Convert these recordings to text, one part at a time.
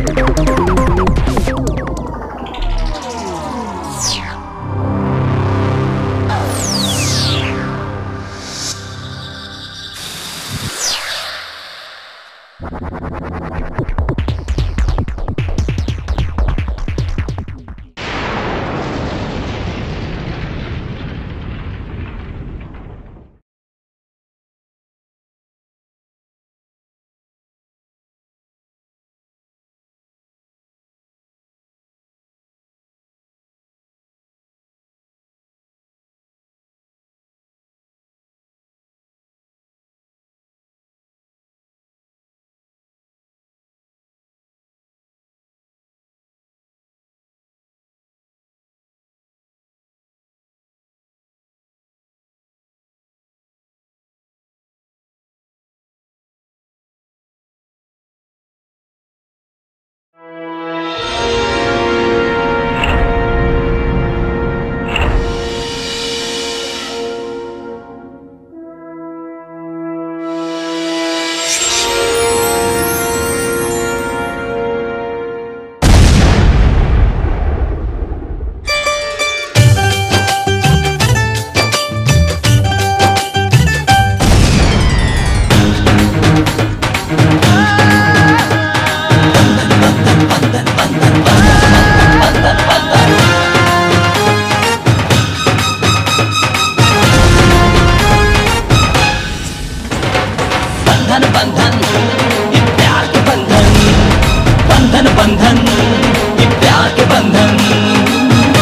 बंधन बंधन ये प्यार के बंधन बंधन बंधन ये प्यार के बंधन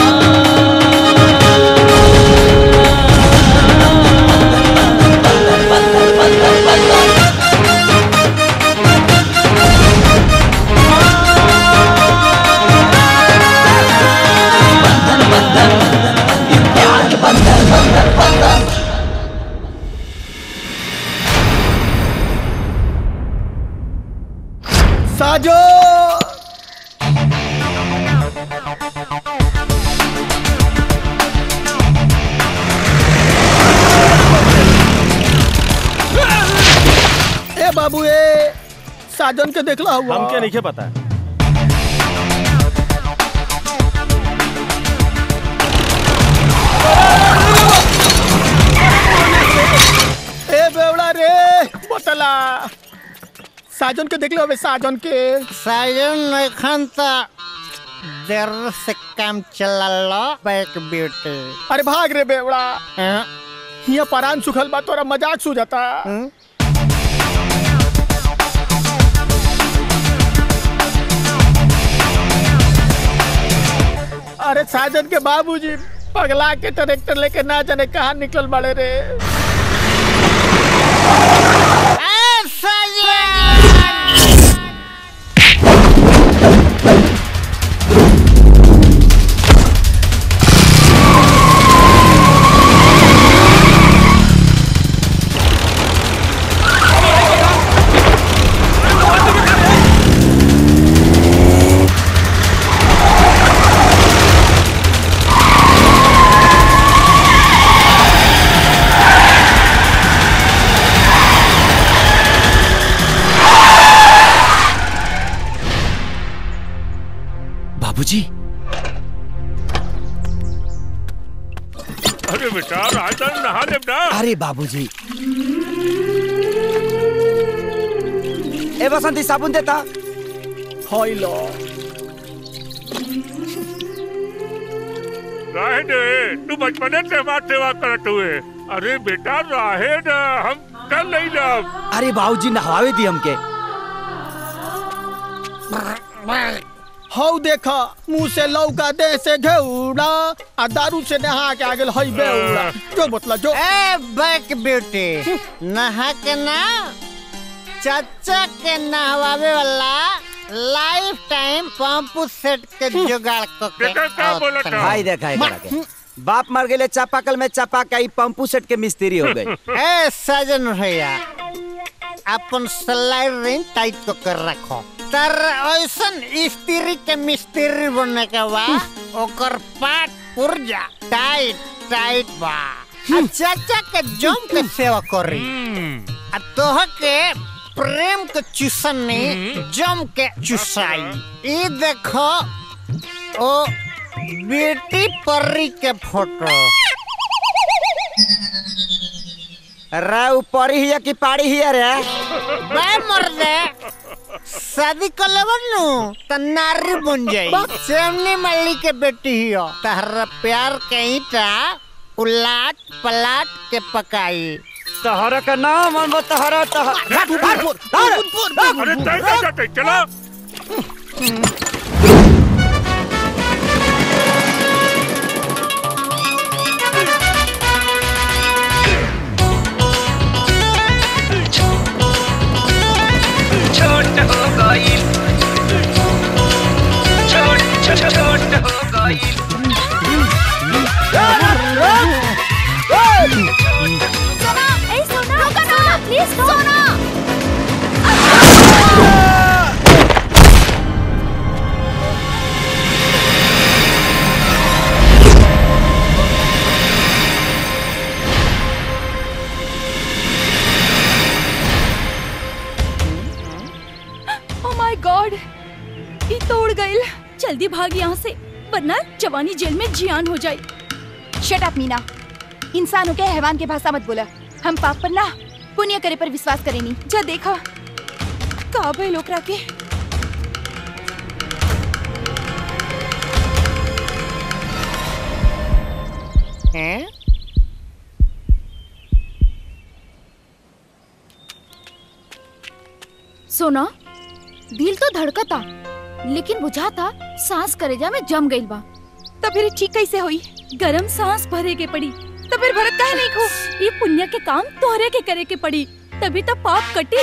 बंधन बंधन ये प्यार के बंधन बंधन बंधन साजो ए बाबू ए साजन के देखला हुआ हमके नहीं पता ए बेवड़ा रे बतला साजन के देखले हवे साजन के साजन एखन त देर से काम चलल बैक ब्यूटी अरे भाग रे बेवड़ा हाँ? हिया परान सुखल बा तोरा मजाक सु जाता हम्म? अरे साजन के बाबूजी पगला के ट्रैक्टर लेके ना जाने कहाँ निकल बड़े रे ए, साजन! बाबूजी अरे बेटा राजन नहा ले ना अरे बाबूजी ए बसंती साबुन देता हई लो राहे दे तू बचपने से हमार सेवा करत हुए अरे बेटा राहे ना हम कर नहीं लब अरे बाबूजी नहवावे दी हमके हौ देखा मुंह से लौका दे से घेउड़ा आ दारू से नहा के आगे हई बेउड़ा जो बतला जो ए बैक ब्यूटी नहा के ना चाचा के नहवावे वाला लाइफ टाइम पंप सेट के जुगाड़ को के बेटा क्या बोला था? भाई देखा है करा के बाप मर गए चापाकल में चापा ई पंपू सेट के मिस्त्री हो गई ए सजन भैया अपन स्लाइड रिंग टाइट को कर रखो तर ऐसन स्त्री के मिस्त्री बनने के बाद ओकर पाट पुर्जा टाइट टाइट बा आ चाचा के जम के सेवा करी आ तोह के प्रेम के चुसनी जम के चुसाई ये देखो ओ बेटी परी के फोटो रे ऊपर ही है कि पाड़ी ही है रे बे मर्दे शादी कर लेबन नु त नारी बन जाई सेमनी मल्ली के बेटी हियो तहरा प्यार के ईटा उलाट पलाट के पकाई तहरा का नाम हम तहरा तहरा अरे तय तय तय तय चला छोट हो गई छोट छोट छोट हो गई सोना ए सोना रुको ना please Sona oh my God ये तोड़ गई जल्दी भाग यहाँ से वरना जवानी जेल में जियान हो जाए शट अप मीना इंसानों के हैवान के भाषा मत बोला हम पाप पर ना पुण्य करे पर विश्वास करेनी जा देखा का भाई लोकरा के हैं सोना दिल तो धड़कता लेकिन बुझाता सांस करेजा में जम गइल बा तो फिर ठीक कैसे हुई गरम सांस भरे के पड़ी तो फिर भरत काहे नहीं खो ये पुण्य के काम तोहरे के करे के पड़ी तभी तो पाप कटी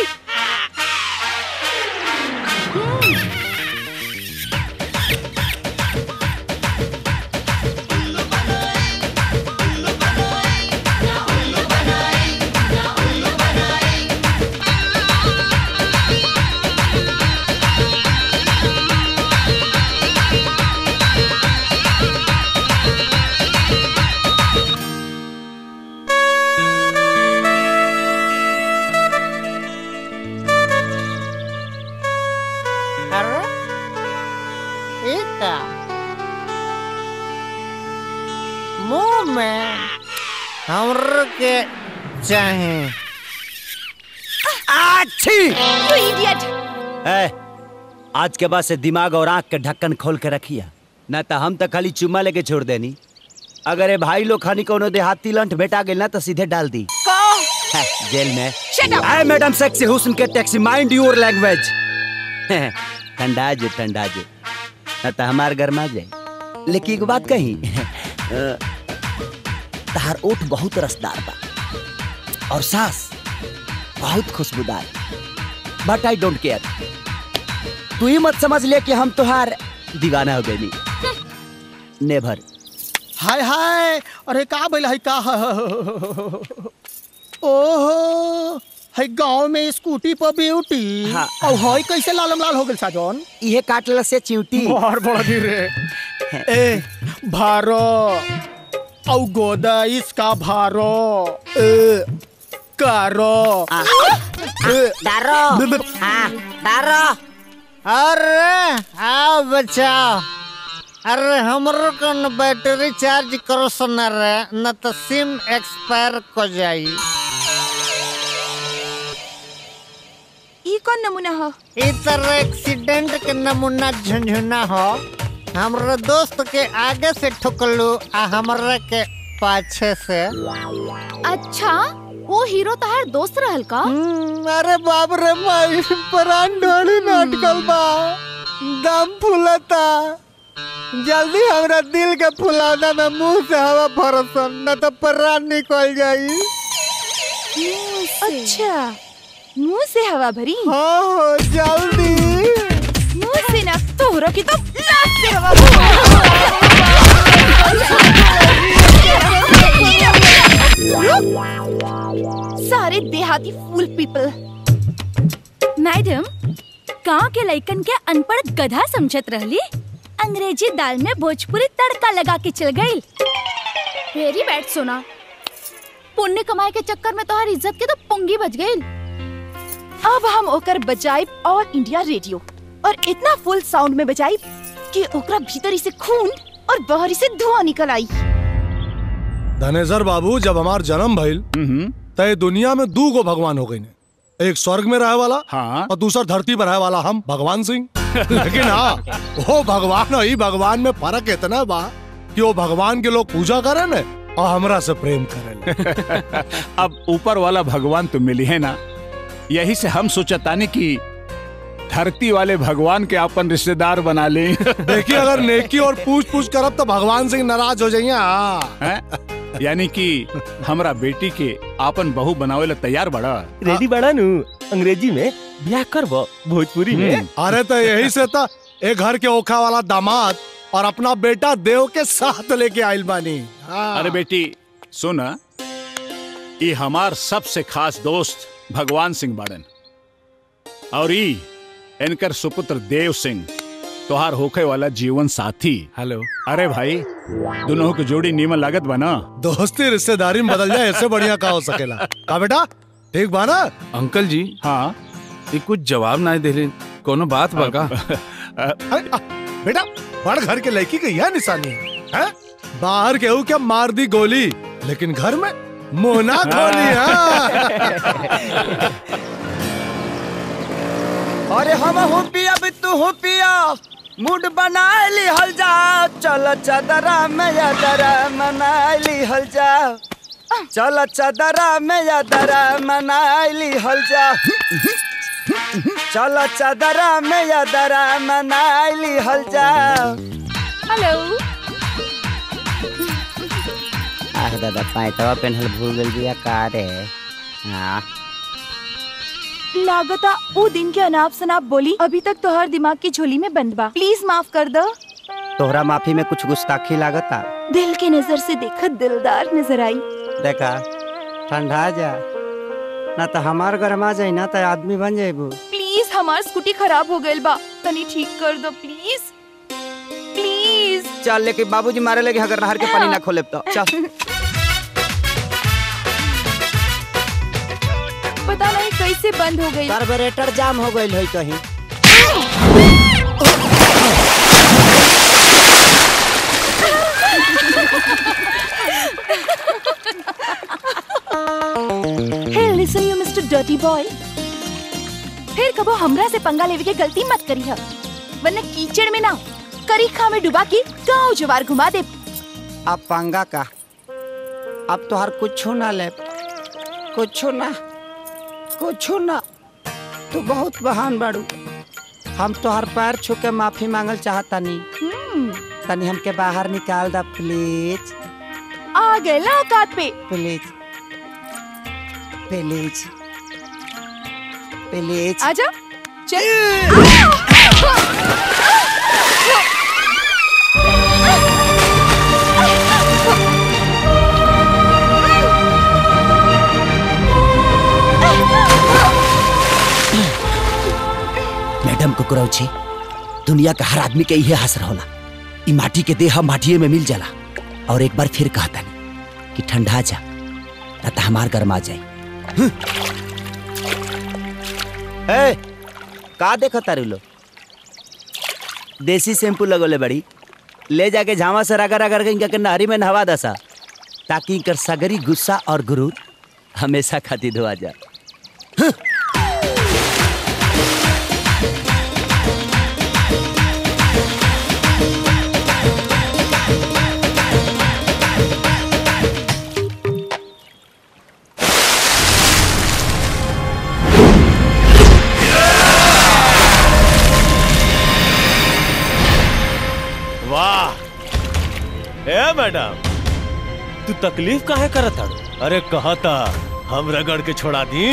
अरे ये का मुंह में हमर के चाहे अच्छी यू इडियट ए, आज के बाद से दिमाग और आंख के ढक्कन खोल के रखिया ना तो हम तो खाली चुम्मा लेके छोड़ देनी अगर ये भाई लोग खानी कोनो देहाती लंठ बेटा गेल ना तो सीधे डाल दी है, जेल में Shut up! आए मैडम सेक्सी हुस्न के टैक्सी माइंड योर लैंग्वेज ठंडा जो ठंडा जो ना तो हमार गरमा जाए लेकिन एक बात कही अ, तहार ओठ बहुत रसदार बा और सांस बहुत खुशबूदार बट आई डोंट केयर तू ही मत समझ ले कि हम तुहार दीवाना हो गई नेभर हाय हाय अरे का भइल है का ओहो है गांव में स्कूटी पर ब्यूटी हाँ। और हई कैसे लालम लाल हो गेल साजन इहे काटल से चिंटी बाहर बड़ा धीरे ए भारो औ गोदा इसका भारो ए कारो ए, डारो हाँ डारो अरे आओ बचाओ अरे हमरो को न बैटरी चार्ज करो सुना रे न तो सिम एक्सपायर को जाई ई कौन नमूना हो ई तरह एक्सीडेंट के नमूना झुंझुना हो हमरो दोस्त के आगे से ठुकलू आ हमरा के पाछे से अच्छा वो हीरो तहार दोस्त रहल का हम्म, अरे बाप रे माई प्राण ढोली नाटकल बा दम फूलता जल्दी हमरा दिल के फुलाना में मुंह से हवा भरसन न तो प्राण निकल जाई अच्छा मुंह से हवा भरी हाँ हो जल्दी मुंह से ना तोहरा की तो नाक से हवा भरी। सारे देहाती फूल पीपल मैडम गांव के लइकन के अनपढ़ गधा समझत रहली अंग्रेजी दाल में भोजपुरी तड़का लगा के चल गई वेरी बैड सोना पुण्य कमाए के चक्कर में तोहार इज्जत के तो पुंगी बच गई अब हम ओकर बजाई ऑल इंडिया रेडियो और इतना फुल साउंड में बजाई कि ओकरा भीतरी से खून और बाहरी से धुआं निकल आई धनेश्वर बाबू जब हमार जन्म भइल तय दुनिया में दू गो भगवान हो गई ने एक स्वर्ग में रहे वाला हाँ और दूसरा धरती पर रहे वाला हम भगवान सिंह लेकिन हाँ वो भगवान और ई भगवान में फर्क इतना बा कि वो भगवान के लोग पूजा करे ने और हमरा से प्रेम करे अब ऊपर वाला भगवान तो मिली है ना यही से हम सोचतानी कि धरती वाले भगवान के अपन रिश्तेदार बना ले देखिए अगर नेकी और पूछ पूछ करब तो भगवान सिंह नाराज हो जाइए हाँ हैं? यानी कि हमरा बेटी के आपन बहू बनावे ला तैयार बड़ा रेडी बड़ा नु अंग्रेजी में ब्याह करबो भोजपुरी में अरे तो यही से था एक घर के ओखा वाला दामाद और अपना बेटा देव के साथ लेके आइल बानी हाँ। अरे बेटी सुन ये हमार सबसे खास दोस्त भगवान सिंह बाड़न और ई इनकर सुपुत्र देव सिंह तोहार होखे वाला जीवन साथी हेलो अरे भाई दोनों की जोड़ी नीमन लागत बना दोस्ती रिश्तेदारी में बदल जाए इससे बढ़िया का हो सकेला का बेटा ठीक बा ना अंकल जी हाँ ये कुछ जवाब ना देले कोनो बात बा का अरे, आ, बेटा बड़ घर के लड़की की यह निशानी है हैं? बाहर केहू क्या मार दी गोली लेकिन घर में मोहना खोली हाँ। अरे हम हो पिया भी तू हो पिया मूड बना ली हल जा चल चदरा में यादरा मना ली हल जा चल चदरा में यादरा मना ली हल जा चल चदरा में यादरा मना ली हल जा हेलो आह दादा पैंतवा पेन्हल भूल गल बिया का रे हाँ लागता वो दिन के अनाप शनाप बोली अभी तक तोहर दिमाग की झोली में बंद बा प्लीज माफ कर दो तोहरा माफी में कुछ गुस्ताखी लागता दिल की नजर से देखा दिलदार नजर आई देखा ठंडा जा ना तो हमार गरमा जाई ना तो आदमी बन जाइबू प्लीज हमार स्कूटी खराब हो गइल बा तनी ठीक कर दो प्लीज प्लीज चल लेके बाबूजी मारे लगे अगर नहर के पानी ना खोले तो चल पता नहीं कैसे बंद हो गई कार्बोरेटर जाम हो गइल होई कहीं hey listen you mister dirty boy फिर कबो हमरा से पंगा लेवे के गलती मत करी है वरना कीचड़ में ना करीखा में डुबा के गांव जवार घुमा दे अब पंगा का अब तो हर कुछ ना ले कुछ ना कुछ ना तू बहुत बहान बाड़ू हम तो हर पैर छू के माफी मांगल चाहता नहीं तनी हमके बाहर निकाल दा प्लीज आ गए ना औकात पे प्लीज प्लीज प्लीज आजा चल मैडम कुकुरौछी दुनिया का हर आदमी के इहे हसर होला ई माटी के देह माटिए में मिल जाला और एक बार फिर कहता कि ठंडा जा ना तो हमार गरमा जाए ए, का देखो तारू लो देसी शैम्पू लगोले बड़ी ले जाके झामा से रगड़ रगड़ के इनका के नहरी में नहवा दसा ताकि इनकर सगरी गुस्सा और गुरूर हमेशा खातिर धोआ जा वाह ए मैडम तू तकलीफ काहे करत हड़ अरे कहा था हम रगड़ के छोड़ा दी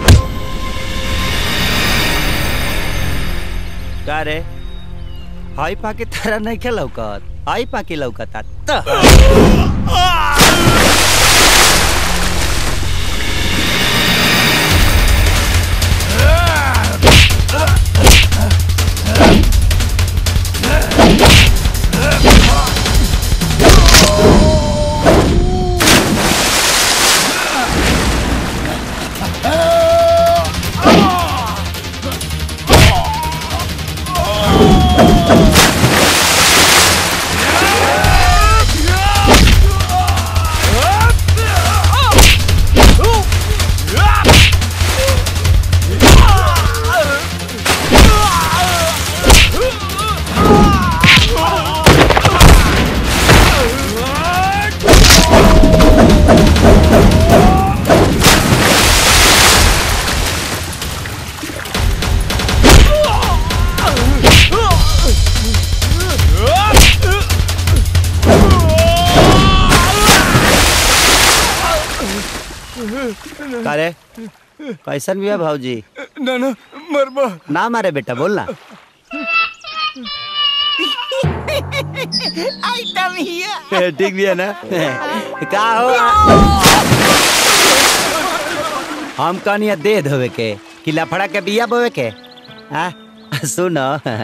का रे हाई पाके तारा नहीं के लौकत हाई पाके लौकता त Ah! का रे कैसन भी है भाजी ना ना मरबा ना मारे बेटा बोल ना आइटम हिया ठीक भी है ना का हो हम कहनी दे धोवे के कि लफड़ा के बिया बोवे के आ सुन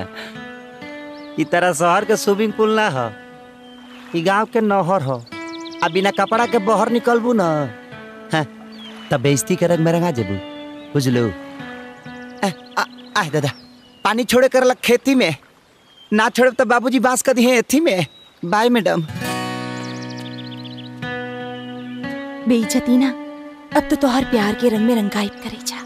ई तरह शहर के स्विमिंग पूल ना हो ई गांव के नहर हो आ बिना कपड़ा के बाहर निकलबू ना हाँ, तब बेइज्जती के रंग में रंगा जेबू बुझलू आ, आ, आ दादा पानी छोड़े कर खेती में ना छोड़े तो बाबूजी बांस कर दिए एथी में बाय मैडम बेइज्जती ना अब तो तोहर प्यार के रंग में रंगाइब करे जा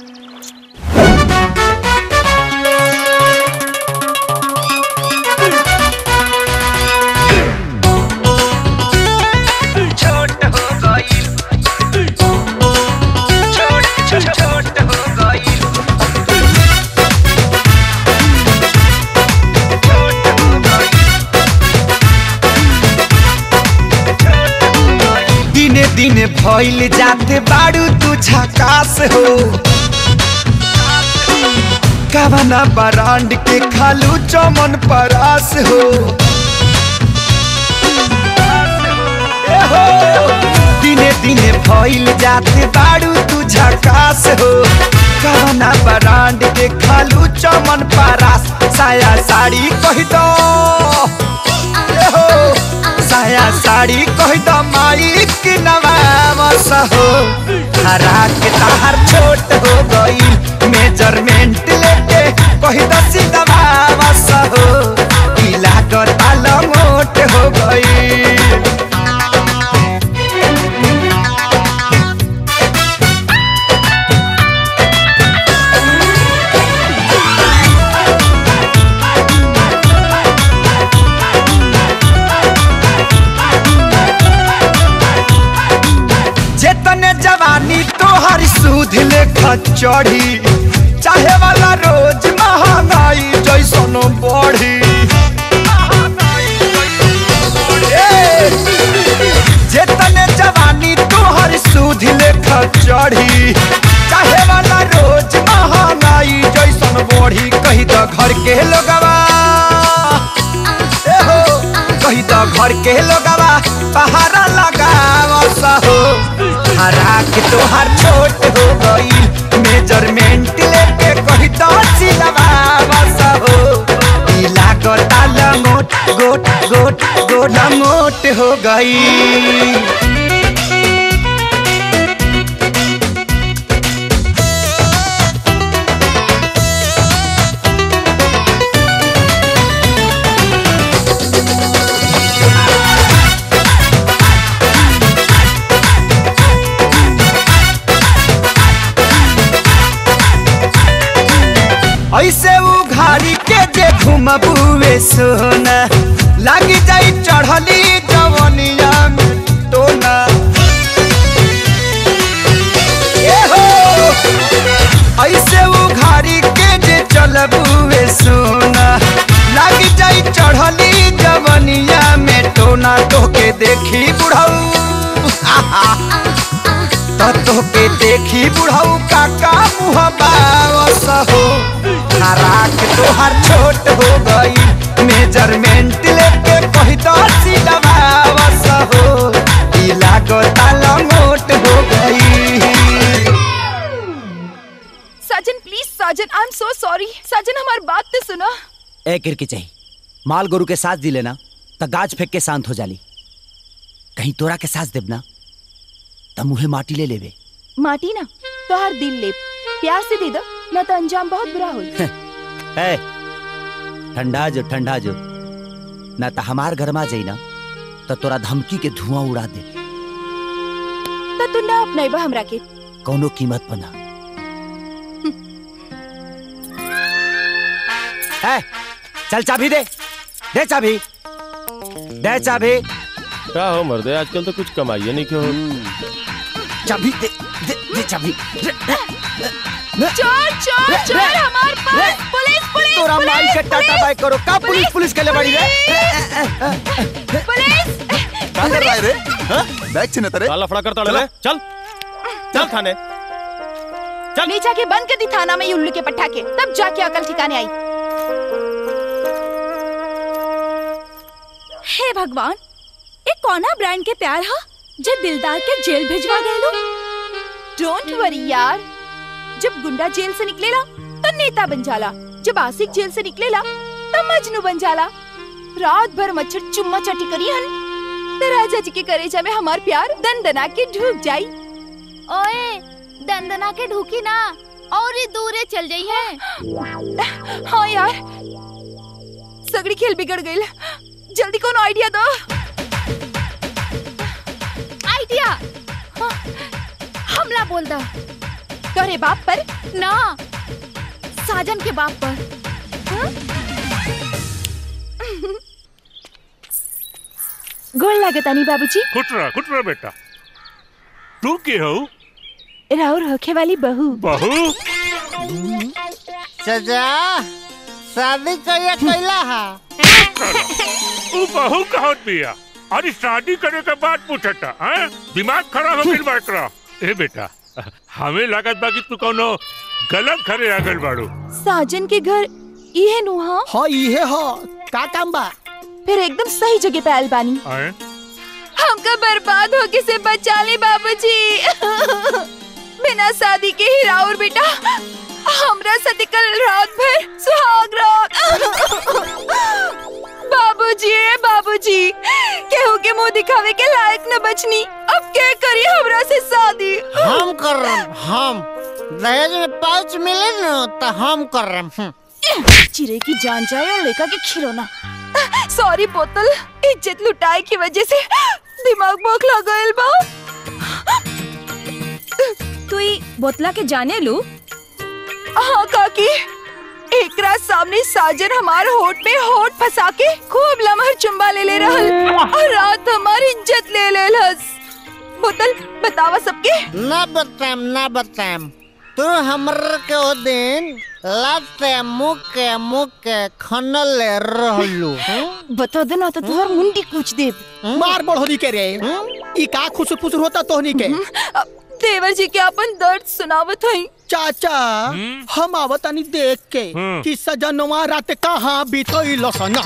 छोट हो गईल छोट छोट छोट हो गईल दिने दिने भइल जाते बाड़ू तू झकास हो कवना बरांड के खालू चमन परास हो ए हो दिने दिने भइल जाते बाड़ू तू झकास हो कवना बरांड के खालू चमन परास साया साड़ी कह दो ए हो साया साड़ी कह दो माई के नवामस हो हरा के तार छोट हो गई मेजरमेंट लेके कह दो सिदवामस हो पीला कर ताल मोट हो गई जेतने जवानी तोहर सूद लेखा चढ़ी चाहे वाला रोज महंगाई जैसन बढ़ी ए, जेतने जवानी तोहर सूद लेखा चढ़ी चाहे वाला रोज महंगाई जैसन बढ़ी कही तो घर के लोगवा ए हो कही तो घर के लोगवा पहाड़ा लगाव हो हरा के तोहार छोट हो गई मेजरमेंट लेके कही तो सिलवाव हो पीला गोटा लंगोट गोट गोट गोट लंगोट हो गई ऐसे उघारी के जे घुमबुए सोना लागी जाई चढ़ली जवनिया में टोना ए हो ऐसे उघारी के जे चलबुए सोना लागी जाई चढ़ली जवनिया में टोना तोके देखी बुढ़ऊ तो के देखी बुढ़ऊ काका मुँह बावस हो हराक तोहर छोट हो गई मेजरमेंट लेके कही तो सिलवावस हो पीला गोताल मोट हो गई साजन प्लीज साजन आई एम सो सॉरी साजन हमारी बात तो सुनो ए किरकी चाहिए माल गोरु के साथ दिले ना तो गाज फेंक के शांत हो जाली कहीं तोरा के साथ देब ना तो मुहे माटी ले लेवे माटी ना तो हर दिल ले प्यार से दे दो न तो अंजाम बहुत बुरा हो ए ठंडा जो ठंडा जो ना तो हमार घर में जाई ना तो तोरा धमकी के धुआं उड़ा दे तो तू ना अपनाइबा हमरा के कौनो कीमत पर ना ए, चल चाबी दे दे चाबी दे चाबी क्या हो मर्दे आजकल तो कुछ कमाइए नहीं क्यों चाबी दे दे, दे चाबी चोर चोर चोर हमार पास पुलिस पुलिस तोरा माई के टाटा बाय करो का पुलिस पुलिस के ले बड़ी रे पुलिस का कर रहा है रे हाँ? बैग छिने तेरे काला फड़ा करता ले चल चल थाने ले जाके बंद कर दी थाना में ये उल्लू के पट्टा के तब जाके अकल ठिकाने आई हे भगवान ये कौना ब्रांड के प्यार हा जे दिलदार के जेल भिजवा गए डोंट वरी यार जब गुंडा जेल से निकलेला तो नेता बन जाला जब आशिक जेल से निकलेला तो मजनू बन जाला रात भर मच्छर चुम्मा चाटी करी हन तो राजा जी के करेजा में हमार प्यार दंदना के ढूक जाई ओए दंदना के ढूकी ना और ही दूरे चल जाई है हाँ यार सगड़ी खेल बिगड़ गई जल्दी कौन आइडिया दो आइडिया हाँ, हमला बोल दा तोरे बाप पर ना साजन के बाप पर गोल लागतानी बाबूजी खुट रहा खुट रहा बेटा तू के हो राउर होखे वाली बहू बहू सजा शादी कहिया कैला हा तू बहू कहत बिया अरे शादी करे के बाद पूछता हैं दिमाग खराब हो गइल बा एकरा ए बेटा हमें लागत बा कि तू कोनो गलत घरे आ गइल बाड़ू साजन के घर इहे नुहा हाँ इहे हो का काम बा फिर एकदम सही जगह पे आयल बानी हैं हमका बर्बाद होके से बचा ले बाबूजी बिना शादी के ही राउर बेटा हमरा साथे कल रात भर सुहाग रात बाबूजी ए बाबूजी केहू के मुंह दिखावे के लायक न बचनी अब के करी हमरा से शादी हम कर रहे हैं, हम दहेज में पाउच मिले न तो हम कर रहे हैं। चिरे की जान जाए और लेका के खिलौना सॉरी बोतल इज्जत लुटाए की वजह से दिमाग बोखला गइल बा तू ई बोतला के जाने लू हाँ काकी एकरा सामने साजन हमार होठ में होठ फंसा के खूब लमहर चुम्बा ले ले रहल और रात हमारी इज्जत ले ले लस बोतल बतावा सबके ना बताएम ना बताएम तू हमर के ओ दिन लाते मुके मुके खनल रहलू बता देना तो तुहर मुंडी कूच देब मार बढ़ोनी के रे ई का खुसुर फुसुर होता तोहनी के देवर जी के अपन दर्द सुनावत हई चाचा हम आवतानी देख के हम्म। कि सजनवा रात कहाँ बीतल सना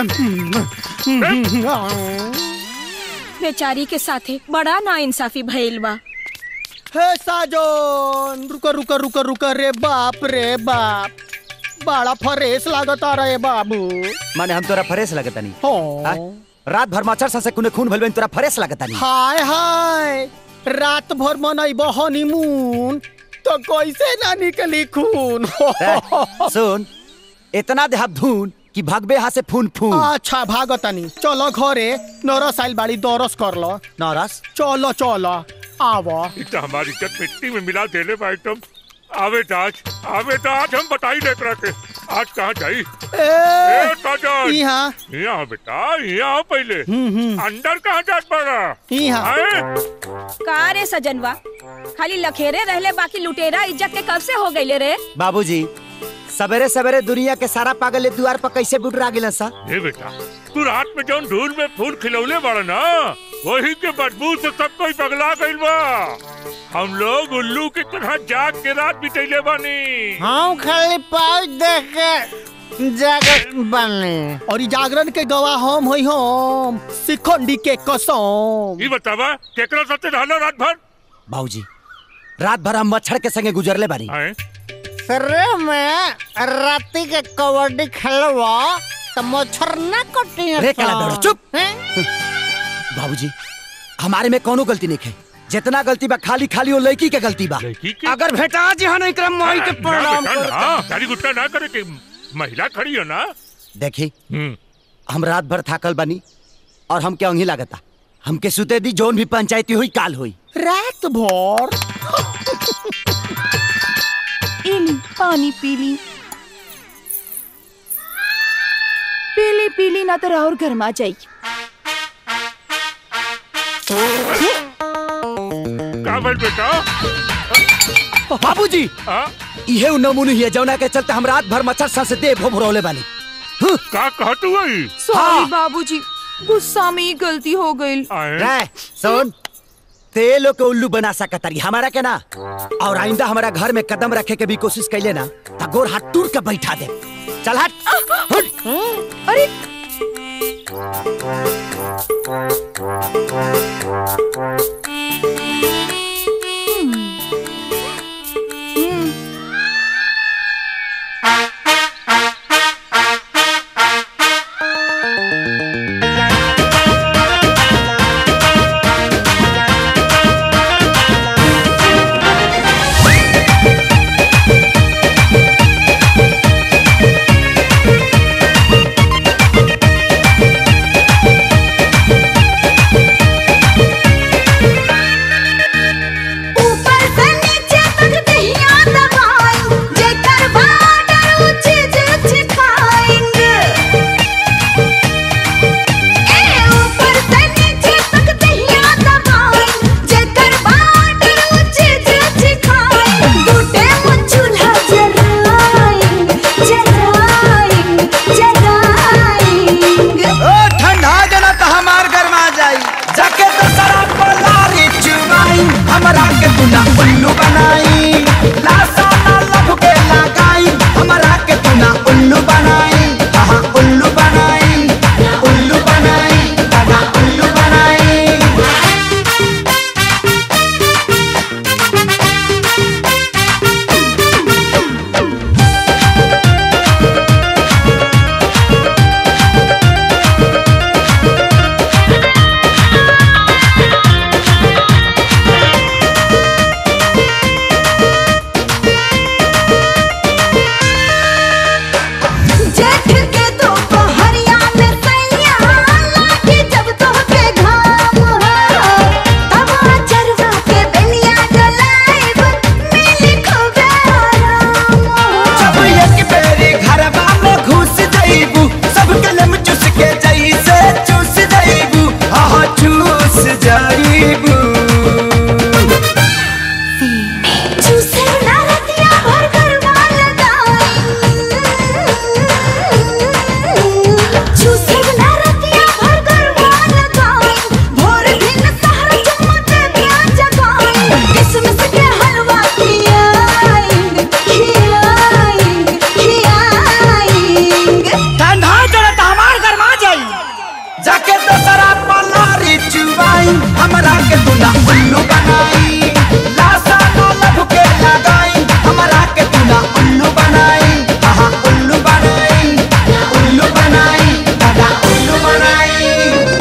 बेचारी के साथे बड़ा ना इंसाफी भइल बा हे साजन रुक रुक रुक रुक रे बाप रे बाप बड़ा फरेस लागता रे बाबू माने हम तोरा फरेस लगता नहीं हो रात भर मच्छर सा से कुने खून भइल बा, तोरा फरेस लगता नहीं हाय हाय रात भर मनैब हनीमून तो कैसे ना निकली खून ए, सुन इतना देहाब धून कि भगबे हाथ से फून फून अच्छा भागतानी चलो घरे नरस आइल बाड़ी दरस कर लो नौरस चलो चलो आवो इतना हमारी इज्जत मिट्टी में मिला देले भाई तुम आवे तो आज आवे तो आज हम बताई देख रहे थे आज कहाँ जाई ए साजन यहाँ यहाँ बेटा यहाँ पहले अंदर कहाँ जात पड़ा यहाँ का रे सजनवा खाली लखेरे रहले बाकी लुटेरा इज्जत के कब से हो गईले रे बाबूजी सवेरे सवेरे दुनिया के सारा पागल ए द्वार पर कैसे बुटरा गिलन सा ए बेटा तू रात में जौन धूल में फूल खिलौले बड़ा ना वही के बदबू से सब कोई पगला गइल बा हम लोग उल्लू की तरह जाग के रात बितैले बानी हम खाली पाउच देख के जागत बने और ई जागरण के गवाह हम होई हम सिखंडी के कसम ई बतावा केकरा साथे रहलो रात भर बाबूजी रात भर हम मच्छर के संगे गुजरले बानी सरे में राती के कबड्डी खेलवा तो मच्छर ना कटी रे काला दौड़ा, चुप। बाबूजी हमारे में कोनो गलती नहीं है जितना गलती बा खाली खाली वो लड़की के गलती बा अगर भेटा जी हाँ नहीं करम मोही के प्रणाम कर गाड़ी गुट्टा ना करे कि महिला खड़ी हो ना देखी हम रात भर थाकल बनी और हम क्या अंगी लागता हमके सुते दी जोन भी पंचायती हुई काल हुई रात भर इली पानी पीली पीली पीली ना तो और गर्मा जाई का बोल बेटा बाबूजी इहे उ नमूने ही है जौना के चलते हम रात भर मच्छर सा से दे भोभरौले बानी का कहत हुई सॉरी बाबूजी गुस्सा में ही गलती हो गई रे सुन ते लोग के उल्लू बना सकतारी हमारा के ना और आइंदा हमारा घर में कदम रखे के भी कोशिश कैले ना त गोर हाथ टूट के बैठा दे चल हट हट अरे ऊपर से नीचे तक दहिया दबाई जेकर बाडर ऊंचे ऊंचे खाएंगे ए ऊपर से नीचे तक दहिया दबाई जेकर बाडर ऊंचे ऊंचे खाएंगे टूटे मुँह चूल्हा जलाएंगे जलाएंगे जलाएंगे ओ ठंडा जना त हमार गरमा जाई जाके तो शराब को लारी चुमाई हमरा के तूना उल्लू बनाई लासा ना लभ के लगाई हमरा के तूना उल्लू बनाई हाँ उल्लू बनाई उल्लू बनाई दादा उल्लू बनाई जेठ के दोपहरिया में सैया लागे जब तोहके घाम हो तब चरवा के बेलिया डलाइब मिली खूबे आराम हो जब एक बेरी घरवा में घुस जाइबू सब कलम चुस के जैसे चूस जाइबू हाँ चूस जाइबू चूसे ना रतिया भर करवा लगाई चूसे ना रतिया भर करवा लगाई भोर दिन सहर चमके दिया जगाई किसमिस के हलवा खियाएंगे खियाएंगे खियाएंगे ठंडा चढ़त हमार गरमा जाई जाके तो शराब पलारी चुबाई हमरा के तूना उल्लू बनाई लासा ना लभ के लगाई हमरा के तूना उल्लू बनाई हाँ उल्लू बनाई उल्लू बनाई दादा उल्लू बनाई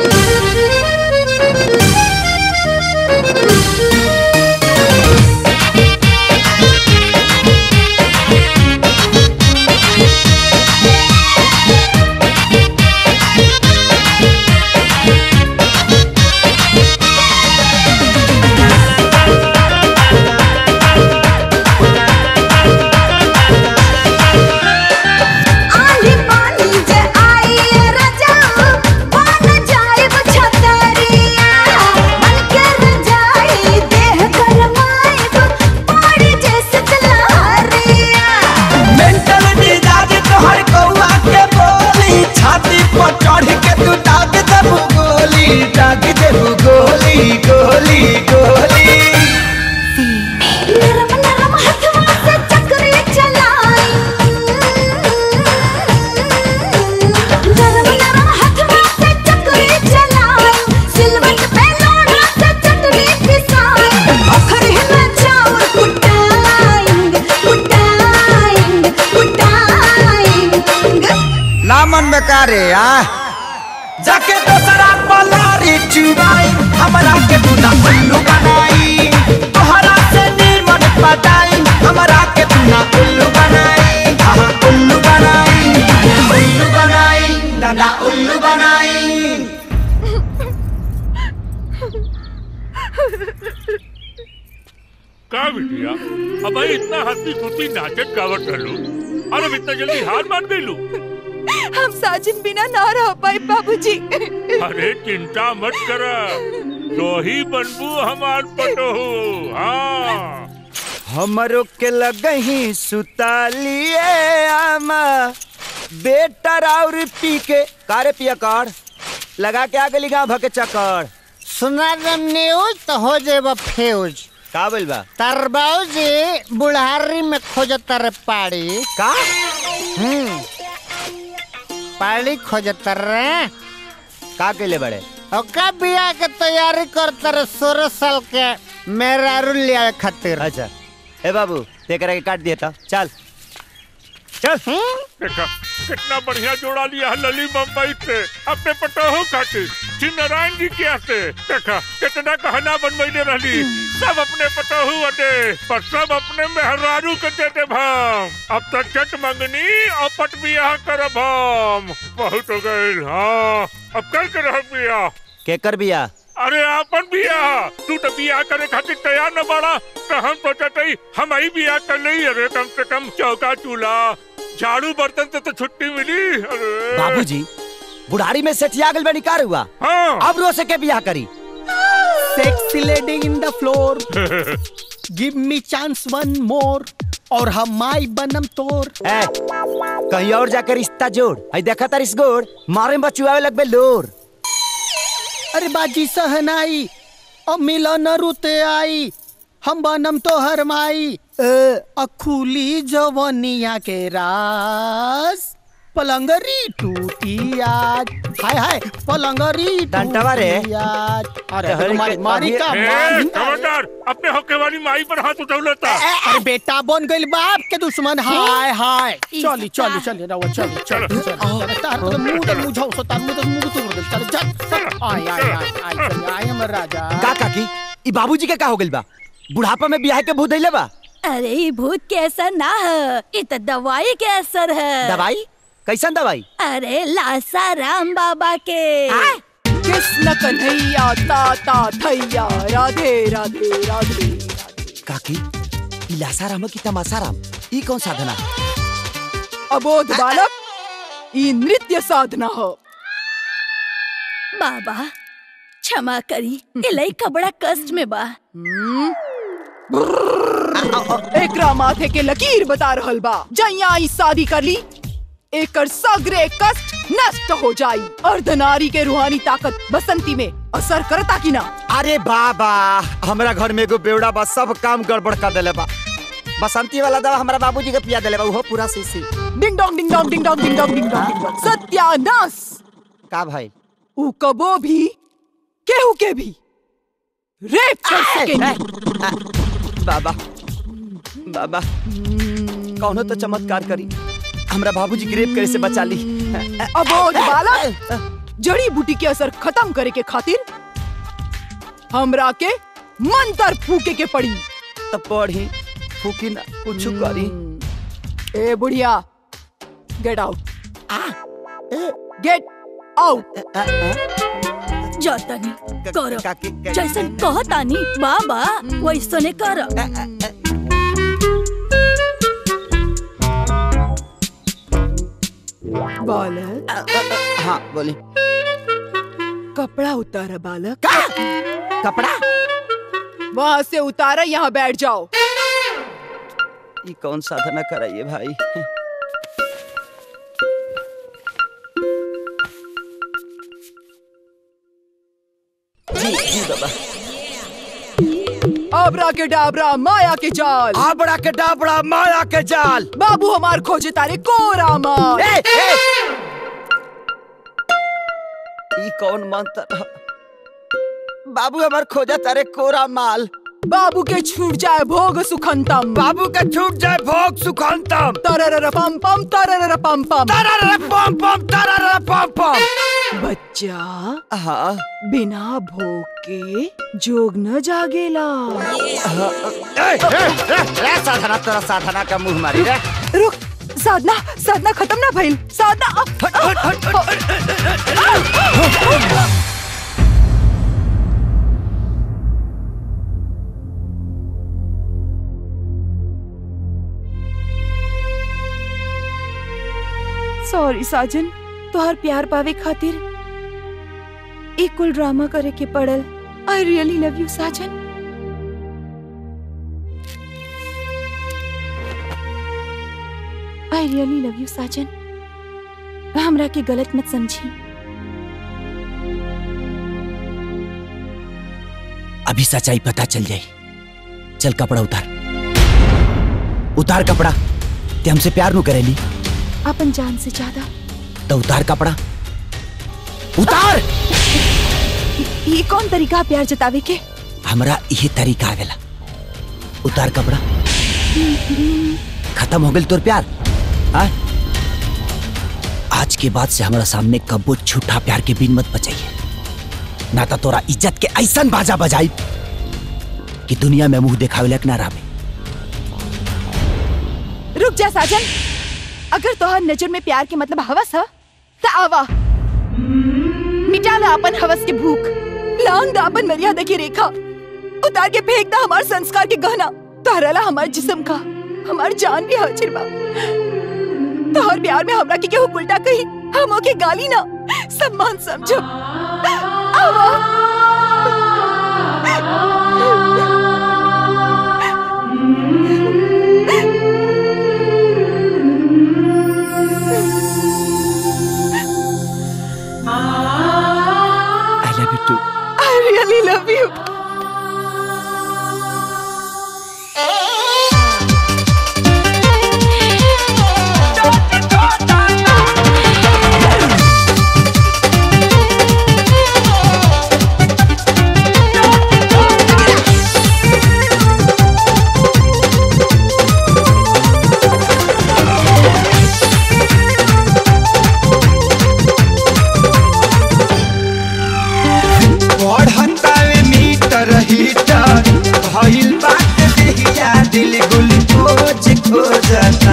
आली पानी जे आई राजा बन जाए छतरिया मन के रजाई देह गरमाए पड़ी जैसे तलहरिया मेंटल मिजाज तोहर कौआ के बोली छाती पर चढ़ के तू दाग देबू गोली दाग देबू गोली गोली गोली नरम नरम हथवा से चक्री चलाई नरम नरम हथवा से चक्री चलाई सिलवट पे लोढ़ा से चटनी पिसाई ओखर में चाउर कुटाएंगे कुटाएंगे कुटाएंगे लामन बेकारे आ जाके तो शराब पलारी चुबाई हमरा के तूना उल्लू बनाई तोहरा से नीमन पटाई हमरा के तूना उल्लू बनाई हाँ उल्लू बनाई उल्लू बनाई दादा उल्लू बनाई का बिटिया अब भाई इतना हंसी खुशी नाचत गावत रहलू और अब इतना जल्दी हार मान गईलू हम साजिन बिना ना रह पाए बाबूजी अरे चिंता मत कर तो ही बनबू हमार पटोहू हाँ हमरो के लगही सुतालिए आमा बेटा और पी के कारे पिया कर लगा के आ गली गाँव भके चक्कर सुना दम न्यूज तो हो जेबा फ्यूज का बोल बा तार बाबूजी बुढ़ारी में खोजत रे पाड़ी का हम्म पाड़ी खोजत रे का केले बड़े ओका बिया के तैयारी करत रे सोलह साल के मेहरारू लिया खातिर अच्छा ए बाबू तेकरा के काट दिया था चल चल देखा कितना बढ़िया जोड़ा लिया है लली मुंबई से अपने पटोहो खातिर श्री नारायण जी के से देखा कितना कहना बनवैले रहली सब अपने पटोहू अटे पर सब अपने मेहरारू के देते भाम अब तक चट मंगनी और पट बियाह करब हम बहुत हो गए हाँ अब कल के रह बियाह केकर बिया अरे आपन बियाह तू तो बियाह करे खातिर तैयार न बाड़ा तो हम सोचत हई हम ही बियाह कर लई अरे कम से कम चौका चूल्हा झाड़ू बर्तन से तो छुट्टी मिली अरे बाबूजी बुढ़ारी में सेठिया गल बनी कार हुआ हाँ अब रो से के बियाह करी sexy lady in the floor give me chance one more और हम माई बनम तोर ए, कहीं और जाकर रिश्ता जोड़ आई देखा तार इस गोड़ मारे में बचुआवे लगबे लोर अरे बाजी सहनाई अब मिलन रुते आई हम बनम तो हर माई अखुली जवनिया के रास पलंगरी टूटी आज हाय हाय पलंगरी डंटवा रे। टूटी आज अरे अरे मारी के- मारी का ए, मारी खबरदार अपने होके वाली माई पर हाथ उठौलता अरे बेटा बन गइल बाप के दुश्मन हाय हाय चली चली चली रवा चली चली चली तार तो मुंह तो मुझाओ सो तार मुंह तो मुंह तो बोल चल चल आय आय आय आय चल आय हमर राजा का काकी ई बाबूजी के का हो गइल बा बुढ़ापा में बियाह के भूत धइले बा अरे ई भूत के असर ना है ये तो दवाई के असर है दवाई कैसन दवाई अरे लासा राम बाबा के कृष्ण कन्हैया ताता थैया राधे राधे राधे काकी ई लासाराम की तमासाराम ई कौन साधना अबोध बालक ई नृत्य साधना हो बाबा क्षमा करी ये लइका बड़ा कष्ट में बा एकरा माथे के लकीर बता रहल बा जैया ई शादी कर ली एकर सगरे कष्ट नष्ट हो जाई अर्धनारी के रूहानी ताकत बसंती में असर करता कि ना अरे बाबा हमरा घर में एगो बेवड़ा बा सब काम गड़बड़ कर देले बा बसंती वाला दवा हमरा बाबूजी के पिया देले बा उहो पूरा सीसी ding dong ding dong ding dong ding dong ding dong ding dong सत्यानाश का भाई ऊ कबो भी केहू के भी रेप कर सकेंगे बाबा बाबा कौनो तो चमत्कार करी हमरा बाबूजी के रेप करे से बचा ली अबोध बालक जड़ी बूटी के असर खत्म करे के खातिर हमरा के मंत्र फूके के पड़ी तब पढ़ी फूकी ना कुछ करी ए बुढ़िया गेट आउट गेट आउट जातानी करो जैसन कहतानी बाबा वैसने कर बालक हाँ बोली कपड़ा उतारा बालक कपड़ा वहाँ से उतारा यहाँ बैठ जाओ ये कौन साधना कराइए भाई जी जी बाबा आबरा के डाबरा माया के जाल आबड़ा के डाबड़ा माया के जाल बाबू हमार खोजे तारे कोरा माल ए, ए! ई कौन मंत्र ह? बाबू हमार खोजा तारे कोरा माल बाबू के छूट जाए भोग सुखंतम बाबू के छूट जाए भोग सुखंतम तरर पम पम तरर पम पम तरर पम पम तरर पम पम बच्चा हाँ बिना भोग के जोग न जागेला ए, ए, ए, ए, साधना तेरा साधना का मुंह मारी रे रुक साधना साधना खत्म ना भइल साधना सॉरी साजन तोहर प्यार पावे खातिर एक कुल ड्रामा करे के पड़ल आई रियली लव यू साजन आई रियली लव यू साजन हमरा के गलत मत समझी अभी सच्चाई पता चल जाई चल कपड़ा उतार उतार कपड़ा ते हमसे प्यार नु करेली अपन जान से ज्यादा तो उतार कपड़ा उतार ये कौन तरीका प्यार जतावे के हमरा यही तरीका आवेला उतार कपड़ा खत्म हो गई तोर प्यार हाँ? आज के बाद से हमारा सामने कब्बो झूठा प्यार के बिन मत बचाइए ना तो तोरा इज्जत के ऐसन बाजा बजाई कि दुनिया में मुंह देखावे लायक ना रहे रुक जा साजन अगर तोहर नजर में प्यार के मतलब हवस है तो आवा मिटा ला अपन हवस के भूख लांग दा अपन मर्यादा की रेखा उतार के फेंक दा हमार संस्कार के गहना तहरला हमार जिस्म का हमार जान भी हाजिर बा तोहर प्यार में हमरा के केहू उल्टा कही हम ओके गाली ना सम्मान समझो आवा I love you too I really love you. बढ़तावे मीटर हीटर भइल बात देहिया दिल ग्लूकोज खोजता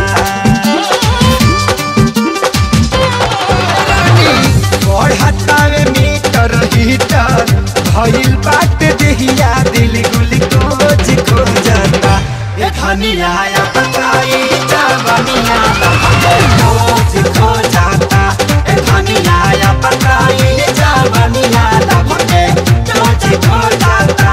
बढ़तावे मीटर हीटर भइल बात देहिया दिल ग्लूकोज खोजता ए धनिया या पकाई जवनिया ग्लूकोज खोजता ए धनिया या पकाई जवनिया ग्लूकोज खोजता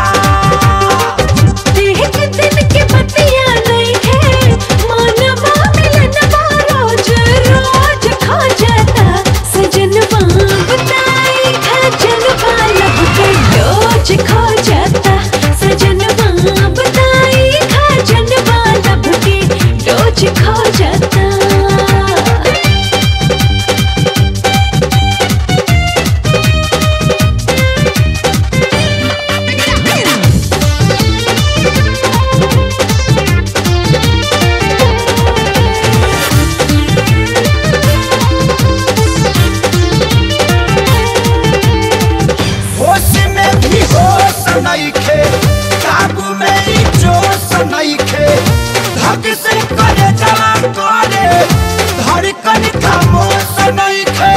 देख दिन के बतिया नहीं है मानवा मिलनवा रोज रोज खो जाता सजनवा बताई खजनवा लब के डोज खो जाता सजनवा बताई खजनवा लब के डोज खो जाता होश में भी होश नइखे काबू में ही जोश नइखे धक से करे जला करे धड़कन खामोश नइखे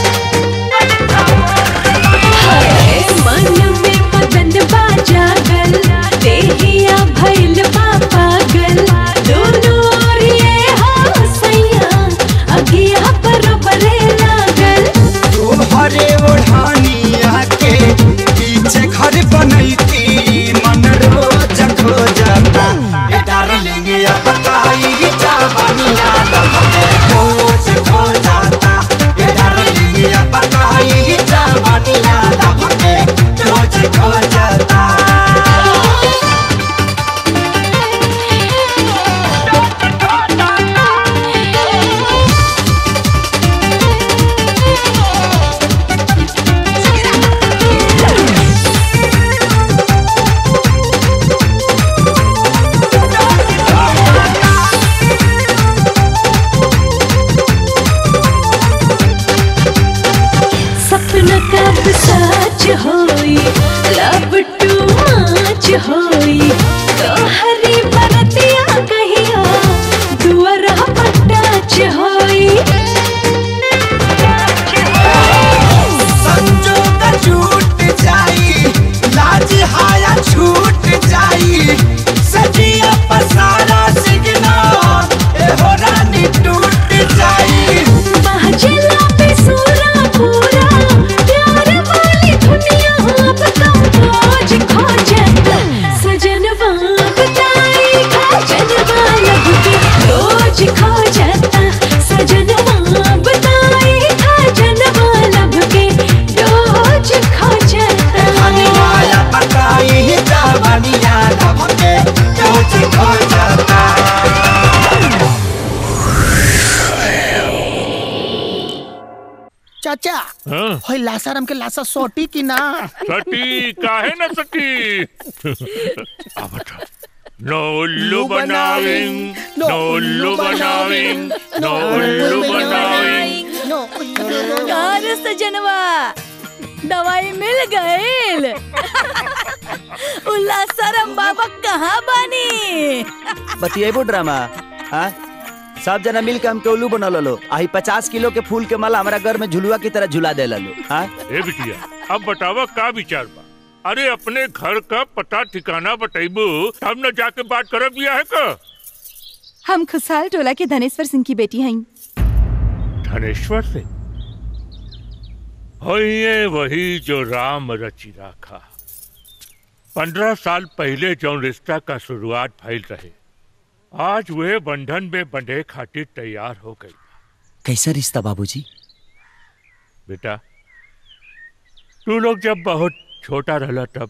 मन में मदन बाजा गल देहिया भइल बा पागल दोनों ओर ये हो सैया अगिया बरोबरे लागल तोहरे ओढ़ानिया के पीछे घर बनैती मन रोज खो जाता ए डार्लिंग या बताई जवानिया लहरे खोज खो जाता ए डार्लिंग या बताई जवानिया लहरे खोज खो जाता सपना कब सच होई लब टू मच होई तोहरी बरतिया कहिया दुआरा पटाच होई संजोग छूट जाई लाज हाया छूट जाई सजिया पसारा सिगना ए हो रानी टूट जाई महजला पे सूरा पूरा प्यार वाली दुनिया अब तो खोज खो जाता सजनवा भैया हाँ? होय लासाराम के लासा सोटी की ना सटी काहे न सटी आ बता नो उल्लू बनाविंग नो उल्लू बनाविंग नो उल्लू बनाविंग कार सजनवा दवाई मिल गईल उल्ला सरम बाबा कहाँ बानी बतिएबो ड्रामा हाँ सब जना मिल के हमके उल्लू बना लो आई पचास किलो के फूल के माला हमारा घर में झुलुआ की तरह झुला दे लो हाँ ए बिटिया अब बतावा का विचार बा अरे अपने घर का पता ठिकाना बताइबू तब न जाके बात करब बिया है का हम खुशहाल टोला के धनेश्वर सिंह की बेटी हैं धनेश्वर से होइए वही जो राम रचि राखा पंद्रह साल पहले जो रिश्ता का शुरुआत फैल रहे आज वे बंधन में बंधे खातिर तैयार हो गई कैसा रिश्ता बाबूजी बेटा तू लोग जब बहुत छोटा रहला तब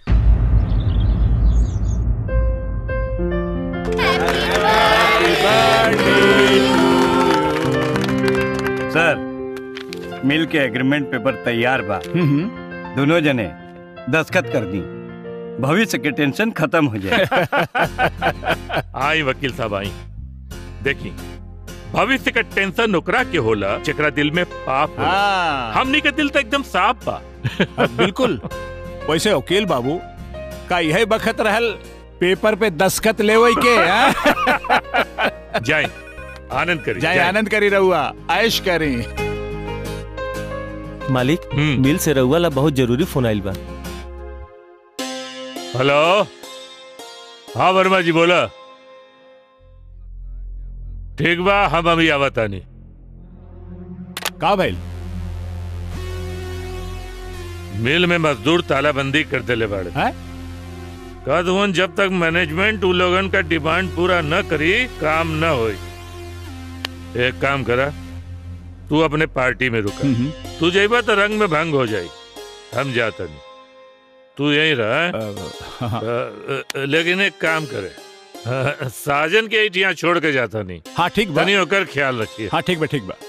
सर मिल के एग्रीमेंट पेपर तैयार बा दोनों जने दस्खत कर दी भविष्य के टेंशन खत्म हो जाए आई वकील साहब आई देखी भविष्य का टेंशन ओकरा के होला जेकरा दिल में पाप होला हाँ। हमनी के दिल तो एकदम साफ बा बिल्कुल वैसे वकील बाबू का यही बखत रहल पेपर पे दस्खत ले के हाँ? जाए आनंद करी जाए आनंद करी रहुआ ऐश करी मालिक मिल से रहुआ ला बहुत जरूरी फोन आइल बा हेलो हाँ वर्मा जी बोला ठीक बा हम अभी आवतानी का भइल मिल में मजदूर तालाबंदी कर देले बाड़े कद हुन जब तक मैनेजमेंट उ लोगन का डिमांड पूरा न करी काम न होई एक काम करा तू अपने पार्टी में रुका तू जाइबा तो रंग में भंग हो जाई हम जाता नहीं तू यहीं रहा अ, अ, लेकिन एक काम करे अ, साजन के यहाँ छोड़ के जाता नहीं हाँ ठीक बा तनी होकर ख्याल रखिए हाँ ठीक बा ठीक बा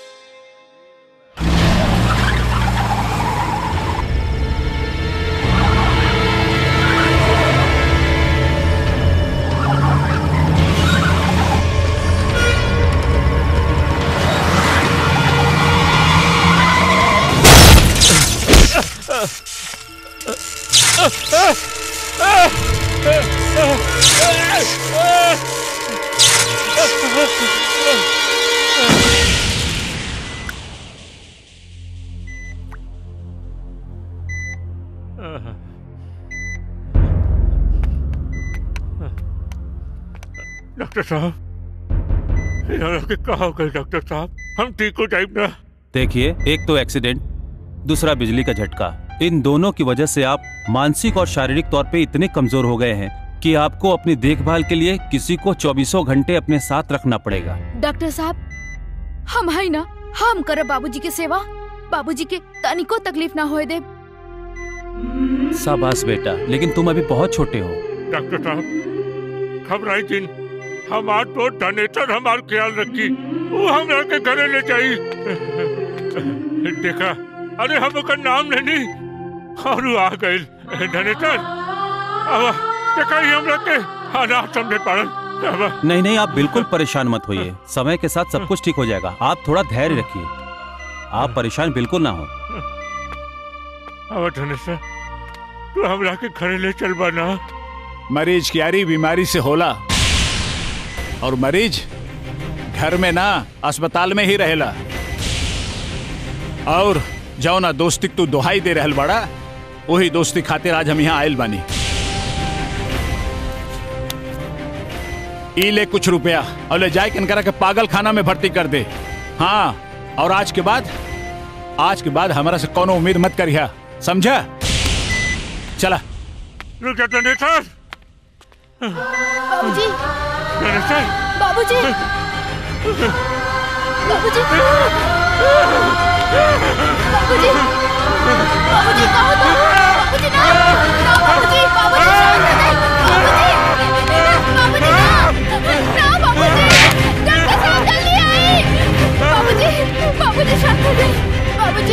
डॉक्टर साहब यार के कहा हो गए डॉक्टर साहब हम ठीक हो जाए ना देखिए एक तो एक्सीडेंट दूसरा बिजली का झटका इन दोनों की वजह से आप मानसिक और शारीरिक तौर पे इतने कमजोर हो गए हैं कि आपको अपनी देखभाल के लिए किसी को चौबीसों घंटे अपने साथ रखना पड़ेगा डॉक्टर साहब हम है ना हम करब बाबूजी के सेवा बाबूजी के तनिको तकलीफ ना होए दे शाबाश बेटा लेकिन तुम अभी बहुत छोटे हो डॉक्टर साहब घबराई दिन हमार तो धनेतर हमार ख्याल रखी वो हमरा के घरे ले जाई देखा अरे हम ओकर नाम लेनी और वो आ गए धनेतर अब देखा ही हमरा के अनाथ समझे पड़ल अब नहीं नहीं आप बिल्कुल परेशान मत होइए समय के साथ सब कुछ ठीक हो जाएगा आप थोड़ा धैर्य रखिए आप परेशान बिल्कुल ना हो अब धनेतर तू हमरा के घरे ले चल बना मरीज की यारी बीमारी से होला और मरीज घर में ना अस्पताल में ही रहेला और जाओ ना दोस्ती तू दोहाई दे रहल बड़ा वही दोस्ती खातिर आज हम यहाँ आयल बानी ई ले कुछ रुपया और ले जाए कनकरा के पागल खाना में भर्ती कर दे हाँ और आज के बाद आज के बाद हमारा से कोनो उम्मीद मत करिया समझा चला रुक जा धनेतर बाबूजी धनेतर बाबूजी बाबूजी बाबूजी बाबूजी कहो तो बाबूजी ना ना बाबूजी बाबूजी शांत हो जाए बाबूजी ना बाबूजी ना बाबूजी डॉक्टर साहब जल्दी आई बाबूजी बाबूजी शांत हो जाए बाबूजी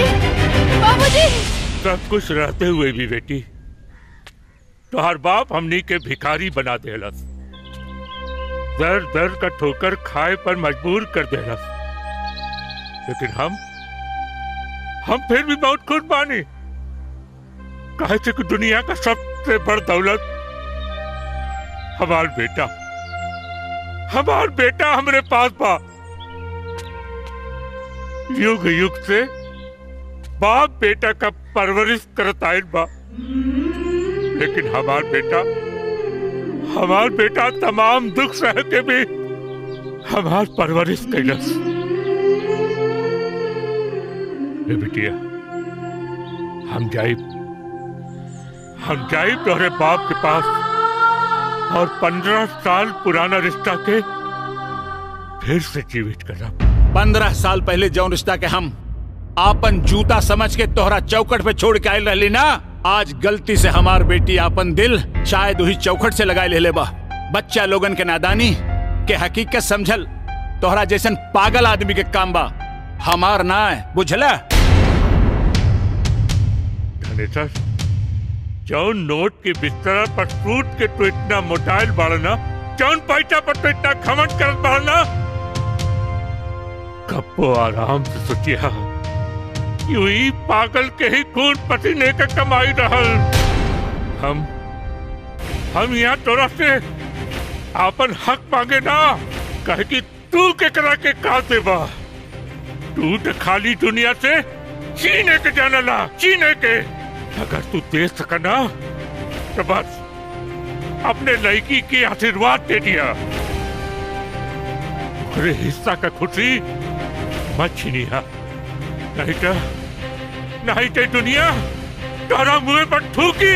सब कुछ रहते हुए भी बेटी तोहर बाप हमनी के भिखारी बना देलस दर दर का ठोकर खाए पर मजबूर कर देलस लेकिन हम हम फिर भी बहुत खुश बानी कहे थे कि दुनिया का सबसे बड़ दौलत हमार बेटा हमार बेटा हमरे पास बा युग युग से बाप बेटा का परवरिश करत आयल बा लेकिन हमार बेटा हमार बेटा तमाम दुख सह के भी हमार परवरिश कैलस ए बिटिया हम जाइब हम जाइब तोहरे बाप के पास और पंद्रह साल पुराना रिश्ता के फिर से जीवित करब पंद्रह साल पहले जौन रिश्ता के हम आपन जूता समझ के तोहरा चौकट पे छोड़ के आयल रहली ना आज गलती से हमार बेटी आपन दिल शायद वही चौखट से लगाए ले बा बच्चा लोगन के नादानी के हकीकत समझल तोहरा जैसन पागल आदमी के काम बा हमार ना है बुझला धनेश्वर जौन नोट के बिस्तर पर सूट के तो इतना मोटाइल बाड़ना जौन पैसा पर तो इतना खमन करत बाड़ना कब्बो आराम से सोचिया यूं ही पागल के ही खून पसीने का कमाई रहल हम हम यहाँ तोरा से आपन हक मांगे ना कहे कि तू के करा के का देबा तू तो खाली दुनिया से चीने के जानला चीने के अगर तू दे सकना तो बस अपने लड़की की आशीर्वाद दे दिया अरे हिस्सा का खुशी मत छीनिया नहीं तो नहीं तो दुनिया तारा मुंह पर थूकी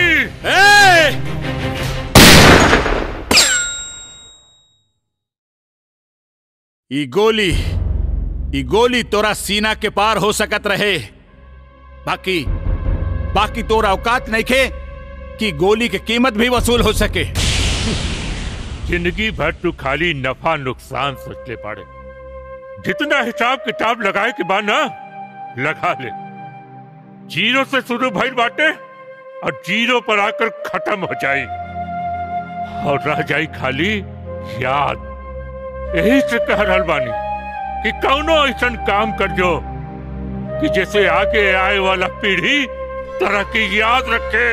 ई गोली ई गोली तोरा सीना के पार हो सकत रहे बाकी बाकी तोरा औकात नहीं खे कि गोली की कीमत भी वसूल हो सके जिंदगी भर तू खाली नफा नुकसान सोच ले पाड़े जितना हिसाब किताब लगाए के बाद ना लगा ले जीरो से शुरू भइल बाटे और जीरो पर आकर खत्म हो जाई और रह जाई खाली याद यही से कह रहल बानी कि कौनो ऐसा काम कर जो कि जैसे आगे आए वाला पीढ़ी तरक्की याद रखे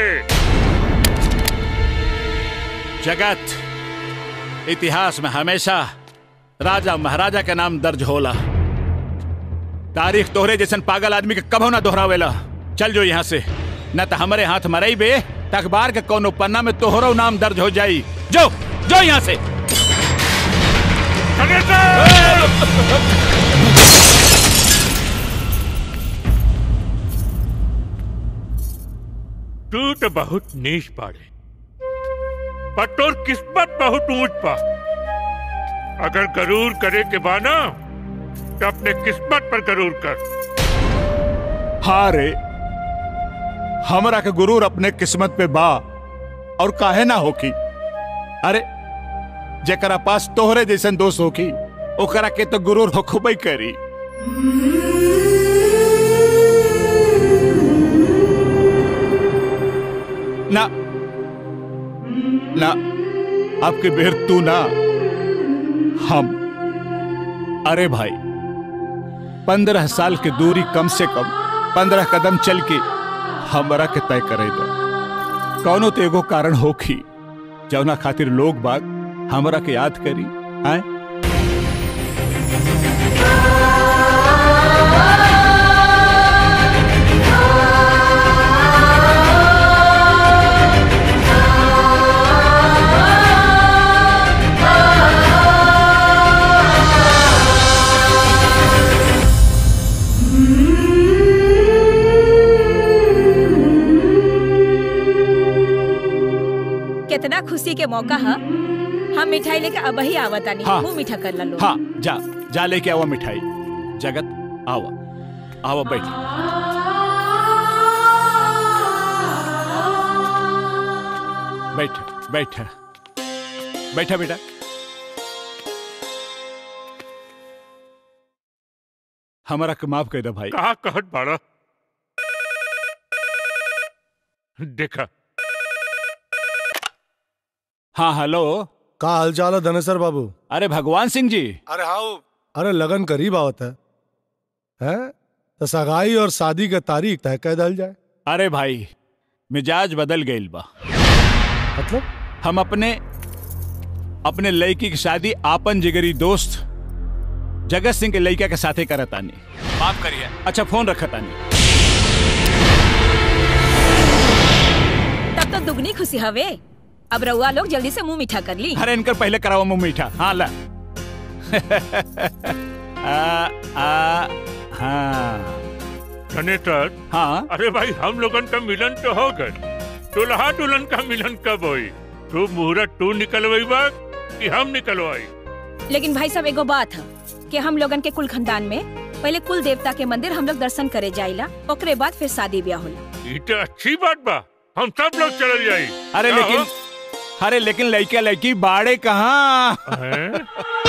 जगत इतिहास में हमेशा राजा महाराजा के नाम दर्ज होला तारीख तोहरे जैसन पागल आदमी के कभो ना दोहरावेला चल जो यहाँ से न तो हमारे हाथ मरई बे त अखबार के कोनो पन्ना में तोहरो नाम दर्ज हो जाई जो जो यहाँ से तू तो बहुत नीच पाड़े पर तोर किस्मत बहुत ऊंच पा अगर गरूर करे के बाना तो अपने किस्मत पर गरूर कर हाँ रे हमरा के गुरूर अपने किस्मत पे बा और काहे ना होकी अरे जेकरा पास तोहरे जैसन दोस्त होकी ओकरा के तो गुरूर होखबई करी ना ना आपके बेर तू ना हम अरे भाई पंद्रह साल की दूरी कम से कम पंद्रह कदम चल के हमरा के तय करे दो कौनो तो एगो कारण होखी जौना खातिर लोग बाग हमरा के याद करी आए कितना खुशी के मौका है हम मिठाई लेके अब ही आवतानी हाँ। मुंह मीठा कर ला लो हाँ जा जा लेके आवा मिठाई जगत आवा आवा बैठ बैठ बैठ बैठा बेटा हमारा के माफ कर दे भाई कहा कहत बाड़ा देखा हाँ हेलो का हाल चाल है धनेसर बाबू अरे भगवान सिंह जी अरे हाँ अरे लगन करीब आवत है हैं तो सगाई और शादी के तारीख तय कर दल जाए अरे भाई मिजाज बदल गईल बा मतलब हम अपने अपने लड़की की शादी आपन जिगरी दोस्त जगत सिंह के लड़का के साथे करत आनी माफ करिए अच्छा फोन रखत आनी तब तो दुगनी खुशी हवे अब रउआ लोग जल्दी से मुंह मीठा कर ली अरे इनकर पहले कराओ मुंह मीठा हाँ ला आ, आ, हाँ धनेश्वर हाँ अरे भाई हम लोगन का मिलन तो हो गए दुल्हा दुल्हन का मिलन कब होई तू मुहूर्त तू निकलवाई बा कि हम निकलवाई लेकिन भाई साहब एगो बात है कि हम लोगन के कुल खानदान में पहले कुल देवता के मंदिर हम लोग दर्शन करे जाइला ओकरे बाद फिर शादी ब्याह होला ये तो अच्छी बात बा हम सब लोग चल जाई अरे क्या लेकिन अरे लेकिन लड़का लड़की बाड़े कहाँ हैं?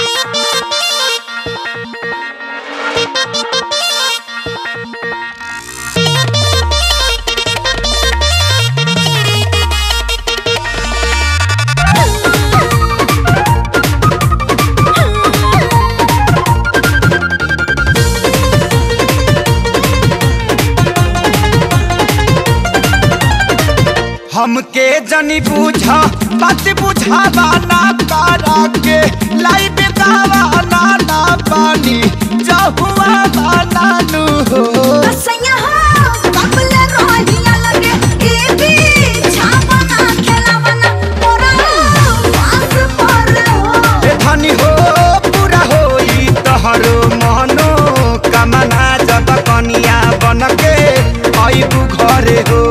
हमके जनी बूझा बात बुझावा ना तारा के लाइट गावा ना ना पानी जहुआ बाना नु हो असैया हो कबले रोहिया लगे ए भी छापना खेलावना मोरा पास पर हो ए धनी हो पूरा होई तहरो मनो कमना जब कनिया बनके आइबू घरे हो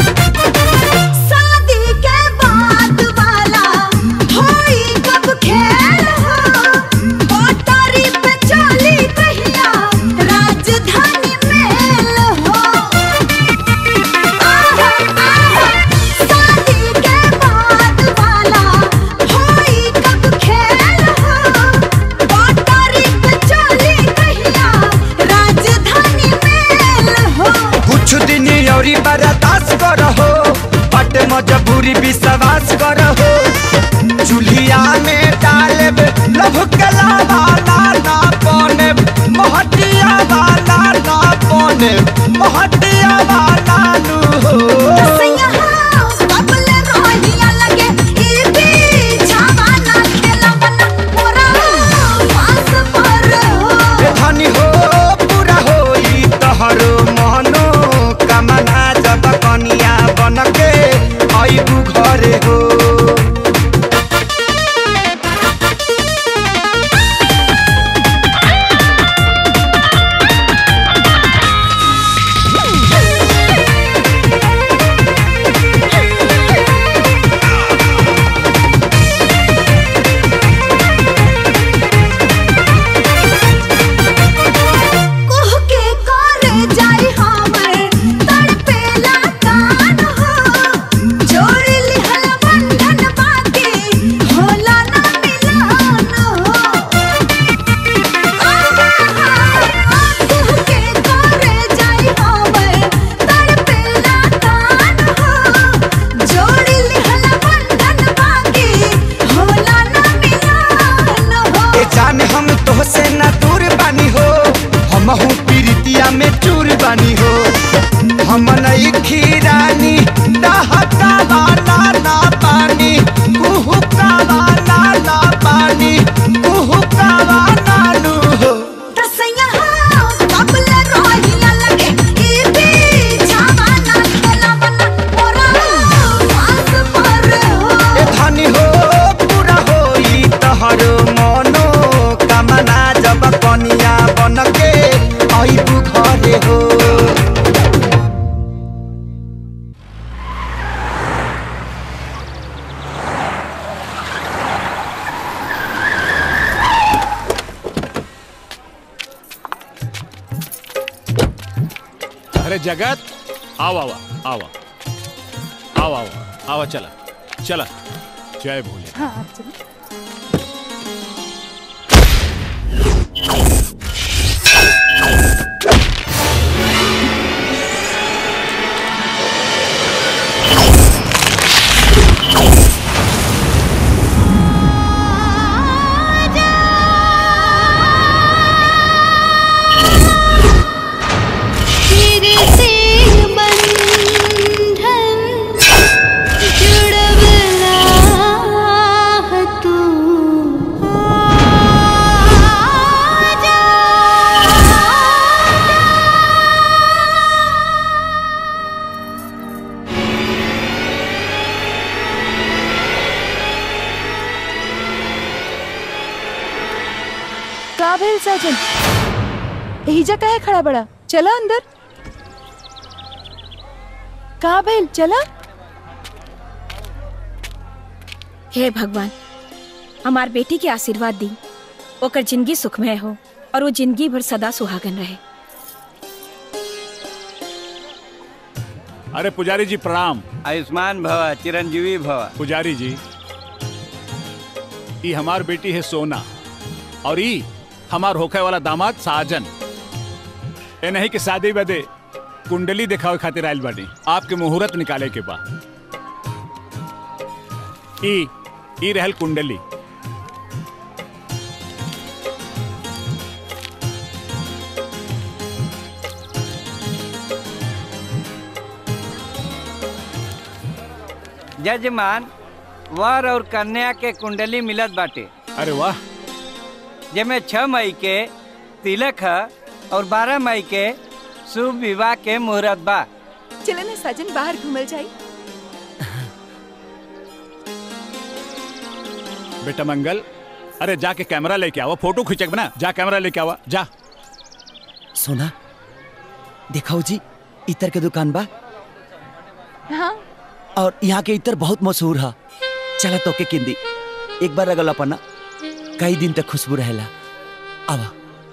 शादी के बाद वाला होई कब खेल अरे जगत आओ आवा आवा आओ आवा आवा चला चला जय भोले हाँ चलो तेरे से बंधन जुड़वला है तू का भेल साजन एहिजा काहे खड़ा बड़ा चला अंदर का भेल चला हे भगवान हमार बेटी के आशीर्वाद दी ओकर जिंदगी सुखमय हो और वो जिंदगी भर सदा सुहागन रहे अरे पुजारी जी प्रणाम आयुष्मान भव चिरंजीवी भव पुजारी जी ई हमार बेटी है सोना और ई हमार होखे वाला दामाद साजन ए नहीं कि शादी बदे कुंडली दिखावे खातिर आयल बानी आपके मुहूर्त निकाले के बा ई ई रहल कुंडली जजमान वर और कन्या के कुंडली मिलत बाटे अरे वाह जेमे छह मई के तिलक है और बारह मई के शुभ विवाह के मुहूर्त बा चले ना साजन बाहर घूमल जाई बेटा मंगल अरे जाके कैमरा लेके आवा फोटो खींचे बना जा कैमरा लेके आवा जा सोना दिखाओ जी इतर के दुकान बा हाँ और यहाँ के इतर बहुत मशहूर है चला तो के किंदी एक बार अगल अपना कई दिन तक खुशबू रहेला आवा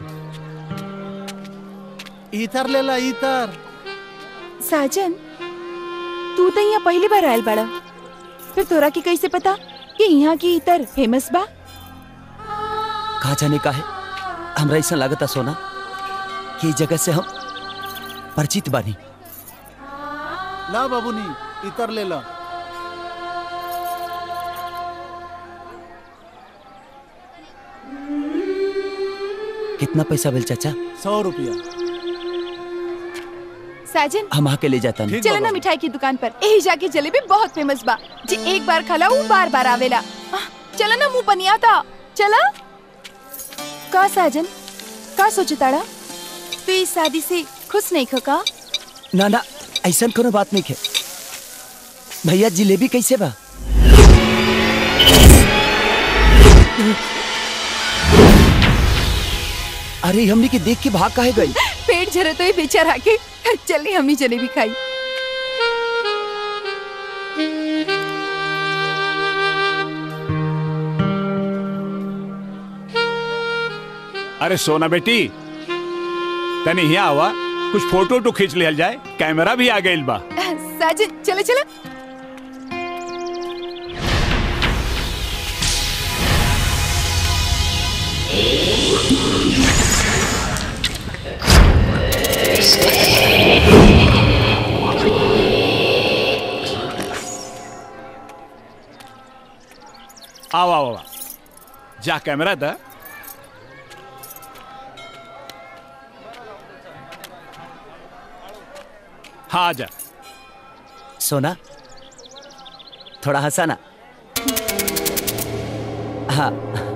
इतर ले ला इतर साजन तू तो यहाँ पहली बार आयल बड़ा फिर तोरा की कैसे पता कि यहाँ की इतर फेमस बा कहा जाने का है हमरा ऐसा लागता सोना कि इस जगह से हम परिचित बानी ला बाबूनी इतर ले ला कितना पैसा बिल चाचा सौ रुपया साजन हम आके ले जाता नहीं चलो ना मिठाई की दुकान पर यही जाके जलेबी बहुत फेमस बा जी एक बार खला वो बार बार आवेला आह, चलो ना मुंह पनिया था चला का साजन का सोचताड़ा तू इस शादी से खुश नहीं खो का ना ना ऐसा कोनो बात नहीं है भैया जिलेबी कैसे बा अरे हमनी के देख के भाग काहे गई पेट झरे तो ये बेचारा के चलिए हमनी जलेबी खाई अरे सोना बेटी तनी यहाँ आवा कुछ फोटो तो खींच लिया जाए कैमरा भी आ गई बा साजन चलो चलो आओ आओ आओ जा कैमरा दा हाँ जा सोना थोड़ा हंसा ना हाँ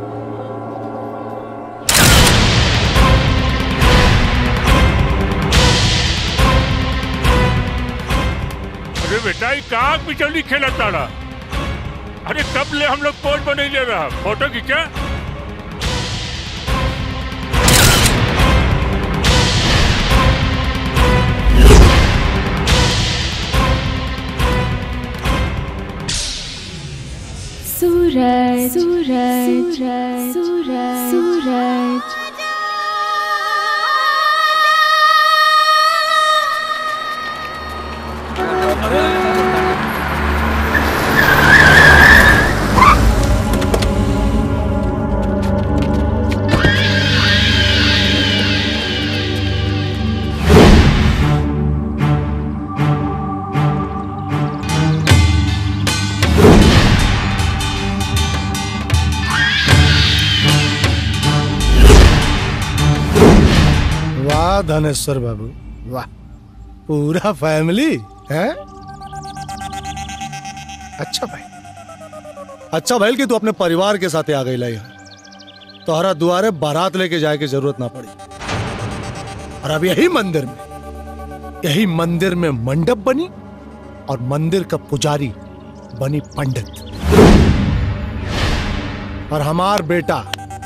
अरे बेटा ये कहाँ बिचौली खेला ताड़ा अरे कब ले हम लोग पोज बने ले रहा फोटो खींचा सूरज सूरज सूरज सूरज वाह धनेश्वर बाबू वाह पूरा फैमिली है अच्छा भाई अच्छा भाई कि तू अपने परिवार के साथ आ गई यहाँ तोहरा दुआरे बारात लेके जाए की जरूरत ना पड़ी और अब यही मंदिर में यही मंदिर में मंडप बनी और मंदिर का पुजारी बनी पंडित और हमार बेटा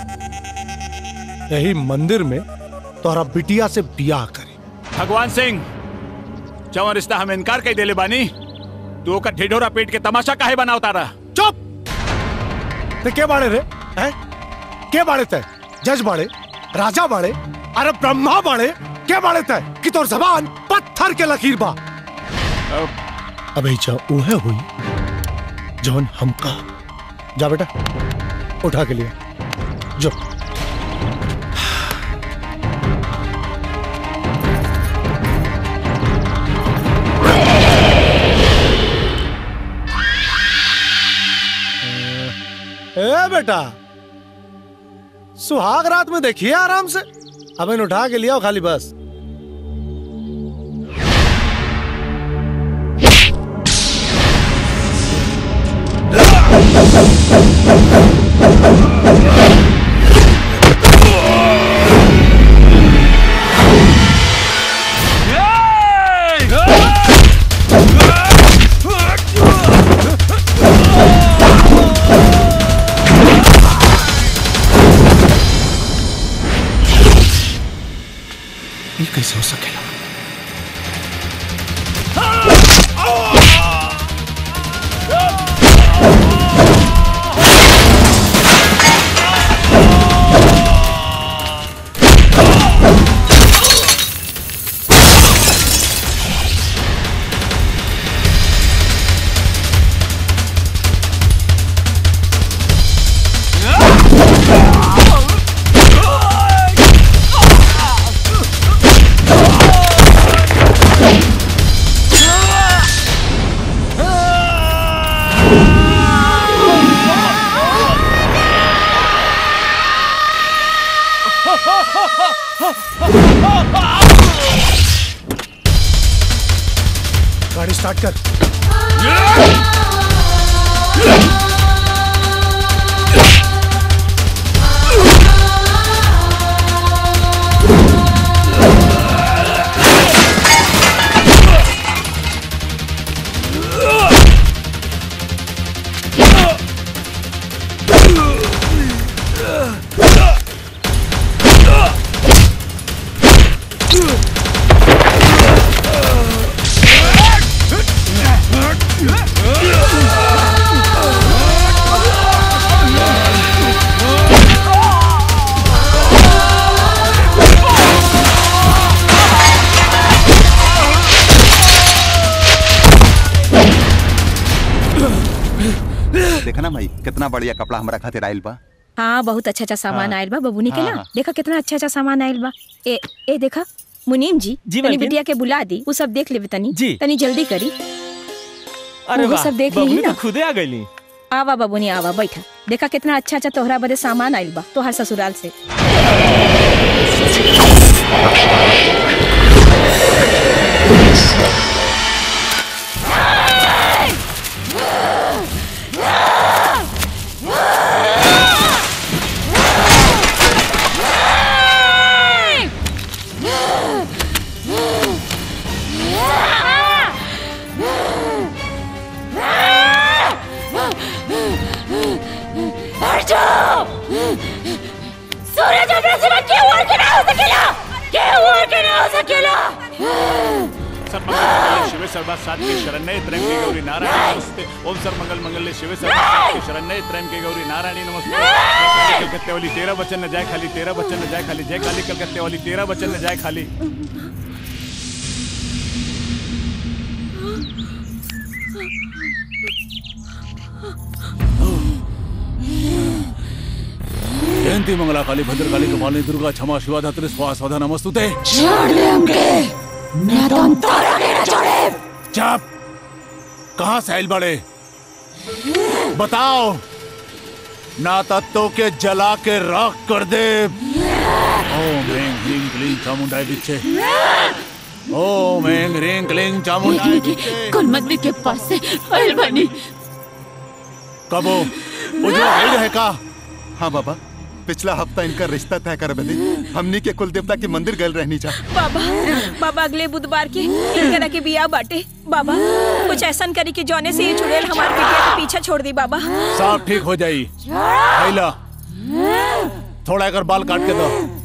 यही मंदिर में तोहरा बिटिया से बियाह करी भगवान सिंह जवन रिश्ता हम इनकार कई देले बानी तू ओकर ढिढोरा पेट के तमाशा काहे बना उतारा चुप ते के बाड़े रे हैं के बाड़े ते जज बाड़े राजा बाड़े अरे ब्रह्मा बाड़े के बाड़े ते कि तोर जबान पत्थर के लकीर बा अबे जा उहे हुई जौन हमका जा बेटा उठा के लिए जो ए बेटा सुहाग रात में देखिए आराम से अब इन उठा के लिया खाली बस ये कैसे हो सकेगा गाड़ी स्टार्ट कर देखा ना भाई कितना बढ़िया कपड़ा हमारा खातिर आयल बा हाँ बहुत अच्छा अच्छा सामान हाँ। आयल बा बबूनी के हाँ, ना हाँ। देखा कितना अच्छा अच्छा सामान आयल बा ए ए देखा मुनीम जी जी, तनी मालकिन। बिटिया के बुला दी वो सब देख लेबे तनी जी। तनी जल्दी करी अरे वो वाह सब देख बबुनी ली तो ना खुदे आ गईली आवा बबूनी आवा बैठा देखा कितना अच्छा अच्छा तोहरा बदे सामान आयल बा तोहर ससुराल से सूरज अपने सिवा क्यों और के ना हो सकेला क्यों और के ना हो सकेला सर्वमंगल शिव सर्वा सात्विक शरण्य त्र्यंबके गौरी नारायणी नमस्ते ओम सर्वमंगल मंगल शिव सर्वा सात्विक शरण्य त्र्यंबके गौरी नारायणी नमस्ते जय काली कलकत्ते वाली तेरह बच्चन न जाए खाली तेरह बच्चन न जाए खाली जय काली कलकत्ते वाली तेरह बच्चन न जाए खाली जयंती मंगला काली भद्रकाली कपालिनी दुर्गा क्षमा शिवा धात्री स्वाहा स्वधा नमस्तुते छोड़ दे हमके मैं तो तारा के ना छोड़े चुप कहाँ से आइल बड़े बताओ ना तत्तों के जला के राख कर दे ओम ह्रीं क्लीं क्लीं चामुंडाय विच्चे ओम ह्रीं क्लीं क्लीं चामुंडाय विच्चे कुलमंदी के पास से आयल बनी कबो उजला गाइड है का हाँ बाबा पिछला हफ्ता इनका रिश्ता तय कर बदे हमनी के कुल देवता के मंदिर गए रहनी जा बाबा बाबा अगले बुधवार के इनकरा के बिया बाटे बाबा कुछ ऐसा करी कि जौने से ये चुड़ैल हमारे बिटिया के पीछा छोड़ दी बाबा सब ठीक हो जाई आइला थोड़ा अगर बाल काट के दो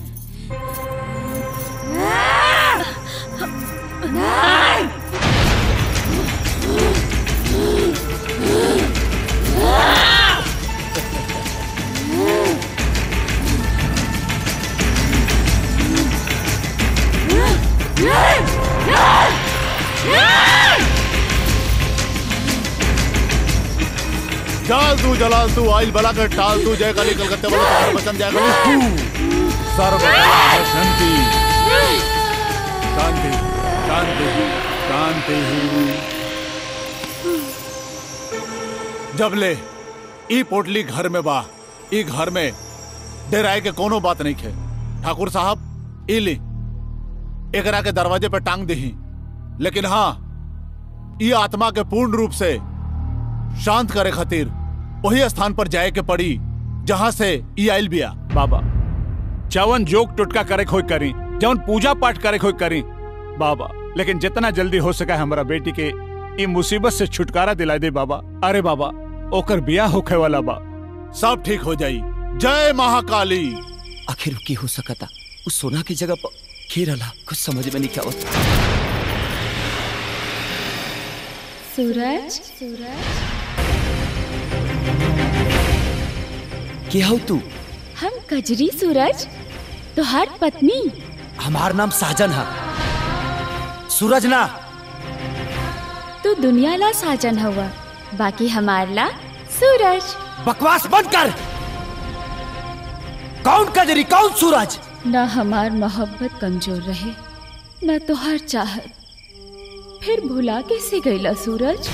जाल तू जलाल तू आइल बला कर टाल तू जय काली कलकत्ते वाला तुम्हारे बचन जय काली तू सर्व शांति शांति शांति शांति जब ले ई पोटली घर में बा ई घर में डेराए के कोनो बात नहीं खे ठाकुर साहब ई ली एकरा के दरवाजे पे टांग दही लेकिन हाँ ई आत्मा के पूर्ण रूप से शांत करे खातिर वही स्थान पर जाए के पड़ी जहां से ई आइल बिया बाबा चवन जोक टुटका करे खोई करी जवन पूजा पाठ करे खोई करी बाबा लेकिन जितना जल्दी हो सका हमारा बेटी के ई मुसीबत से छुटकारा दिला दे बाबा अरे बाबा ओकर बिया होखे वाला बा सब ठीक हो जाई जय महाकाली आखिर की हो सकता उस सोना की जगह पर खेरला कुछ समझ में नहीं क्या होता सूरज सूरज क्या हो तू हम कजरी सूरज तुहार पत्नी हमार नाम साजन है सूरज ना तू दुनिया ला साजन हुआ बाकी हमार ला सूरज बकवास बंद कर कौन कजरी कौन सूरज न हमार मोहब्बत कमजोर रहे न तुहार चाहत फिर भुला कैसे गईला सूरज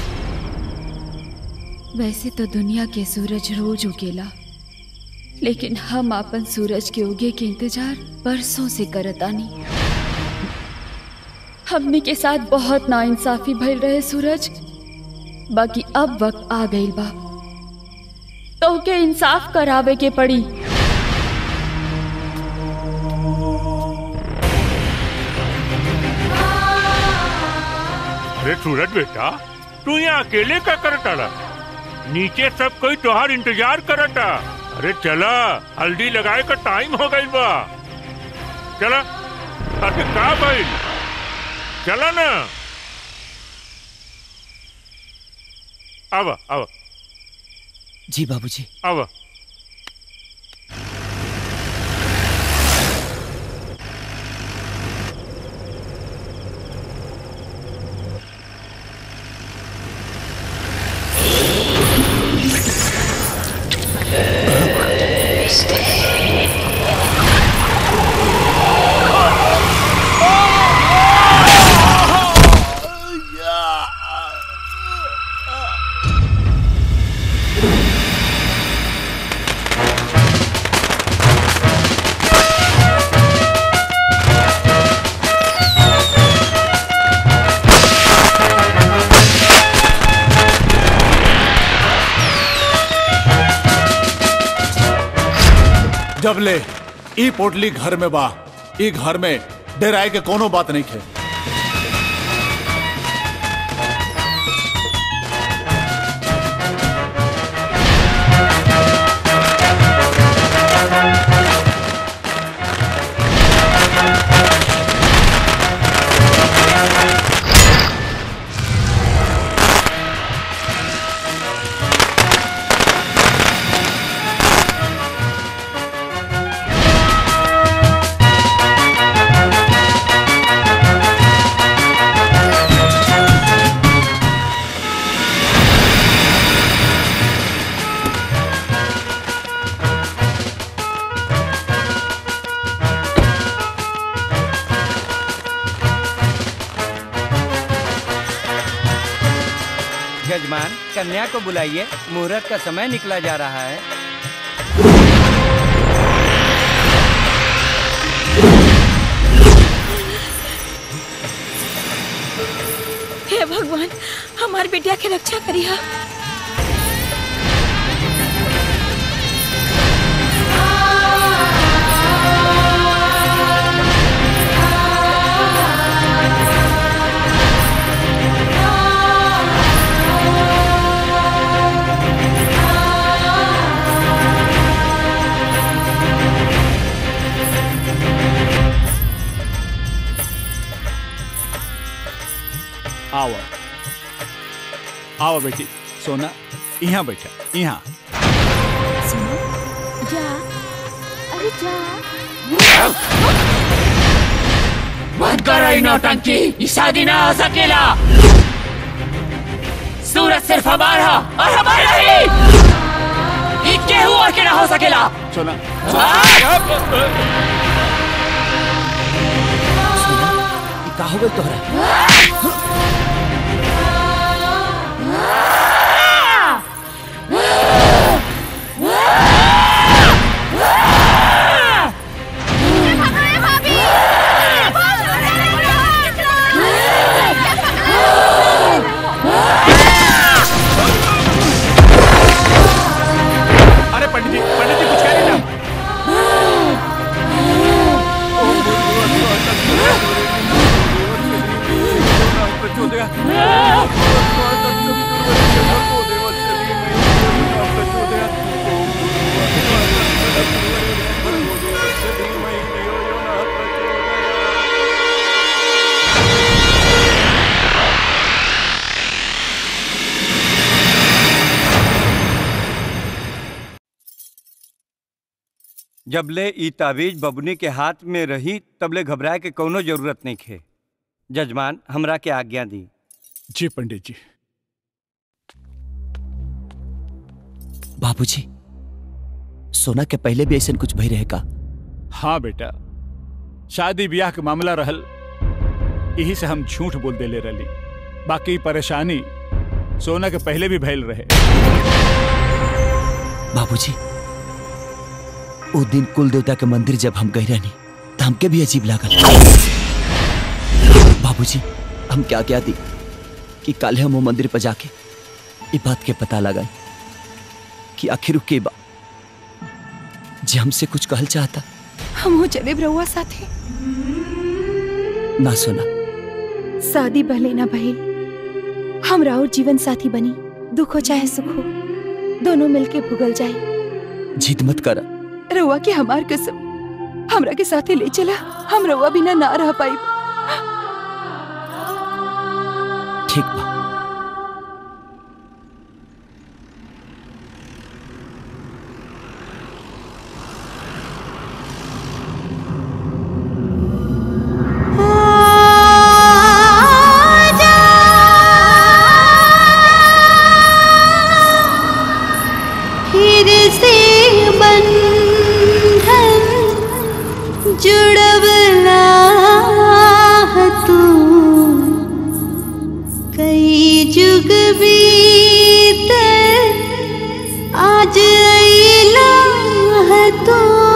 वैसे तो दुनिया के सूरज रोज उगेला लेकिन हम अपन सूरज के उगे के इंतजार बरसों से करतानी हमने के साथ बहुत नाइंसाफी भइल रहे सूरज बाकी अब वक्त आ गई बा तो के इंसाफ करावे के पड़ी अरे सूरज बेटा तू यहाँ अकेले का करता नीचे सब कोई तोहार इंतजार करता अरे चला हल्दी लगाए का टाइम हो गई बा चला अरे का भाई चला ना अब अब जी बाबूजी अब जब ले ई पोटली घर में बा ई घर में डेराए के कोनो बात नहीं खे यजमान कन्या को बुलाइए मुहूर्त का समय निकला जा रहा है हे भगवान हमार बेटिया के रक्षा करिया आओ आओ बेटी सोना यहाँ बैठा यहाँ जा अरे जा बंद करो ये नौटंकी ये शादी ना हो सकेला सूरज सिर्फ हमारा और हमारा ही ये केहू और के ना हो सकेला सोना का हो गई तोहरा अरे पंडित जी पंडित जी कुछ कह रहे ना जबले ई ताबीज बबुनी के हाथ में रही तबले घबराए के कौनो जरूरत नहीं खे जजमान हमरा के आज्ञा दी जी पंडित जी बाबूजी सोना के पहले भी ऐसा कुछ भई रहे का हाँ बेटा शादी ब्याह के मामला रहल यही से हम झूठ बोल देले रही बाकी परेशानी सोना के पहले भी भैल रहे बाबूजी वो दिन कुल देवता के मंदिर जब हम गए रहनी तो हमके भी अजीब लागल बाबूजी हम क्या क्या दी कि कल हम वो मंदिर पर जाके ये बात के पता लगा कि आखिर के बा जे हमसे कुछ कहल चाहता हम हो चले रहुआ साथे ना सुना शादी भले ना भइल हमरा और जीवन साथी बनी दुख हो चाहे सुख हो दोनों मिलके भुगल जाए जिद मत करा रहुआ के हमार कसम हमरा के साथे ले चला हम रहुआ बिना ना रह पाई ठीक बा फिर से बंधन जुड़वला है तू कई जुग बीत आज अइला है तू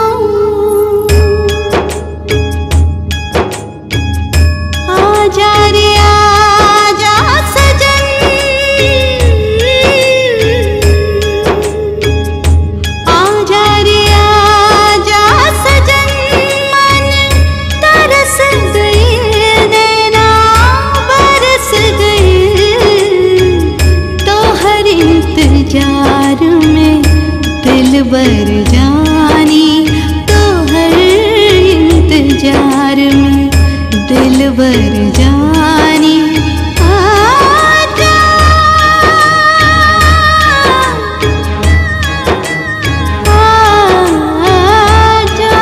आजा रे आजा सजन आजा रे आजा सजन मन तरस गए नैना बरस गए तो हर इंतजार में दिल बर जानी तो हर इंतजार में दिल बर जानी आजा आजा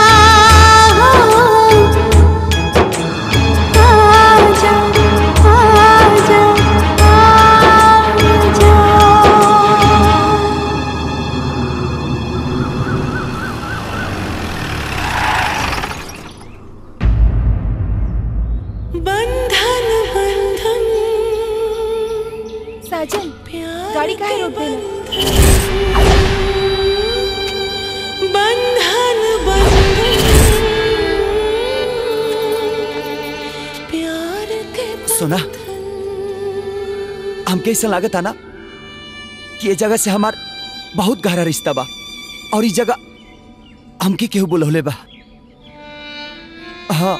आजा आजा आजा बंधन सुना हमके ऐसा लागत ना कि ये जगह से हमार बहुत गहरा रिश्ता बा और इस जगह हमके केहू बोलौले बा हाँ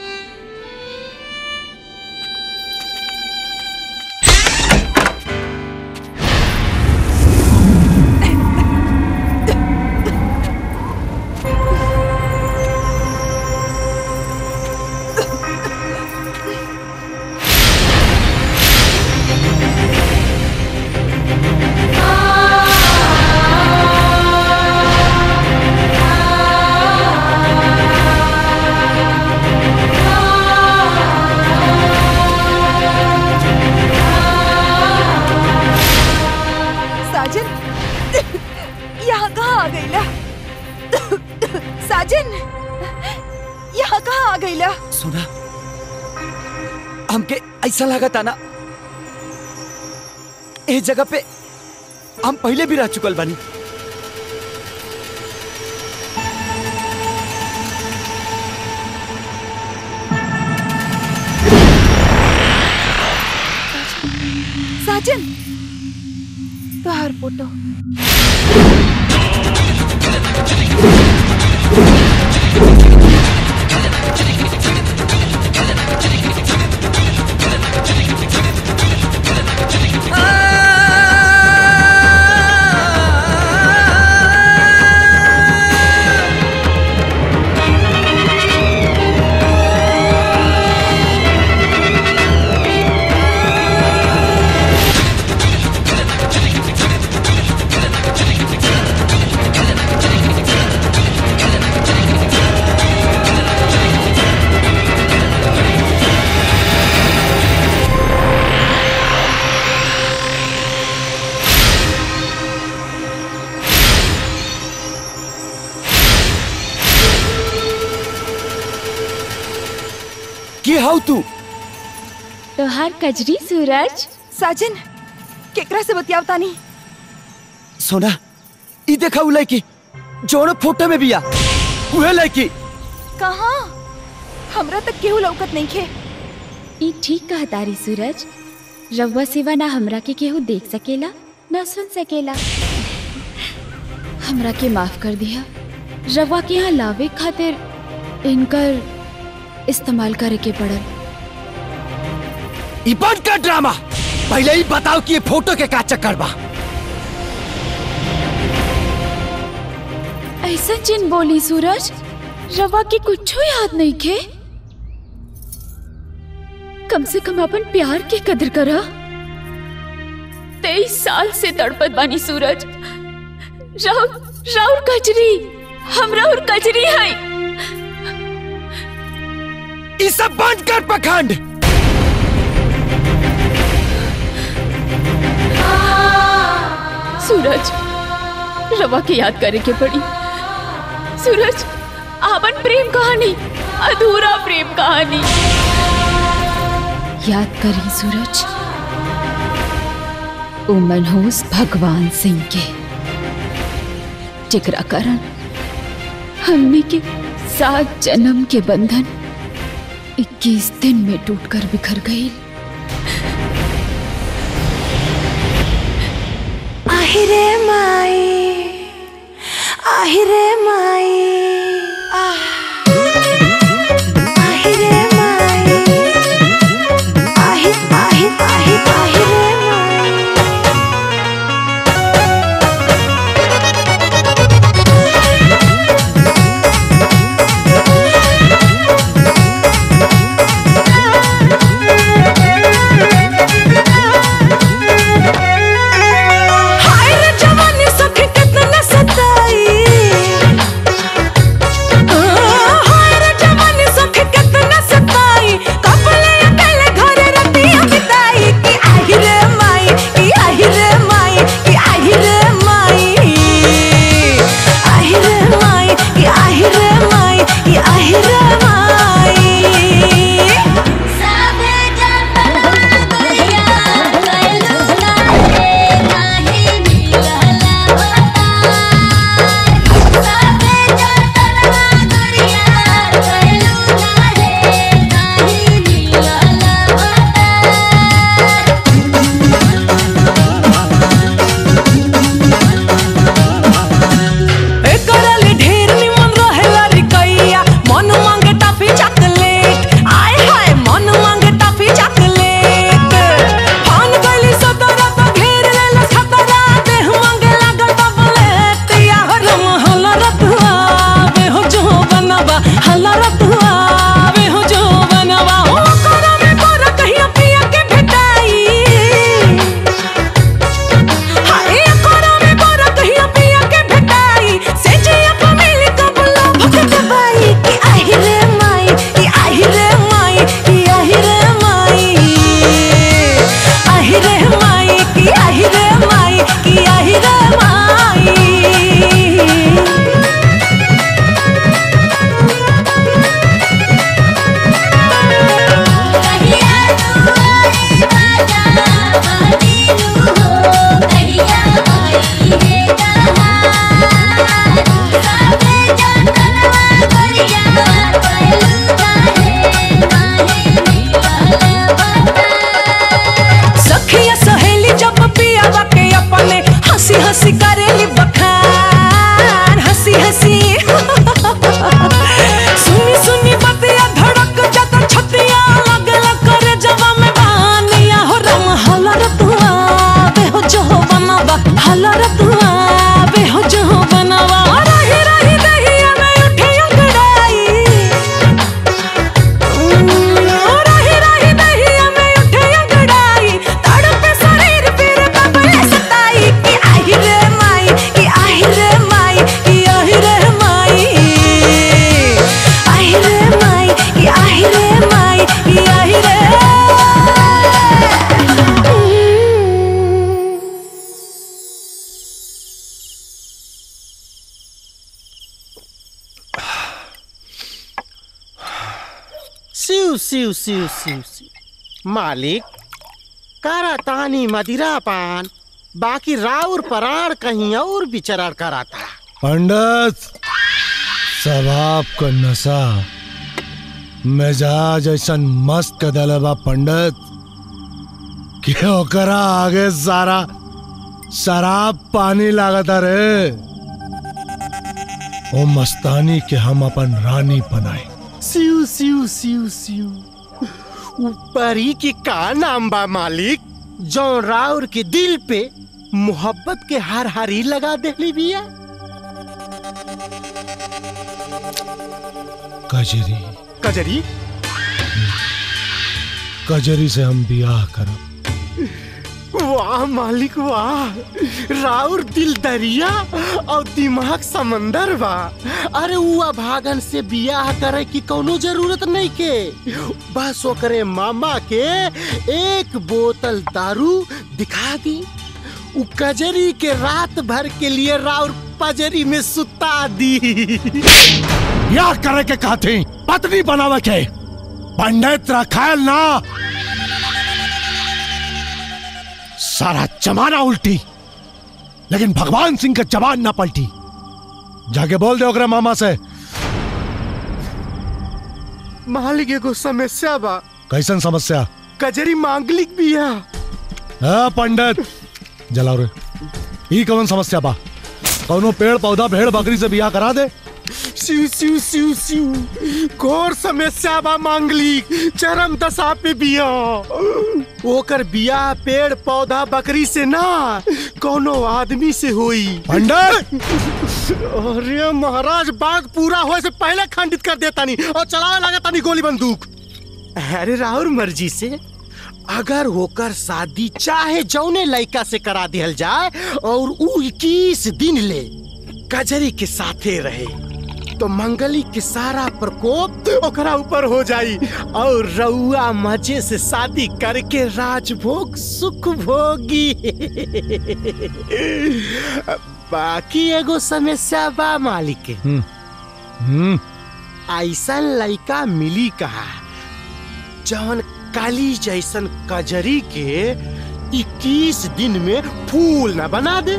साजन यहाँ कहाँ आ गईला साजन यहाँ कहाँ आ गईला सुना हमके ऐसा लागत ना ए जगह पे हम पहले भी रह चुकल बानी साजन तोहार फोटो के हाउ तू तोहार कजरी सूरज साजन केकरा से बतियाव तानी सोना ई देखा उ लड़की जोन फोटो में बिया उहे लड़की कहाँ हमरा तक केहू लौकत नहीं खे ई ठीक कहा तारी सूरज रउआ सिवा ना हमरा के केहू देख सकेला ना सुन सकेला हमरा के माफ कर दिया रवा के यहाँ लावे खातिर इनकर इस्तेमाल करे के पड़ल ई बंद कर ड्रामा पहले ही बताओ कि ये फोटो के का चक्कर बा ऐसा जिन बोली सूरज रवा के कुछ याद नहीं खे कम से कम अपन प्यार के कदर करा तेईस साल से तड़पत बानी सूरज राउर राउर कजरी हम राउर कजरी है ई सब बंद कर पखंड सूरज रवा के याद करे के पड़ी सूरज आपन प्रेम कहानी अधूरा प्रेम कहानी याद करी सूरज ओ मनहूस भगवान सिंह के जिकरा कारण हमने के सात जन्म के बंधन 21 दिन में टूटकर बिखर गई আহিরে মাই আহিরে মাই আহ আহিরে মাই আহি আহি আহি আহিরে মাই हाय रे जवानी सखी कितना सताई सिउ सिउ सिउ सिउ सिउ मालिक करा तानी मदिरा पान बाकी राउर पराण कहीं और विचरण कराता पंडित सवाब का नशा मिजाज ऐसा मस्त कदल बा पंडित कि ओकरा आगे सारा शराब पानी लागता रे ओ मस्तानी के हम अपन रानी बनाए सिउ सिउ सिउ सिउ ऊपरी की का नाम बा मालिक जो राउर के दिल पे मोहब्बत के हर हरी लगा देली बिया कजरी कजरी कजरी से हम बियाह करब वाह मालिक वाह राउर दिल दरिया और दिमाग समंदर बा अरे उआ भागन से बियाह करे की कोनो जरूरत नहीं के बस ओकरे मामा के एक बोतल दारू दिखा दी उ कजरी के रात भर के लिए राउर पजरी में सुता दी बियाह करे के कहती पत्नी बनावे के पंडित रखायल ना सारा जमाना उल्टी लेकिन भगवान सिंह का जबान ना पलटी जाके बोल दे ओकरे मामा से मालिक एगो समस्या बा कैसन समस्या कजरी मांगलिक बिया हाँ पंडित जलाओ रे ई कौन समस्या बा कौनो पेड़ पौधा भेड़ बकरी से बियाह करा दे सिउ सिउ सिउ सिउ घोर समस्या बा मांगलिक चरम दशा पे बिया ओकर बिया पेड़ पौधा बकरी से ना कोनो आदमी से होई पंडित अरे महाराज बाग पूरा होए से पहले खंडित कर देता नहीं और चलावे लगा तानी गोली बंदूक अरे राहुल मर्जी से अगर होकर शादी चाहे जौने लड़का से करा दिहल जाए और उ इक्कीस दिन ले कजरी के साथे रहे तो मंगली के सारा प्रकोप ओकरा ऊपर हो जाई और रउआ मजे से शादी करके राजभोग सुख भोगी बाकी एगो समस्या बा मालिक के हम्म ऐसा लड़का मिली कहा जवन काली जैसन कजरी के 21 दिन में फूल न बना दे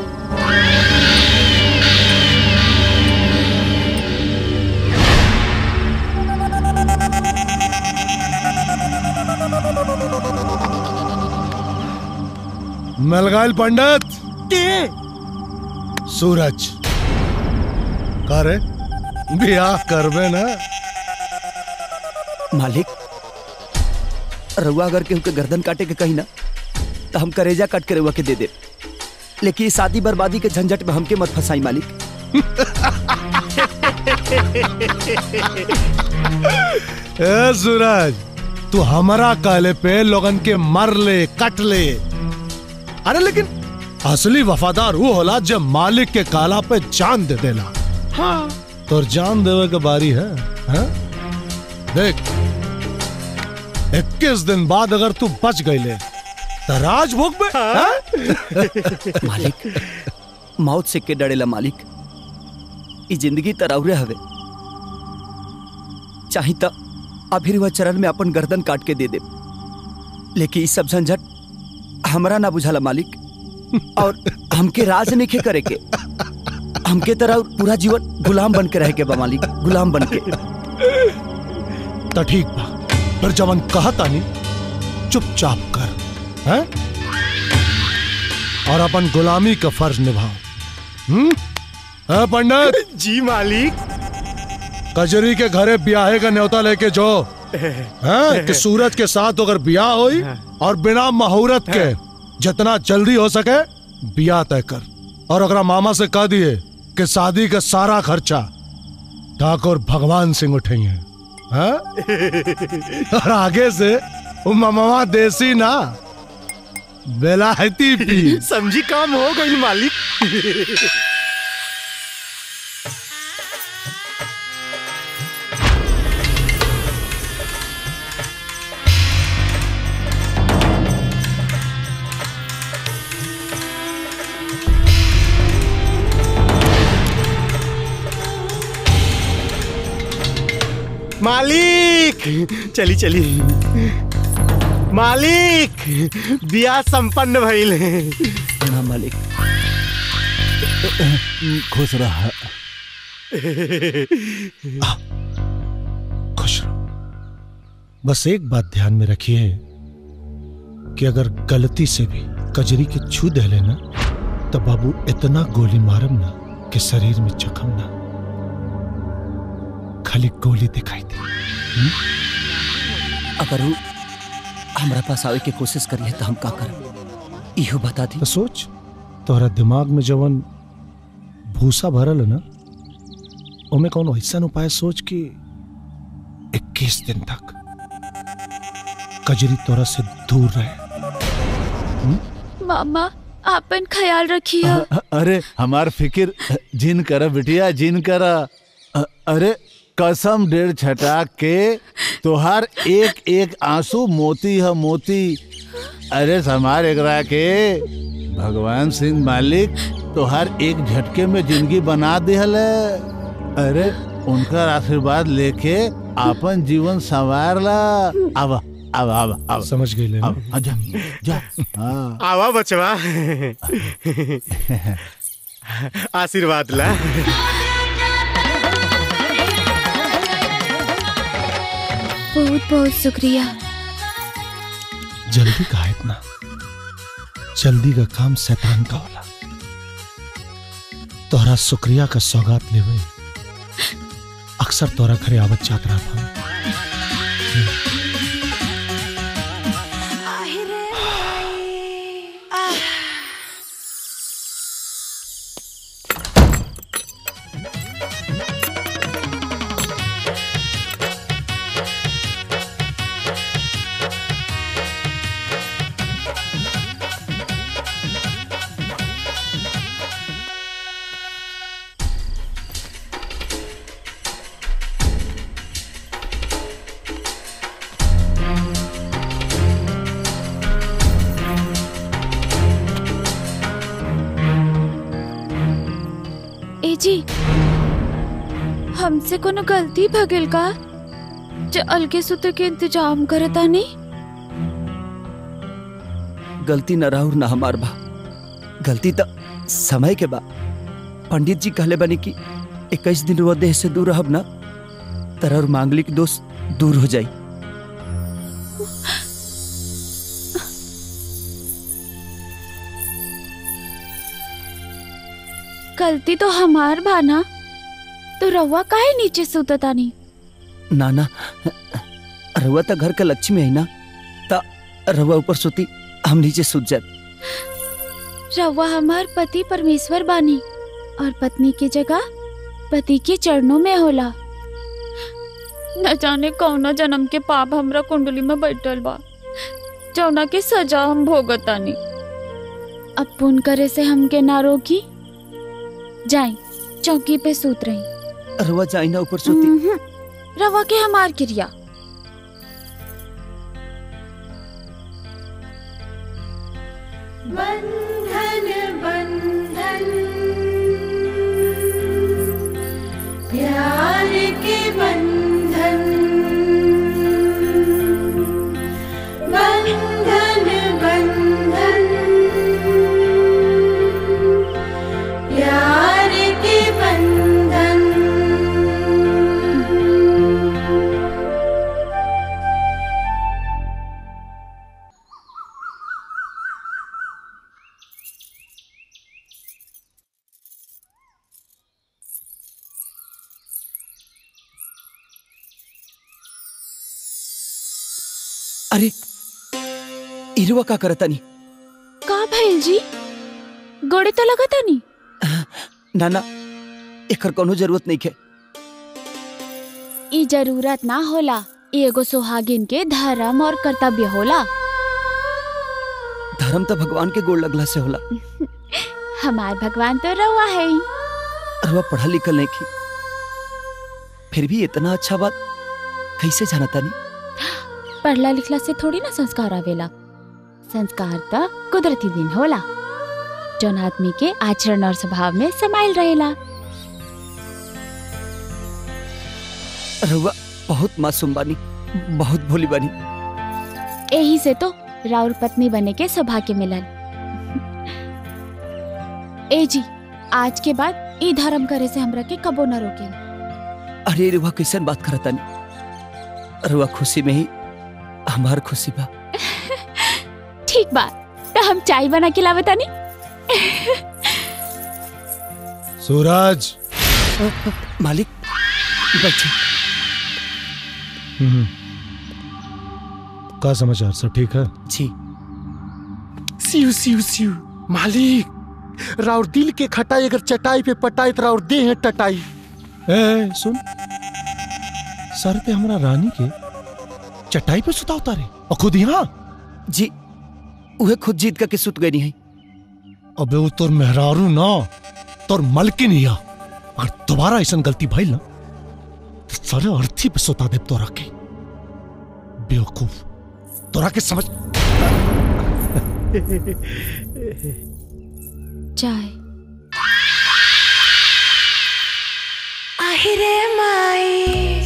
मिल गए पंडित के सूरज का रे बियाह करबे ना मालिक रउआ अगर केहू के गर्दन काटे के कही ना तो हम करेजा काट के रउआ के दे दे लेकिन इस शादी बर्बादी के झंझट में हमके मत फंसाई मालिक ए सूरज तू हमारा कहले पे लोगन के मर ले कट ले अरे लेकिन असली वफादार वो होला जब मालिक के काला पे जान दे देला हाँ तो जान देवे के बारी है, है? देख इक्कीस दिन बाद अगर तू बच गईले तो राजभोग में हाँ? मालिक मौत से के डरेला मालिक ई जिंदगी तरौरे हवे चाही त अभी वह चरण में अपन गर्दन काट के दे दे लेकिन ई सब झंझट हमरा ना बुझाला मालिक और हमके राज नहीं करे के हमके तरह पूरा जीवन गुलाम बन के रह के बा मालिक गुलाम बन के तो ठीक बा फिर जवन कहता नहीं चुपचाप कर हैं? और अपन गुलामी का फर्ज निभाओ हम्म है पंडित जी मालिक कजरी के घरे ब्याहे का न्योता लेके जो हैं कि सूरज के साथ अगर ब्याह होई और बिना मुहूर्त के जितना जल्दी हो सके ब्याह तय कर और अगर मामा से कह दिए कि शादी का सारा खर्चा ठाकुर भगवान सिंह उठेंगे हैं? और आगे से वो मामा देसी ना बेलायती पी समझी काम हो गई मालिक मालिक चली चली मालिक बिया संपन्न भइल प्रणाम मालिक खुश रहा खुश रहो बस एक बात ध्यान में रखिए कि अगर गलती से भी कजरी के छू दे लेना तो बाबू इतना गोली मारम ना कि शरीर में जख्म ना खाली गोली दिखाई दे अगर वो हमारा पास आवे के कोशिश करिए तो हम का करब इहो बता दी तो सोच तोहरा दिमाग में जवन भूसा भरल है ना ओमे कौन ऐसा उपाय सोच कि 21 दिन तक कजरी तोरा से दूर रहे मामा आपन ख्याल रखिए अ- अरे हमार फिकिर जिन कर बिटिया जिन कर अ- अरे कसम डेढ़ छटा के तोहार एक एक आंसू मोती है मोती अरे समार एकरा के भगवान सिंह मालिक तोहार एक झटके में जिंदगी बना दिहल है अरे उनका आशीर्वाद लेके आपन जीवन संवार ला अब अब अब अब समझ गई ले अब जा जा हाँ आवा बचवा आशीर्वाद ला बहुत बहुत शुक्रिया जल्दी का इतना जल्दी का काम शैतान का होला तोहरा शुक्रिया का सौगात लेवे अक्सर तोरा घरे आवत जात रहा हम ए जी हमसे कोनो गलती भगिल का जो अलगे सुते के इंतजाम करता नहीं गलती न राहुर न हमार बा गलती तो समय के बा पंडित जी कहले बनी कि इक्कीस दिन वो देह से दूर रहब ना तरह और मांगलिक दोष दूर हो जाई गलती तो हमार बाना तो रवा काहे नीचे सुतता नहीं ना ना रहुआ तो घर का लक्ष्मी है ना ता रहुआ ऊपर सोती हम नीचे सूत जाए रवा हमार पति परमेश्वर बानी और पत्नी की जगह पति के चरणों में होला न जाने कौना जन्म के पाप हमरा कुंडली में बैठल बा जौना के सजा हम भोगतानी अब पुन करे से हमके ना रोकी जाई चौकी पे सूत रही रहुआ जाई ना ऊपर सोती उम्हूं, रवा के हमार क्रिया बंधन बंधन प्यार के बंधन बंधन बंधन प्यार के बंधन अरे इरुआ का करता नहीं का भइल जी गोड़े तो लगता नहीं ना ना एकर कोनो जरूरत नहीं है ई जरूरत ना होला ई एगो सुहागिन के धर्म और कर्तव्य होला धर्म तो भगवान के गोड़ लगला से होला हमार भगवान तो रवा है ही। रहुआ पढ़ा लिखल नहीं की फिर भी इतना अच्छा बात कैसे जानता नहीं पढ़ला लिखला से थोड़ी ना संस्कार आवेला संस्कार तो कुदरती दिन होला जौन आदमी के आचरण और स्वभाव में समाइल रहेला रहुआ बहुत मासूम बानी बहुत भोली बानी यही से तो राउर पत्नी बने के सौभाग्य मिलल ए जी आज के बाद ई धर्म करे से हमरा के कबो न रोके अरे रुआ कैसन बात करता नहीं रुआ खुशी में ही हमार खुशी बा ठीक बा तो हम चाय बना के लावे तानी सूरज मालिक बैठे हम्म। का समाचार सब ठीक है जी सिउ सिउ सिउ मालिक राउर दिल के खटाई अगर चटाई पे पटाई तो राउर दे है टटाई ए सुन सर पे हमारा रानी के चटाई पे सुता उतारे और खुद यहाँ जी उहे खुद जीत करके सुत गई है अबे वो तोर मेहरारू ना तोर मलकिन हिया अगर दोबारा ऐसा गलती भइल ना तो सारे अर्थी पे सुता दे तोरा के बेवकूफ तोरा के समझ चाय আহিरे माई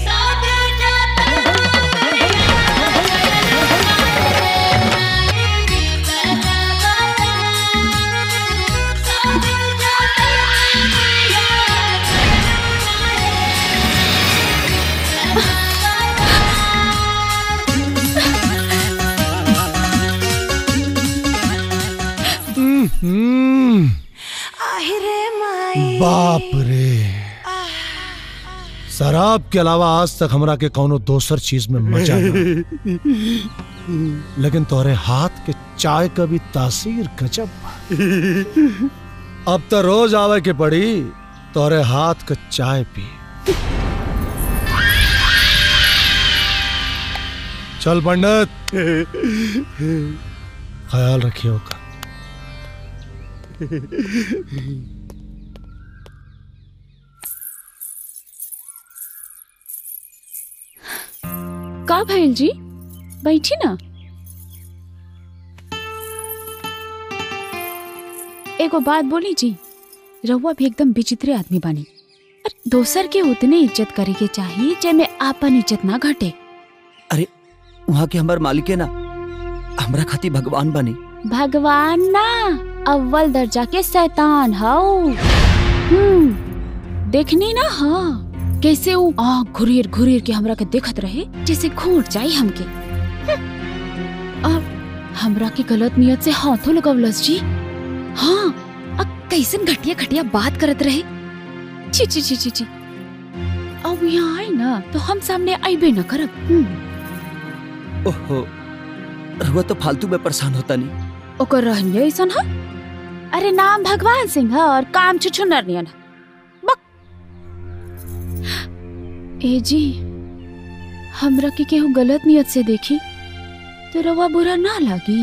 हम्म, আহিरे माई बाप रे शराब के अलावा आज तक हमरा के कौनो दोसर चीज में मजा ना लेकिन तोरे हाथ के चाय का भी तासीर गजब बा। अब तो रोज आवे के पड़ी तोरे हाथ का चाय पी चल पंडित ख्याल रखियो का का भइल जी बैठी ना एगो बात बोली जी रहुआ भी एकदम विचित्र आदमी बानी अरे दोसर के उतने इज्जत करे के चाहिए जेमे आपन इज्जत ना घटे अरे वहाँ के हमार मालिक है ना हमरा खातिर भगवान बनी भगवान ना अव्वल दर्जा के शैतान हाउ हम्म देखनी ना हाँ कैसे वो आँख घुरीर घुरीर के हमरा के देखत रहे जैसे घूट जाई हमके हम्म। और हमरा के गलत नियत से हाथों लगवलस जी हाँ अ कैसन घटिया घटिया बात करत रहे छी छी छी छी छी अब यहाँ आए ना तो हम सामने आईबे न करब हम्म। ओहो रुआ तो फालतू में परेशान होता नहीं ओकर रहनिया ऐसन ह अरे नाम भगवान सिंह ह और काम छुछुनर नियन ह। बक ए जी हमरा के केहू गलत नियत से देखी तो रवा बुरा ना लागी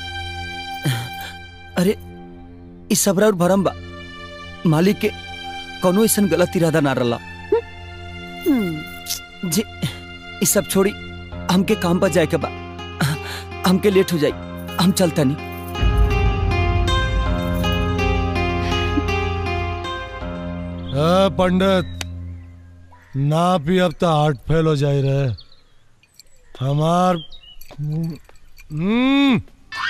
अरे इस सबरा और भरम बा मालिक के कोनो ऐसा गलत इरादा ना रला हम्म, जी इस सब छोड़ी हमके काम पर जाए के बा हमके लेट हो जाई हम चलता नहीं ए, पंडित ना पी अब तो हार्ट फेल हो जाए रहे हमार हम्म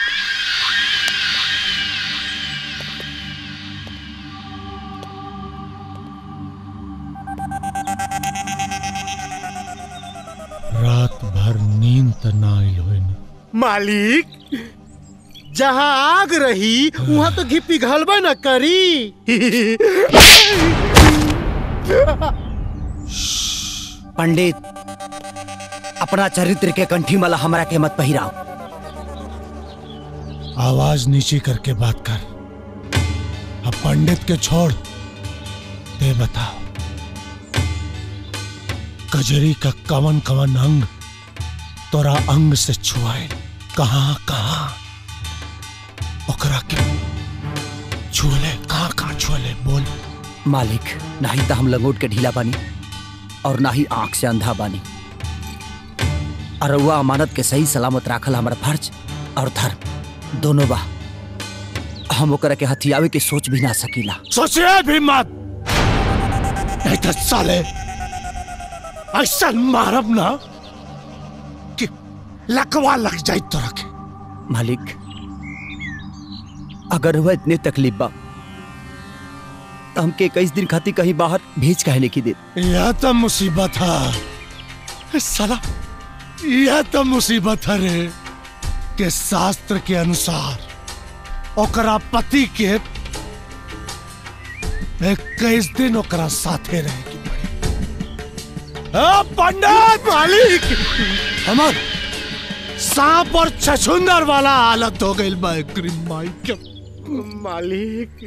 रात भर नींद त ना आइल होई ना मालिक जहाँ आग रही वहाँ तो घी पिघलबे न करी पंडित अपना चरित्र के कंठी माला हमरा के मत पहिराओ आवाज नीची करके बात कर अब पंडित के छोड़ दे बताओ कजरी का कवन कवन अंग तोरा अंग से छुआए कहाँ कहाँ ओकरा के छुअले कहाँ कहाँ छुअले बोल मालिक ना ही तो हम लंगोट के ढीला बानी और ना ही आंख से अंधा बानी और वह अमानत के सही सलामत राखल हमारा फर्ज और धर्म दोनों बा हम ओकरा के हथियावे के सोच भी ना सकीला सोचिए भी मत नहीं तो साले ऐसा मारब ना कि लकवा लग जाए तो रखे मालिक अगर हुआ इतने तकलीफ बा तो हमके इक्कीस दिन खातिर कहीं बाहर भेज काहे नहीं की दे यह तो मुसीबत है साला यह तो मुसीबत है रे के शास्त्र के अनुसार ओकरा पति के इक्कीस दिन ओकरा साथे रहेगी आ, पंडित मालिक हमर सांप और छछुंदर वाला हालत हो गई बा एकरी माई के मालिक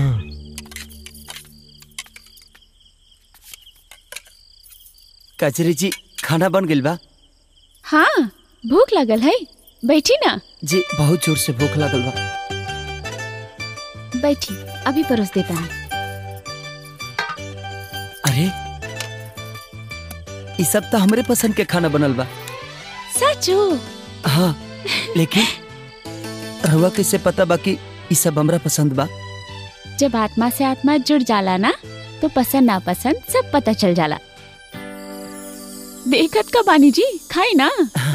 कचरी जी खाना बन गइल बा हाँ भूख लगल है बैठी ना जी बहुत जोर से भूख लागल बा बैठी अभी परोस देता हूँ अरे ये सब तो हमरे पसंद के खाना बनल बा सचो हाँ लेकिन रहुआ कैसे पता बा कि ये सब हमरा पसंद बा जब आत्मा से आत्मा जुड़ जाला ना तो पसंद ना पसंद सब पता चल जाला देखत का बानी जी खाई ना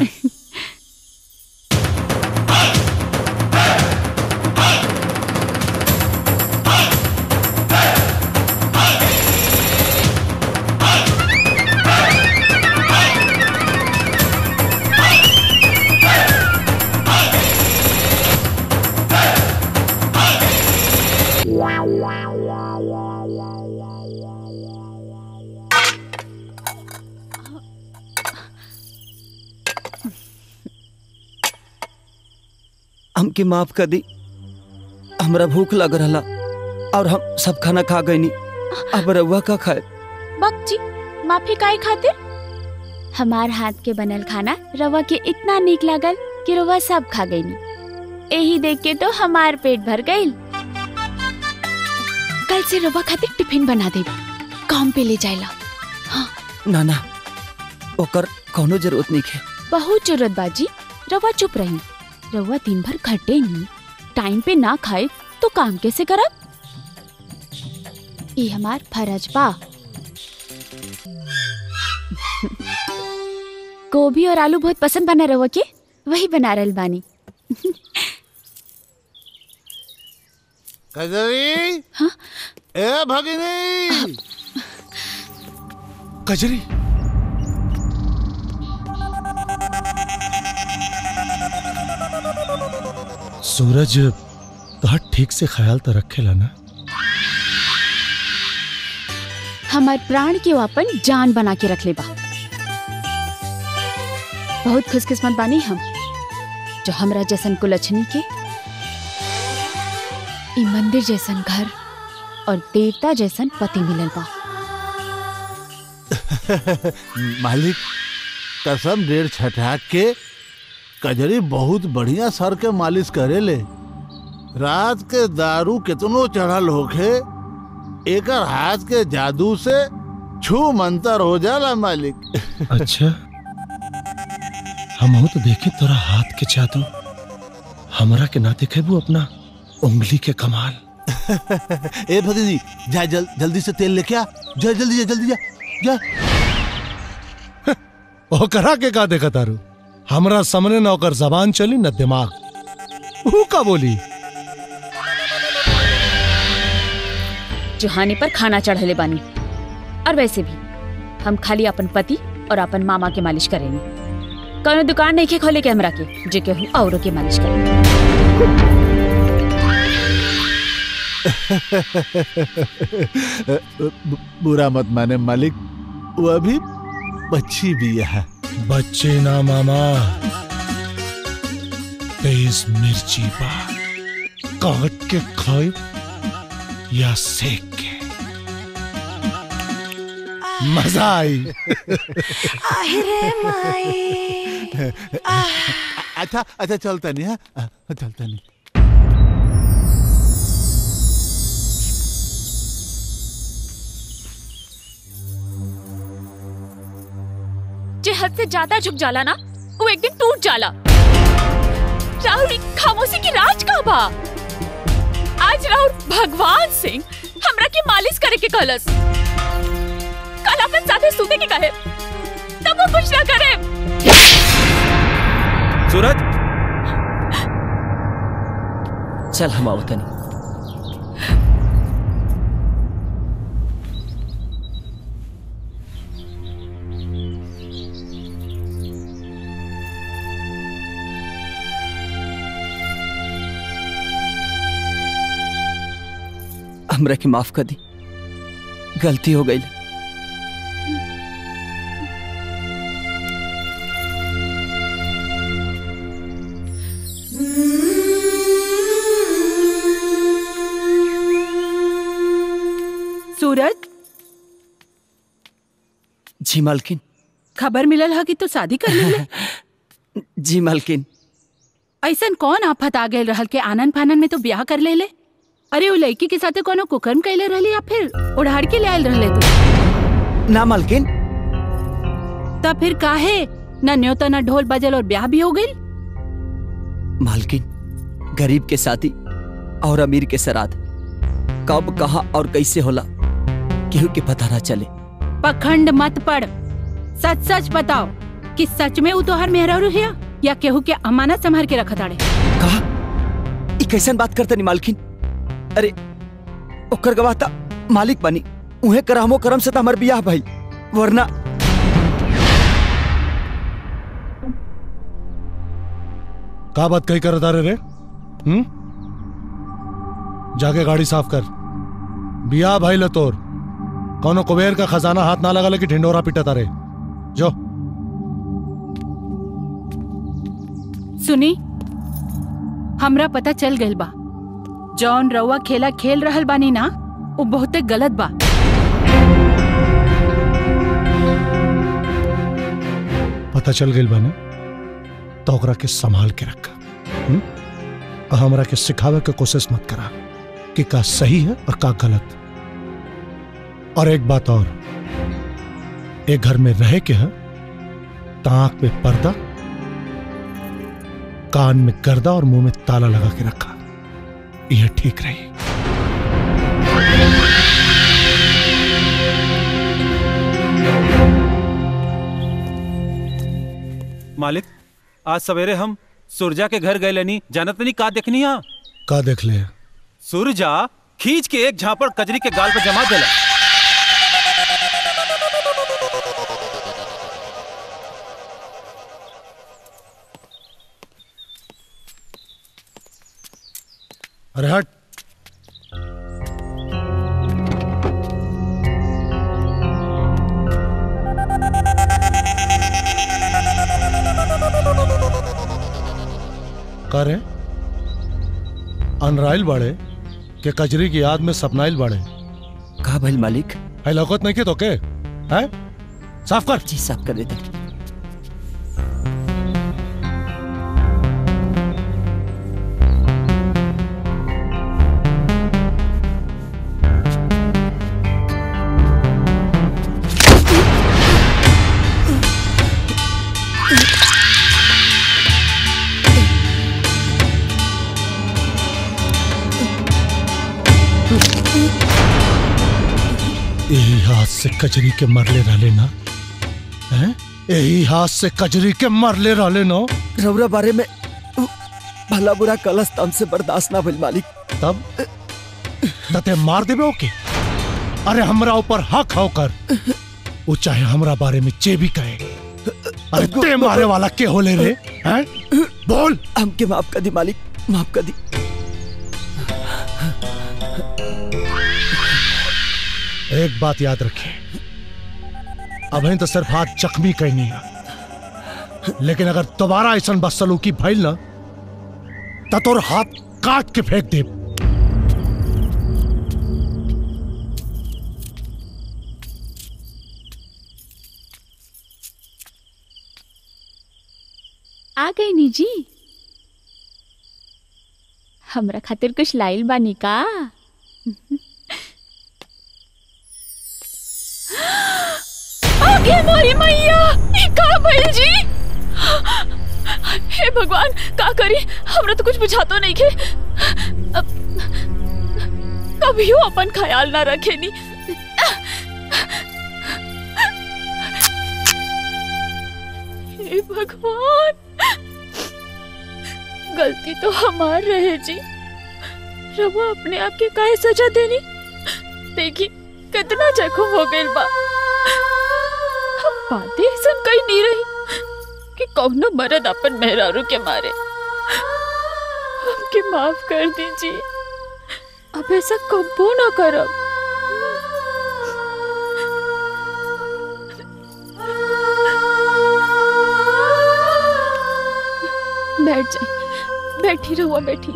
हमके माफ कर दी हमरा भूख लग रहा और हम सब खाना खा गई अब रहुआ का खाए बक जी माफी काहे खातिर हमार हाथ के बनल खाना रवा के इतना नीक लागल कि रवा सब खा गई यही देख के तो हमार पेट भर गई कल से रवा खातिर टिफिन बना दे काम पे ले जाएला ना ना ओकर कोनो जरूरत नहीं है बहुत जरूरत बाजी रवा चुप रही रवा दिन भर खटे नहीं टाइम पे ना खाए तो काम कैसे करब ये हमार फरज बा गोभी और आलू बहुत पसंद बना रवा के वही बना रहल बानी कजरी ए भगिनी कजरी सूरज तो ठीक से ख्याल तो रखेला ना हमार प्राण के वो अपन जान बना के रख ले बा बहुत खुशकिस्मत बानी हम जो हमरा जैसन कुलछनी के ई मंदिर जैसन घर और देवता जैसन पति मिलल बा मालिक कसम डेढ़ छठा के कजरी बहुत बढ़िया सर के मालिश करे ले रात के दारू कितनो चढ़ल होखे एकर हाथ के जादू से छू मंतर हो जाला मालिक अच्छा हम तो देखे तोरा हाथ के जादू हमरा के ना देखे वो अपना उंगली के कमाल ए भगिनी जा जल, जल्दी से तेल लेके आ जा जल्दी जा जल्दी जा जा ओकरा के का देखा तारू हमरा सामने न ओकर जबान चली न दिमाग ऊ का बोली जुहानी पर खाना चढ़ले बानी और वैसे भी हम खाली अपन पति और अपन मामा के मालिश करेंगे कौनो दुकान नहीं के खोले के हमरा के जे केहू औरों के मालिश करेंगे ब- बुरा मत माने मालिक वो अभी बच्ची भी है बच्चे ना मामा तेज मिर्ची बा काट के खाए या सेक के मजा आई अच्छा अच्छा चलता नहीं है चलता नहीं जे हद से ज्यादा झुक जाला ना वो एक दिन टूट जाला राहुल ई खामोशी की राज का बा आज राहुल भगवान सिंह हमरा के मालिश करे के कहलस कल अपन साथे सूते के कहे तब वो कुछ ना करे सूरज चल हम आओ तनी हमरा के माफ कर दी गलती हो गई सूरज जी मालकिन खबर मिलल है कि तू शादी कर ले जी मालकिन ऐसन कौन आफत आ गए रहल के आनंद फानन में तो ब्याह कर ले ले अरे वो लड़की के साथे कोनो कुकर्म कैले रहली या फिर उड़ाड़ के ले आयल रहले तू ना मालकिन तब फिर काहे न न्योता न ढोल बजल और ब्याह भी हो गई मालकिन गरीब के साथी और अमीर के सराद कब कहा और कैसे होला केहू के पता ना चले पखंड मत पड़ सच सच बताओ कि सच में वो तोहर मेहरारू हिया या केहू के अमानत संभाल के रखत आड़े ई कैसन बात करते नहीं मालकिन अरे ओकर गवाह ता मालिक बनी उहे करहमो करम से त हमर बियाह भाई वरना का बात कही कर तारे रे हम्म जाके गाड़ी साफ कर बिया भाई लतोर कौनो कुबेर का खजाना हाथ ना लगा कि ढिंडोरा पीटा तारे जो सुनी हमरा पता चल गइल बा जौन रउआ खेला खेल रहल बानी ना वो बहुते गलत बा पता चल गई बने तो ओकरा के संभाल के रखा हम्म? और हमरा के सिखावे के कोशिश मत करा कि का सही है और का गलत और एक बात और एक घर में रहे के है ताक में पर्दा कान में गर्दा और मुंह में ताला लगा के रखा यह ठीक रही मालिक आज सवेरे हम सुरजा के घर गए लेनी जानत नहीं का देखनी हा का देख ले सुरजा खींच के एक झापड़ कजरी के गाल पर जमा देला अरे हट करे अनराइल बाड़े के कजरी की याद में सपनाइल बाड़े का भइल मालिक है लौकत नहीं के तो के है साफ कर जी साफ कर देते यही हाथ से कजरी के मरले रहले ना हैं यही हाथ से कजरी के मरले रहले ना रौरा बारे में भला बुरा कलस तम से बर्दाश्त ना भइल मालिक तब तते मार देबे ओके अरे हमरा ऊपर हक होकर वो चाहे हमरा बारे में जे भी कहे अरे ते मारे वाला के होले रे हैं बोल हमके माफ कर दी मालिक माफ कर दी एक बात याद रखिए अभी तो सिर्फ हाथ जख्मी कहनी है लेकिन अगर दोबारा ऐसा बदसलूकी भइल ना तो तोर हाथ काट के फेंक दे आ गई नी जी हमरा खातिर कुछ लाइल बानी का आगे मोरी मैया ई का भइल जी हे भगवान का करी हमरा तो कुछ बुझातो नहीं के अब कभियो अपन ख्याल ना रखे नी भगवान गलती तो हमार रहे जी रवा अपने आप के काहे सजा देनी देखी कितना जख्म हो गइल बा हम बातें ऐसा कहीं नहीं रही कि कौनो मर्द अपन मेहरारू के मारे हमके माफ कर दीजिए अब ऐसा कबो ना करब बैठ जाए बैठी रहुआ बैठी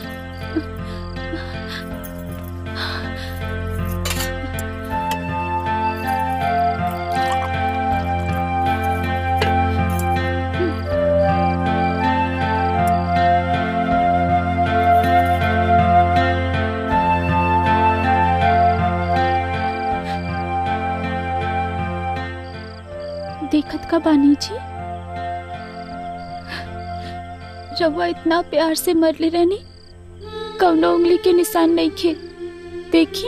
देखत का बानी जी रवा इतना प्यार से मरले रहनी कौनो उंगली के निशान नहीं खे देखी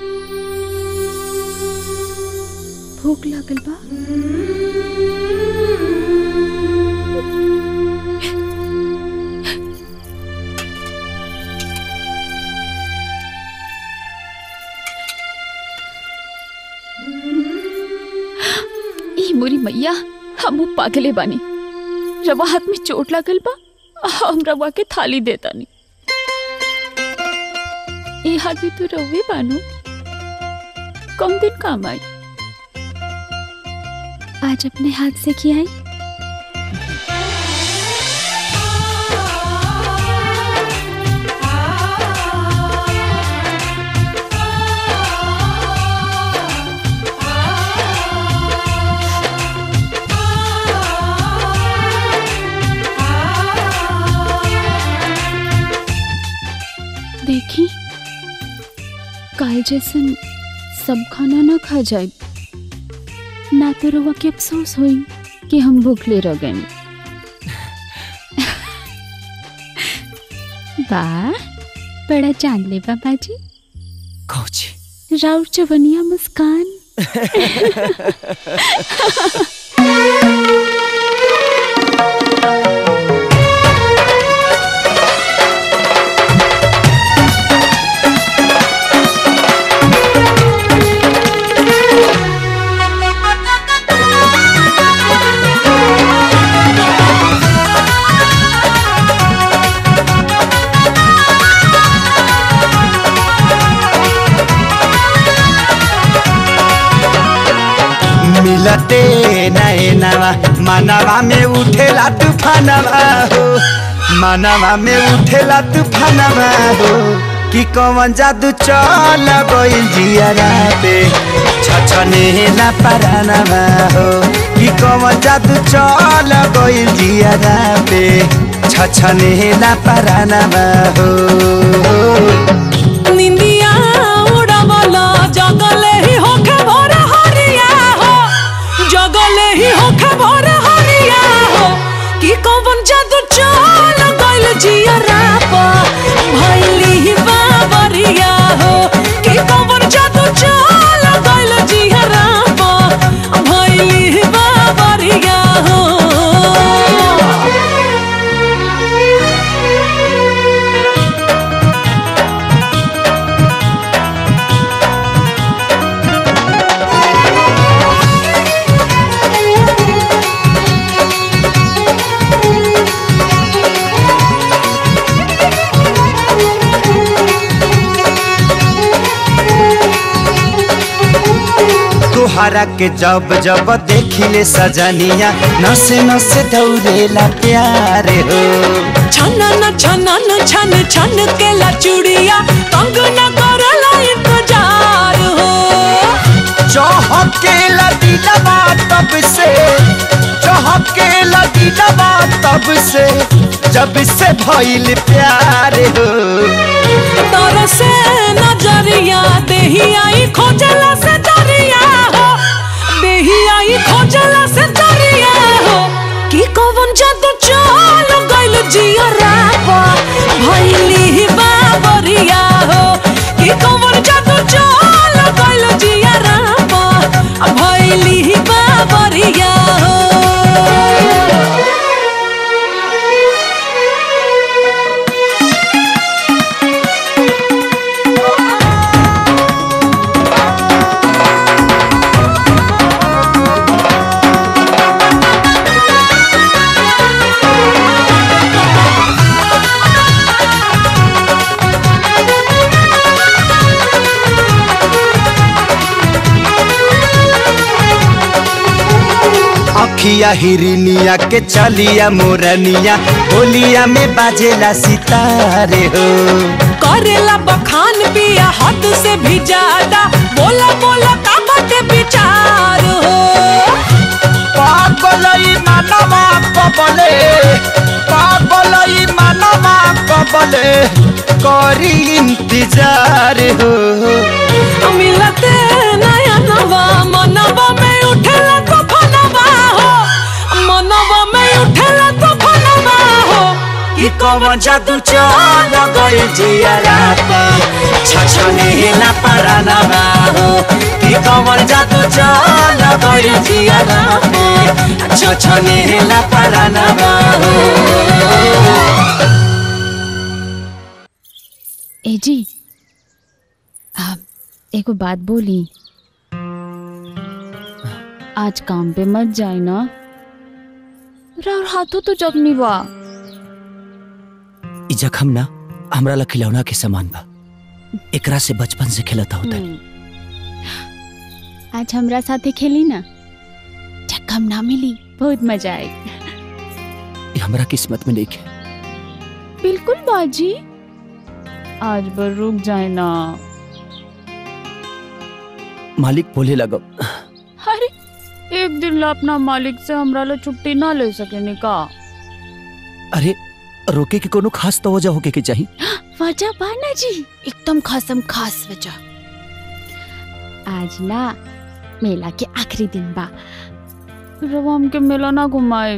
भूख लागल बा ई मोरी मैया हम पागले बानी रवा हाथ में चोट लागल बा हम रवा के थाली देता नहीं ये हाथ भी तो रवे बानू कम दिन काम आई आज अपने हाथ से खियाई देखी काल जैसन सब खाना ना खा जाए ना तो रवा के अफसोस होई कि हम भूखले रह गए वाह बड़ा चांद ले बाबा जी कौची राउर चवनिया मुस्कान मिलते नैनवा मनवा में उठेला तूफानवा हो मनवा में उठेला तूफानवा हो कि कौन जादू चल गइल जियारा पे छछनेला परानवा हो कि कौन जादू चल गइल जियारा पे छछनेला परानवा हो निंदिया उड़ावला जगले ही होखे भोर हरिया हो जगले ही होखे भोर हरिया हो कि कौन जादू चल गइल जिया राप भइली ही बाबरिया हो कि कौन जादू चल गइल जिया राप भइली ही बाबरिया हो तुहरा के जब जब देखिले सजनिया नसे नसे दौड़ेला प्यार हो छनन छनन छन छन के ला चूड़िया तंग न करला इंतजार हो चहके लदीलवा तब से चहके लदीलवा तब से जब से भइल प्यार हो तर से नजरिया देही आई खोजला से दरिया हो देही आई खोजला से दरिया हो कि कौन जादू चल गइल जिया रापा भइली बाबरिया हो कि कौन जादू चल गइल जिया रापा भइली बाबरिया हो अखिया हिरनिया के चलिया मोरनिया होलिया में बाजेला सितारे हो करेला बखान पिया हद से भी ज्यादा बोला बोला का बाटे विचार हो पागलई मानवा कबले पागलई मानवा कबले करी इंतजार हो मिलते नया नवा मनवा में उठेला तो फनवा हो मनवा में उठेला तो फनवा हो कि कौन जादू चल गइल जियारा छछने ना परानवा हो कि कौन जादू चल गइल जियारा छछने ना परानवा हो ए जी आप एगो बात बोली आज काम पे मत जाए ना राउर हाथों तो जख्मी बा ई जखम ना हमरा ला खिलौना के समान बा एकरा से बचपन से खेलता होता आज हमरा साथे खेली ना जख्म ना मिली बहुत मजा आई ई हमरा किस्मत में नहीं है बिल्कुल बाजी आज बर रुक जाए ना मालिक बोले लगो अरे एक दिन ला अपना मालिक से हमरा ला छुट्टी ना ले सके का अरे रोके के कोनो खास तो वजह होके के चाहिए वजह बाना जी एकदम खासम खास वजह आज ना मेला के आखिरी दिन बा रवा हमके मेला ना घुमाए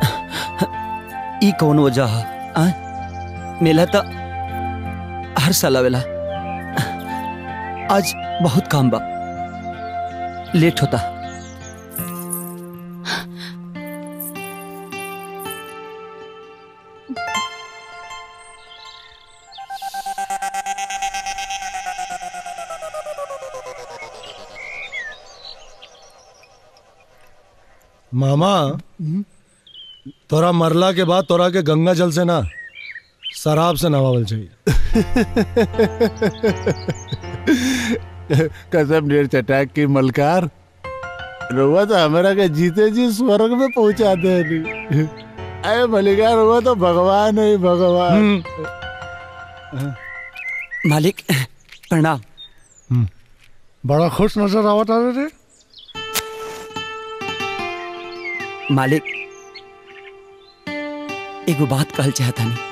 ई कौन वजह है आ? मेला तो हर साल आवेला आज बहुत काम बा लेट होता मामा तोरा मरला के बाद तोरा के गंगा जल से ना शराब से नवावल चाहिए कसम डेढ़ चटाक की मलकार रुआ तो हमारा के जीते जी स्वर्ग में पहुंचा दे नहीं अरे मलिकार रुआ तो भगवान है भगवान मालिक प्रणाम बड़ा खुश नजर आवत आ रे मालिक एगो बात कहल चाहता नहीं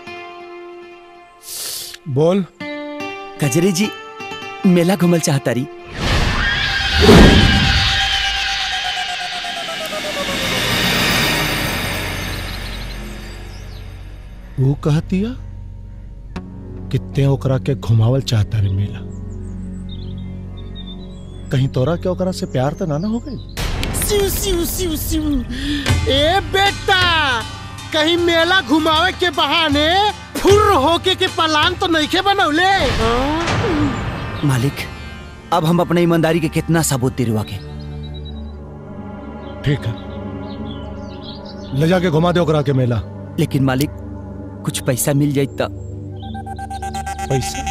बोल कजरी जी मेला घूमल चाहता रही वो कहतिया कितने ओकरा के घुमावल चाहता रे मेला कहीं तोरा के ओकरा से प्यार तो ना ना हो गई सिउ सिउ सिउ सिउ ए बेटा कहीं मेला घुमावे के बहाने फुर होके के पलान तो नहीं के बनौले मालिक अब हम अपने ईमानदारी के कितना सबूत दिलवा के ठीक है ले जाके घुमा दे ओकरा के मेला लेकिन मालिक कुछ पैसा मिल जाए तो पैसा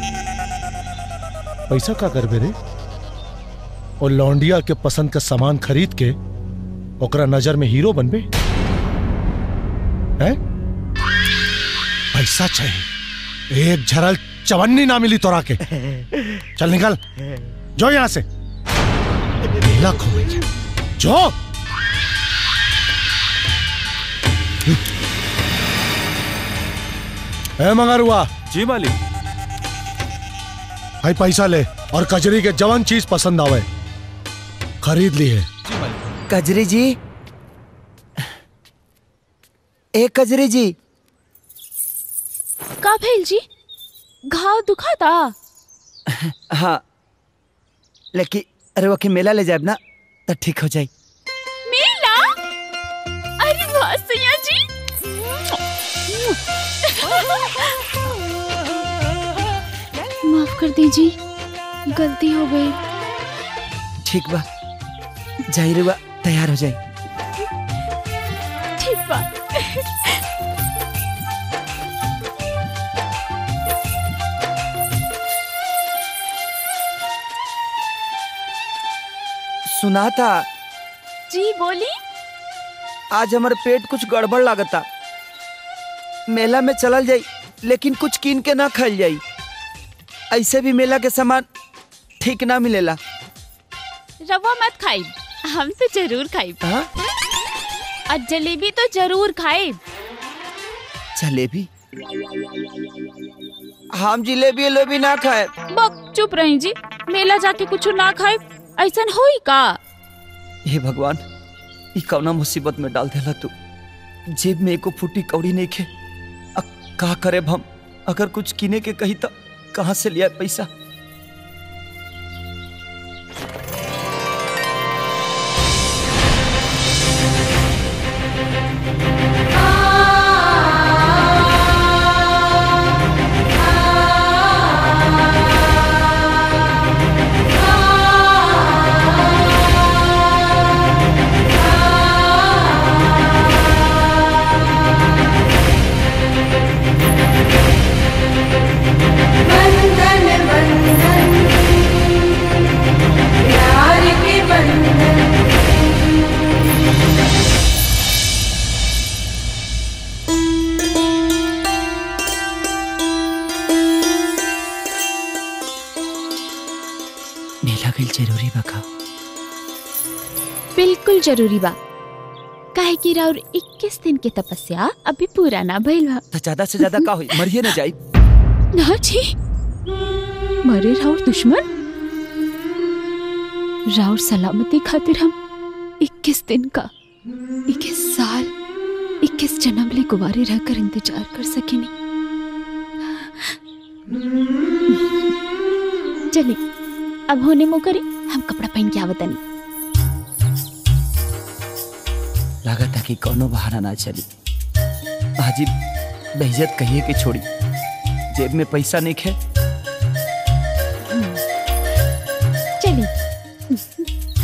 पैसा का करबे रे और लौंडिया के पसंद का सामान खरीद के ओकरा नजर में हीरो बनबे हैं पैसा चाहिए एक झरल चवन्नी ना मिली तोरा के चल निकल जो यहां से मेला घूमेंगे जो ए मंगरुआ जी मालिक भाई पैसा ले और कजरी के जवन चीज पसंद आवे खरीद ली है कजरी जी ए कजरी जी का भेल जी घाव दुखाता हाँ लेकिन अरे वकी मेला ले जाए ना तो ठीक हो जाए मेला अरे वाह सैया जी माफ कर दीजिए गलती हो गई ठीक बा जाहिर बा तैयार हो जाए ठीक बा सुना था जी बोली आज हमारे पेट कुछ गड़बड़ लागता मेला में चलल जाई लेकिन कुछ कीन के ना खाइल जाई ऐसे भी मेला के सामान ठीक ना मिलेला रवा मत खाई हम तो जरूर खाई और जलेबी तो जरूर खाए जलेबी हम जिलेबी उलेबी ना खाए बक चुप रही जी मेला जाके कुछ ना खाए ऐसा होई का हे भगवान ई कौना मुसीबत में डाल देला तू जेब में एको फूटी कौड़ी नहीं खे अब का करे हम अगर कुछ किने के कही तो कहाँ से लिया पैसा बंधन बंधन प्यार के बंधन मेला गई जरूरी बका बिल्कुल जरूरी बा काहे कि राउर 21 दिन के तपस्या अभी पूरा ना भइल बा तो ज्यादा से ज्यादा का हुई मरिए ना जाई ना जी मरे राउर दुश्मन राउर सलामती खातिर हम 21 दिन का 21 साल 21 जन्म ले कुवारे रहकर इंतजार कर सकेनी चलिए अब होने मो करी हम कपड़ा पहन के आवतनी लागत कि कोनो बहाना ना चली हाजी बेइज्जत कहिए के छोड़ी जेब में पैसा नहीं खे चलिए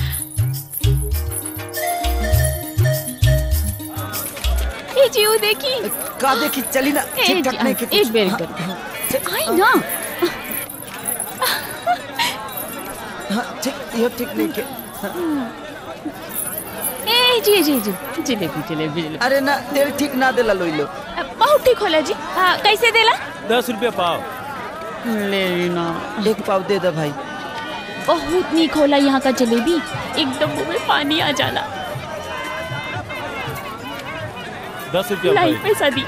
ए जी वो देखी का देखी चली ना ए ठीक ठाक जी, नहीं के एक बेर कर आई ना हाँ ठीक यो ठीक नहीं के ए जी जी जी जलेबी जलेबी जलेबी अरे ना तेल ठीक ना देला लोई लो बहुत ठीक होला जी हाँ कैसे देला दस रुपया पाव ले ना एक पाव दे दे भाई बहुत नीक होला यहाँ का जलेबी एकदम मुंह में पानी आ जाला दस रुपया लाई भाई पैसा दी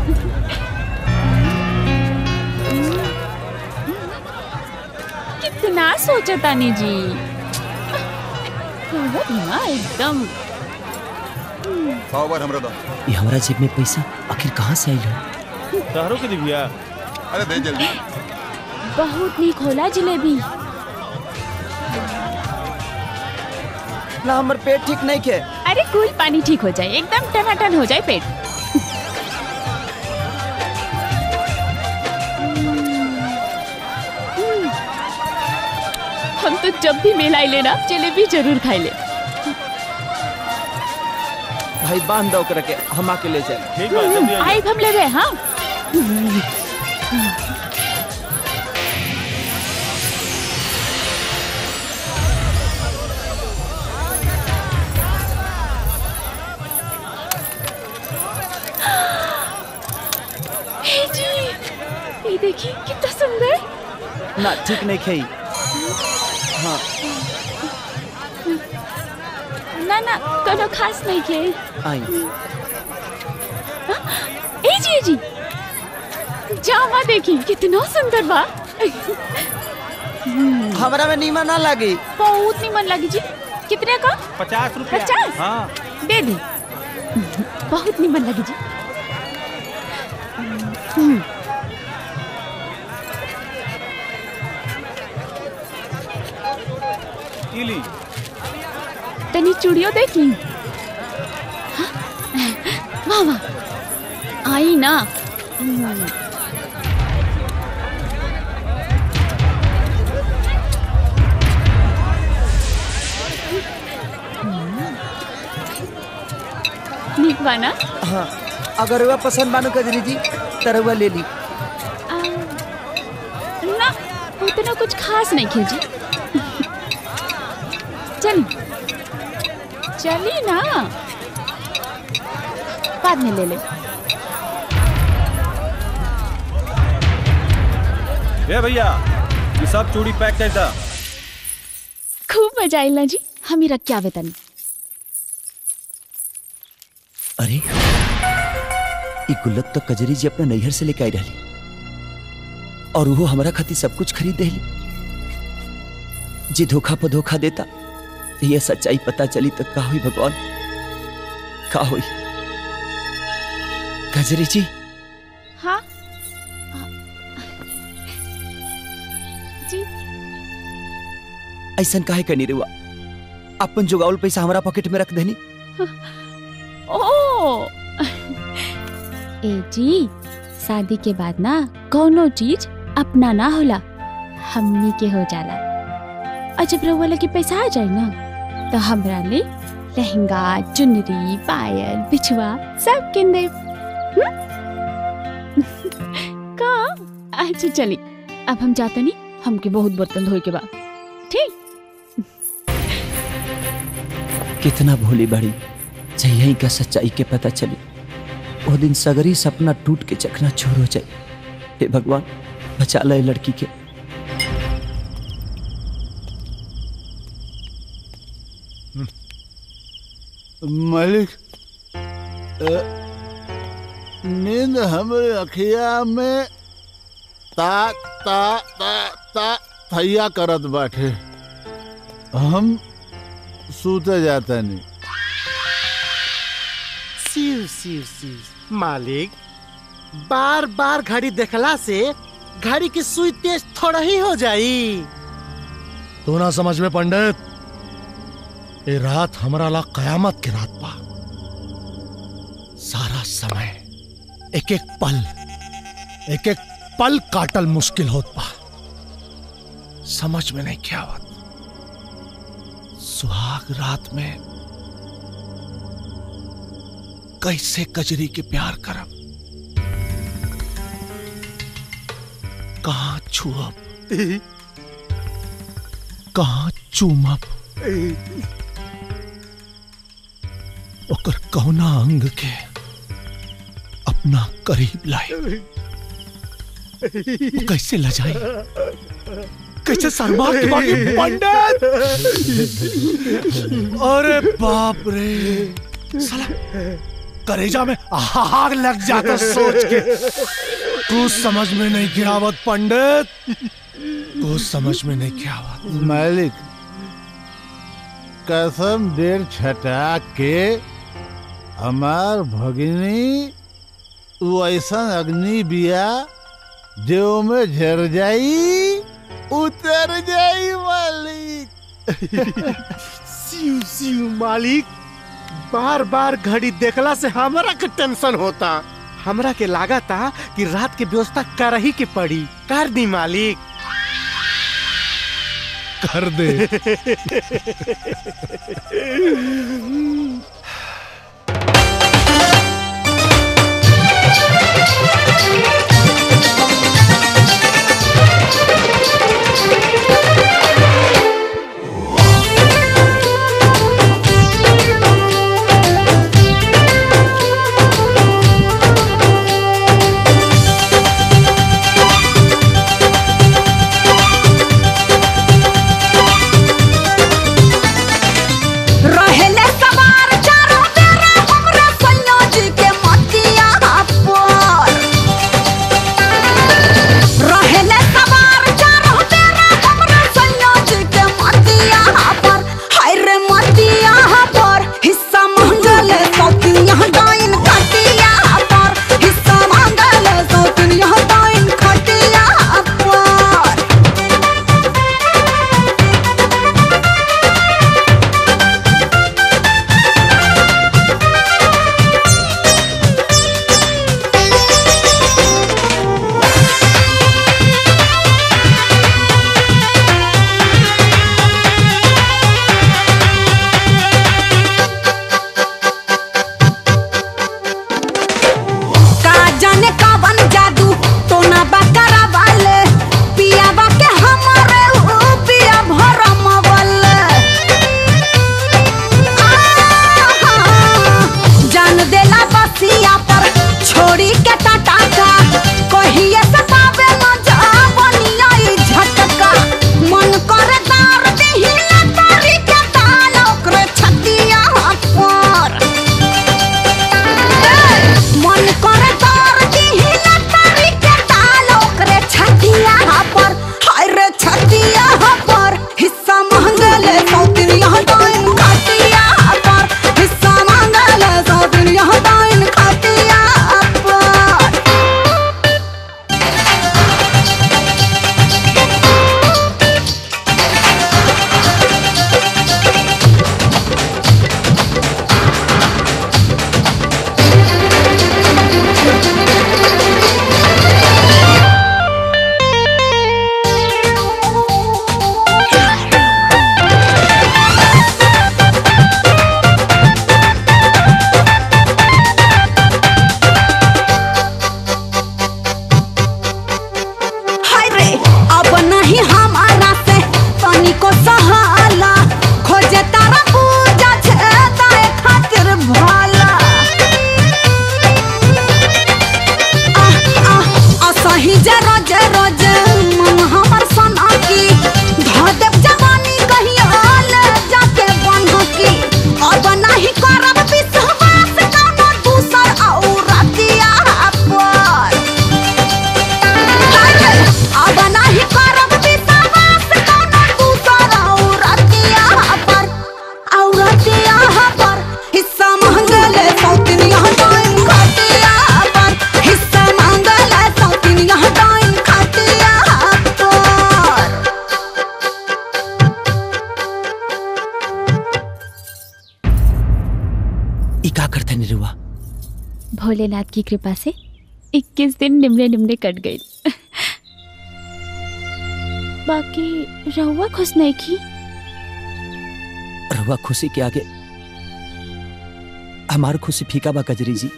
कितना सोचा तानी जी बहुत ना एकदम सौ बार हमरा दो ये हमारा जेब में पैसा आखिर कहाँ से आई हो तहरो के दिव्या अरे दे जल्दी बहुत नीक होला जलेबी ना हमार पेट ठीक नहीं के अरे कूल पानी ठीक हो जाए एकदम टनाटन हो जाए पेट हम तो जब भी मेला आइले ना जलेबी जरूर खाई ले भाई बांध दो ओकरा के हम आके ले जाए ठीक आई हम ले गए हाँ हे जी ये देखिए कितना सुंदर ना ठीक नहीं खाई हाँ ना ना कोनो खास नहीं के आई ए जी ए जी जामा देखी कितना सुंदर बा हमरा में नीमा ना लगी बहुत निमन लगी जी कितने का पचास रुपया पचास? हाँ दे दी बहुत निमन लगी जी हम्म, ई ली तनी चूड़ियों देखी हाँ? वाह वाह आई ना हम्म, नीक बा ना हाँ अगर वह पसंद बानो कजरी जी तरवा ले ली आ, ना उतना कुछ खास नहीं खींची चल चली ना बाद में ले ले ए भैया ये सब चूड़ी पैक कर दा खूब मजा आइला जी हम ही रख के आवे तनी अरे ई गुल्लक तो कजरी जी अपना नैहर से लेके आई रही और वो हमारा खातिर सब कुछ खरीद देली जे धोखा पर धोखा देता ये सच्चाई पता चली तो का हुई भगवान का हुई कजरी जी हाँ जी ऐसा काहे करनी रुआ अपन जुगावल पैसा हमारा पॉकेट में रख देनी ओ ए जी शादी के बाद ना कोनो चीज अपना ना होला हमनी के हो जाला और जब रउआ लगे पैसा आ जाए ना तो हमरा ले लहंगा चुनरी पायल बिछुआ सब किन दे का अच्छा चली अब हम जाते नहीं हमके बहुत बर्तन धोए के बाद ठीक कितना भोली बड़ी जही का सच्चाई के पता चली वो दिन सगरी सपना टूट के चकना छोर हो जाए हे भगवान बचा ले लड़की के मालिक अ, नींद हमारे अखिया में ता ता ता ता थैया करत बाटे हम सूते जाता नहीं सिर सिर सिर मालिक बार बार घड़ी देखला से घड़ी की सुई तेज थोड़ा ही हो जाई तू ना समझ में पंडित ये रात हमारा ला कयामत की रात बा सारा समय एक एक पल एक एक पल काटल मुश्किल होत बा समझ में नहीं क्या आवत सुहाग रात में कैसे कजरी के प्यार करब कहाँ छुअब कहाँ चूमब ओकर कौना अंग के अपना करीब लाए वो कैसे लजाई कैसे शर्मा के बाकी पंडित अरे बाप रे साला करेजा में आग लग जाता सोच के तू समझ में नहीं गिरावत पंडित तू समझ में नहीं गिरावत मालिक कसम डेढ़ छटा के हमार भगिनी वो ऐसा अग्नि बिया जो में झर जाई उतर जाई मालिक सिउ सिउ मालिक बार बार घड़ी देखला से हमरा के टेंशन होता हमरा के लागा था कि रात के व्यवस्था कर ही के पड़ी कर दी मालिक कर दे रहेले सब ई का करते निरुआ भोलेनाथ की कृपा से 21 दिन निमले निमले कट गई बाकी रहुआ खुश नहीं की रहुआ खुशी के आगे हमार खुशी फीका बा कजरी जी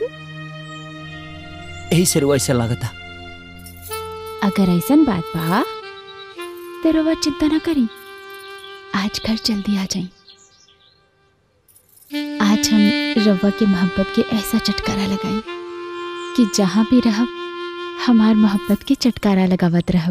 यही से रुआ ऐसा लागता अगर ऐसा बात बा तो रहुआ चिंता ना करी आज घर जल्दी आ जाई आज हम रवा के मोहब्बत के ऐसा चटकारा लगाई कि जहाँ भी रहब हमार मोहब्बत के चटकारा लगावत रहब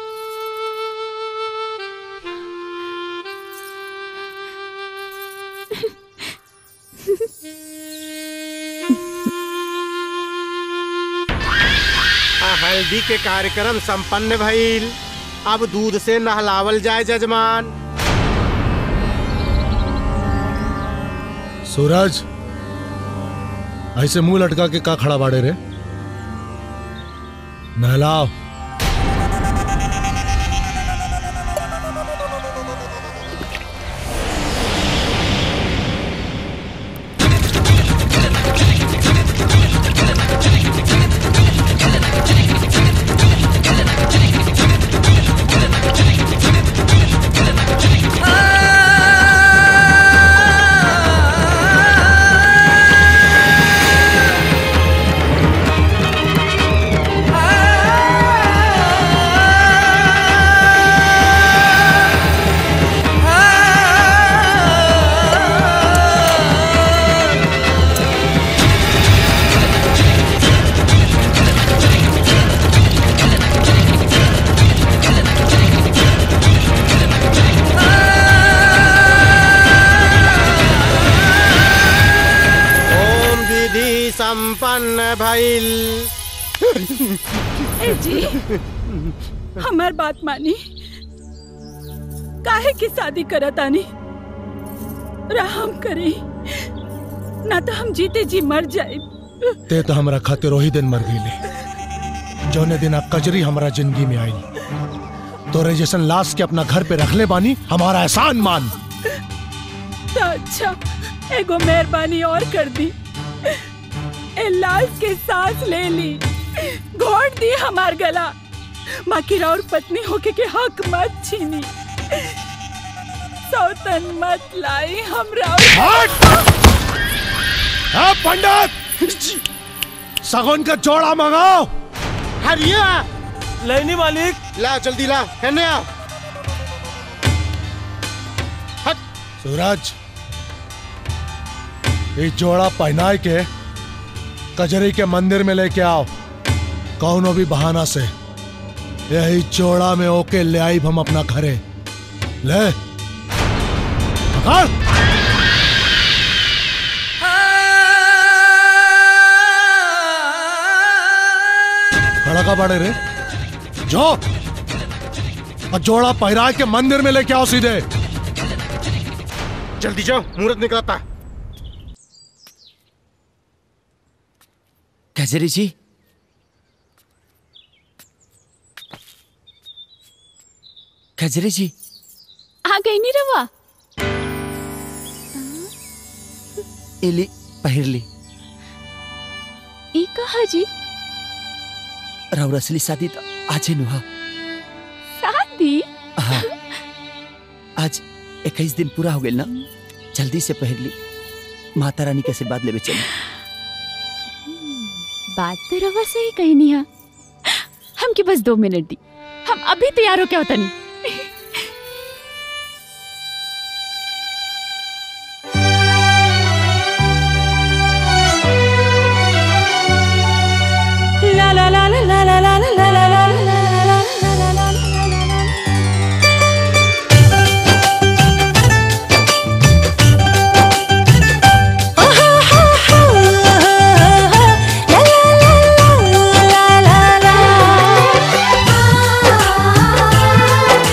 आ, हल्दी के कार्यक्रम संपन्न भइल अब दूध से नहलावल जाए जजमान सूरज ऐसे मुंह लटका के का खड़ा बाड़े रे नहलाओ ओम विधि संपन्न भइल ए जी हमार बात मानी काहे की शादी करत आनी राम करे ना तो हम जीते जी मर जाए ते तो हमरा खातिर वही दिन मर गईले जौने दिन आ कजरी हमरा जिंदगी में आई तोरे जैसन लाश के अपना घर पे रख ले बानी हमारा एहसान मान तो अच्छा एगो मेहरबानी और कर दी ए लाश के सांस ले ली घोट दी हमार गला माकिर और पत्नी होके के हक मत छीनी सौतन मत लाई हमरा हाँ पंडित सगुन का जोड़ा मंगाओ हरिया लेनी मालिक ला जल्दी ला कहने आ सूरज ये जोड़ा पहनाए के कजरी के मंदिर में लेके आओ कौनो भी बहाना से यही जोड़ा में ओके ले आई हम अपना घरे ले पकड़ खड़ा का बड़े रे जो और जोड़ा पहरा के मंदिर में लेके आओ सीधे जल्दी जाओ मुहूर्त निकलता है कजरी जी कजरी जी आ गई नी रवा इली पहिरली ई कहा जी राउर असली शादी तो आज नुहा शादी हाँ आज इक्कीस दिन पूरा हो गया ना जल्दी से पहिर ली माता रानी के आशीर्वाद लेवे चली बात तो रवा सही कही नहीं है हमके बस दो मिनट दी हम अभी तैयार हो क्या होता नहीं La la la la la la la la la la la la la la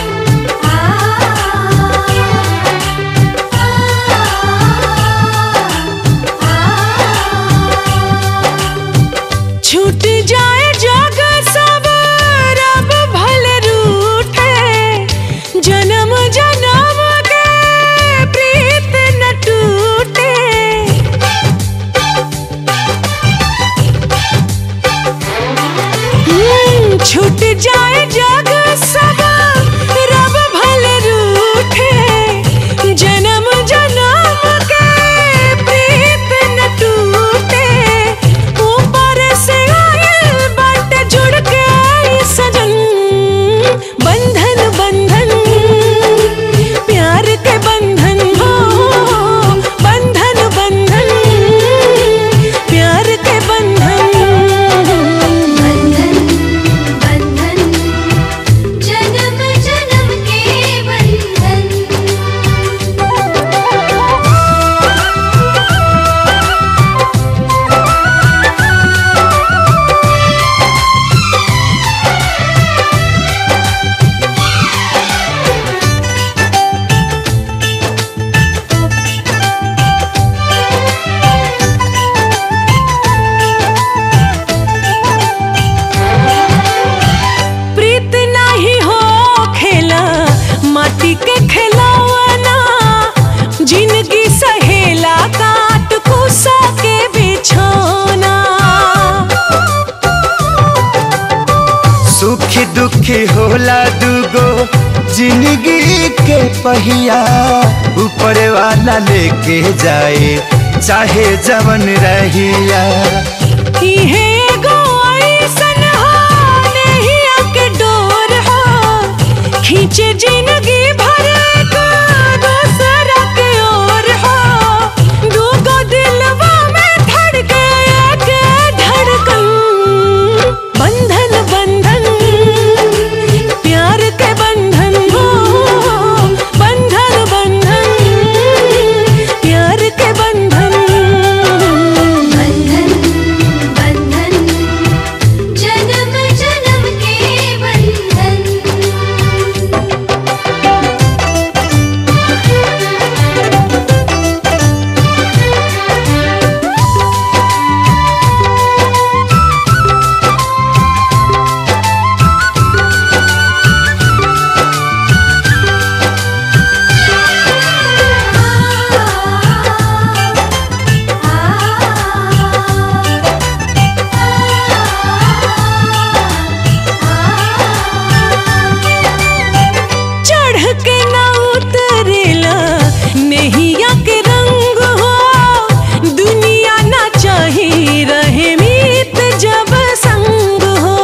जिंदगी के पहिया ऊपर वाला लेके जाए चाहे जवन रहिया इहे एगो अइसन हो, नहिया के डोर हो, खींचे जिंदगी भर का दूसरा के ओर हो दूगो दिलवा में धड़के एक धड़कन बंधन बंधन प्यार के बंधन हो बंधन बंधन प्यार के बंधन बंधन बंधन जन्म जन्म के बंधन चढ़ के ना उतरेला नहिया के रंग हो दुनिया ना चाही रहे मीत जब संग हो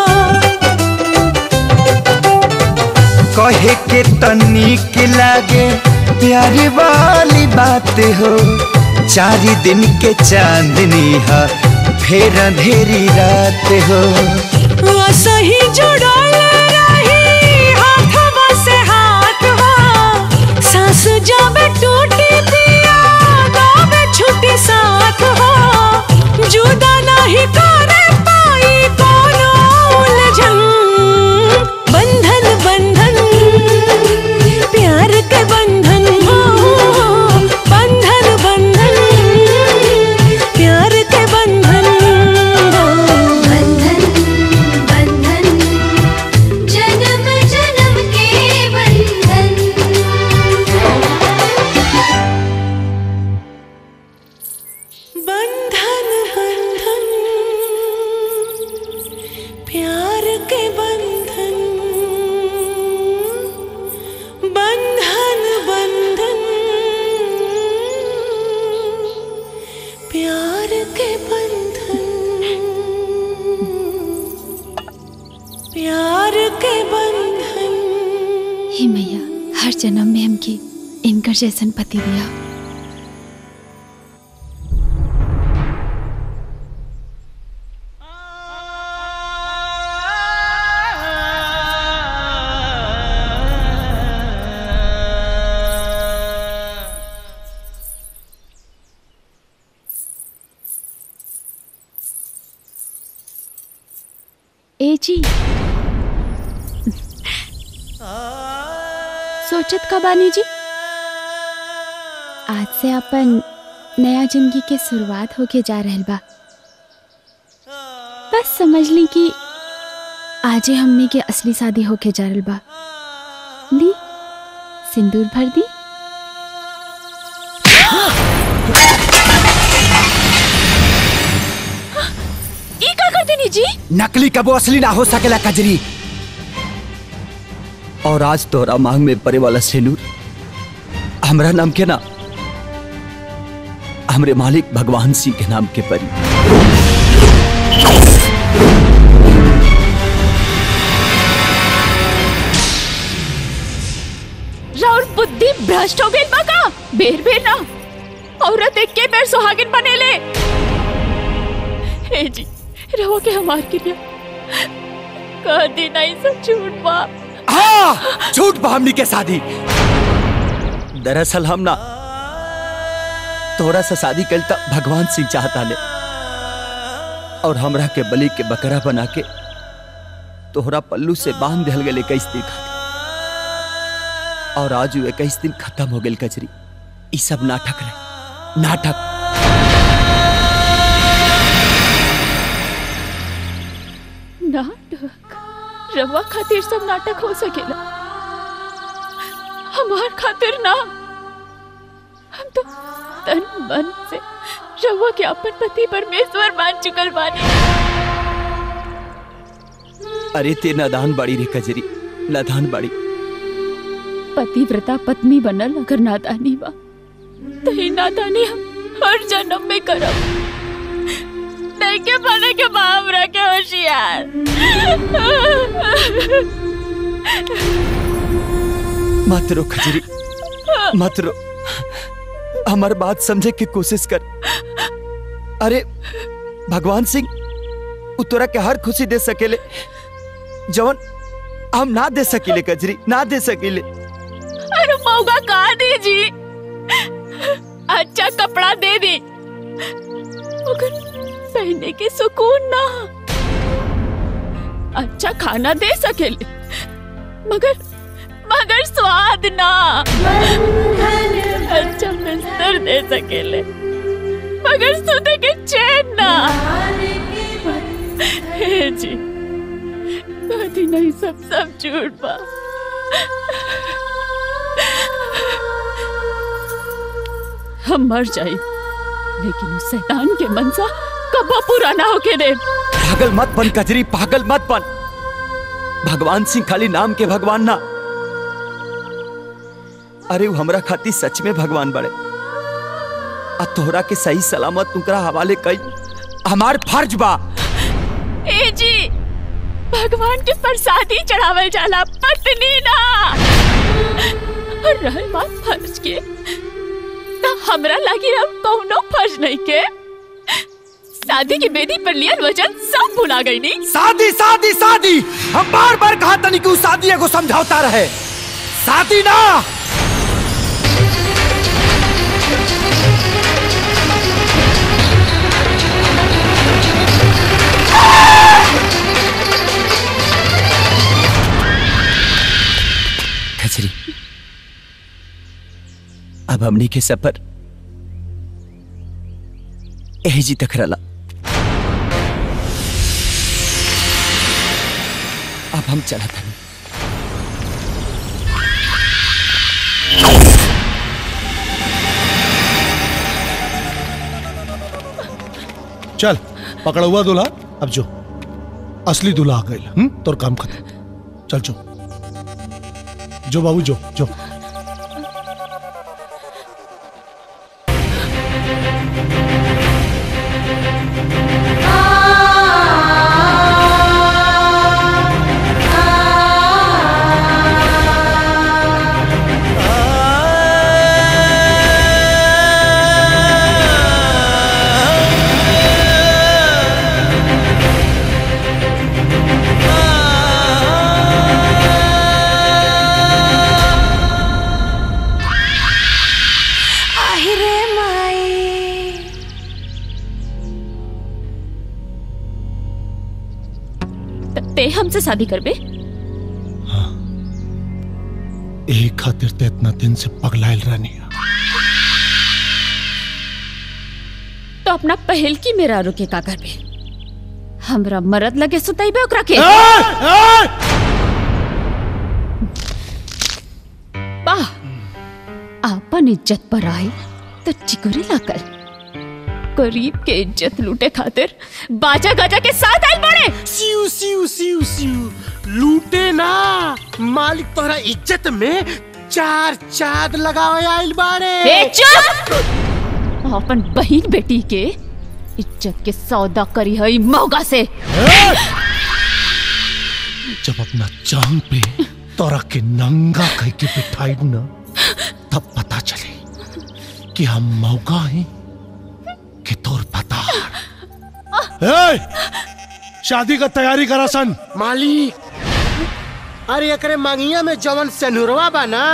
कहे के तनिक लागे प्यारी वाली बात हो चार दिन के चांदनी है फिर अंधेरी रात हो सही जुड़ल रही हाथवा से हाथ हो सांस जब टूटी पिया गावे छुट्टी साथ हो जुदा नहीं करे पाई कोनो उलझन बंधन बंधन प्यार के बंधन हो बंधन बंधन प्यार के बंधन बंधन बंधन जन्म जन्म के बंधन बंधन बंधन प्यार के बंधन बंधन बंधन प्यार के बंधन प्यार के बंधन हे मैया हर जन्म में हमके इनकर जैसन पति दिया ए जी सोचत का बानी जी आज से अपन नया जिंदगी के शुरुआत होके जा रहल बा बस समझ ली कि आजे हमने के असली शादी होके जा रहल बा ली सिंदूर भर दी ई का कर देनी जी नकली कबो असली ना हो सकेला कजरी और आज तोरा मांग में परे वाला सेनूर हमरा नाम के ना हमरे मालिक भगवान सिंह के नाम के परी राउर बुद्धि भ्रष्ट हो गई बाका बेर बेर ना औरत एक के बेर सुहागिन बनेले हे जी रहो के हमार क्रिया कह दी नहीं सब झूठ बा हाँ झूठ बा हमनी के शादी दरअसल हम ना तोरा से शादी कल तक भगवान सिंह चाहता ले और हमरा के बलि के बकरा बना के तोहरा पल्लू से बांध दिल गए इक्कीस दिन खातिर और आज वो इक्कीस दिन खत्म हो गए कचरी ई सब नाटक रहे नाटक नाटक रवा खातिर सब नाटक हो सकेला हमार खातिर ना हम तो तन मन से रवा के अपन पति परमेश्वर मान चुकल बानी अरे ते नादान बाड़ी रे कजरी नादान बाड़ी पतिव्रता पत्नी बनल अगर नादानी बा तो ही नादानी हम हर जन्म में करब नहीं के बने के बाप रखे होशियार मत रो खजरी मत रो हमार बात समझे की कोशिश कर अरे भगवान सिंह उ तोरा के हर खुशी दे सकेले जवन हम ना दे सकीले कजरी ना दे सकीले अरे मौका कहा दीजी अच्छा कपड़ा दे दी मगर पहनने के सुकून ना अच्छा खाना दे सकेले मगर मगर स्वाद ना अच्छा बिस्तर दे सकेले मगर सोते के चैन ना हे जी कभी नहीं सब सब झूठ बा हम मर जाए लेकिन उस शैतान के मनसा कबो पूरा ना होके दे पागल मत बन कजरी पागल मत बन भगवान सिंह खाली नाम के भगवान ना अरे वो हमरा खाती सच में भगवान बड़े आ तोहरा के सही सलामत तुकरा हवाले कई हमार फर्ज बा ए जी भगवान के प्रसादी चढ़ावल जाला पत्नी ना और रहल बात फर्ज के तो हमरा लगी अब कौनो फर्ज नहीं के शादी की बेदी पर लियल वचन सब भुला गई नहीं शादी शादी शादी हम बार बार कहा तनी कि उ शादी एगो समझौता रहे शादी ना खजरी अब हमनी के सफर एहजी तक रला अब हम चला था चल पकड़ा हुआ दूल्हा अब जो असली दूल्हा आ गई हम्म तोर काम खत्म चल जो जो बाबू जो जो আহিरे माई ते हमसे शादी करबे यही खातिर ते इतना दिन से पगलाइल रहनी तो अपना पहल की मेरा रुके का करबे हमरा मरद लगे सुताइबे ओकरा के वाह आपन इज्जत पर आए तो चिकुरे लाकर गरीब के इज्जत लूटे खातिर बाजा गाजा के साथ आए बड़े सिउ सिउ सिउ सिउ लूटे ना मालिक तोहरा इज्जत में चार चाद लगावे आइल बाड़े ए चुप अपन बहन बेटी के इज्जत के सौदा करी है मौगा से जब अपना जान पे तोरा के नंगा कह के बिठाई ना तब पता चले कि हम मौका हैं कि तोर पता ए, शादी का तैयारी करा सन मालिक अरे एकरे मांगिया में जवन सनुरवा बा ना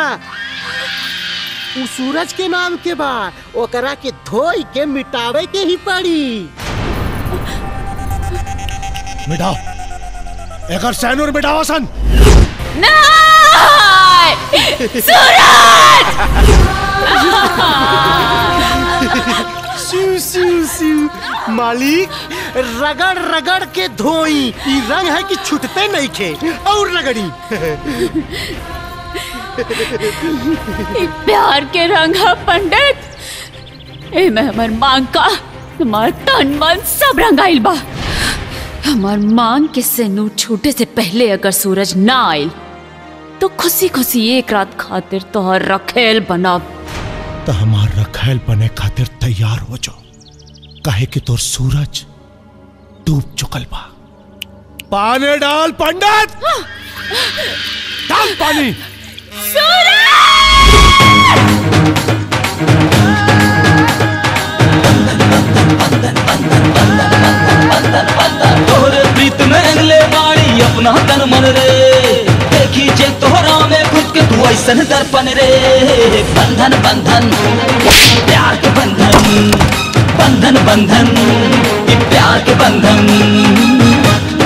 उ सूरज के नाम के बा ओकरा के धोई के मिटावे के ही पड़ी मिटाओ एकर सैनूर मिटावा सन सिउ सिउ सिउ मालिक रगड़ रगड़ के धोई ई रंग है कि छूटते नहीं खे और रगड़ी ई प्यार के रंग है पंडित ए में हमर मांग का हमार तन मन सब रंगाइल बा हमार मांग के सिनूर छूटे से पहले अगर सूरज ना आइल तो खुशी खुशी एक रात खातिर तोहर रखेल बनाब तो हमार रखैल बने खातिर तैयार हो जाओ काहे कि तोर सूरज डूब चुकल बा पानी डाल पंडित डाल पानी तोहरे प्रीत में अगले बाड़ी अपना तन मन रे देखी जे तोहरा में खुद के तू ऐसन दर्पण रे बंधन बंधन प्यार के बंधन बंधन बंधन ये प्यार के बंधन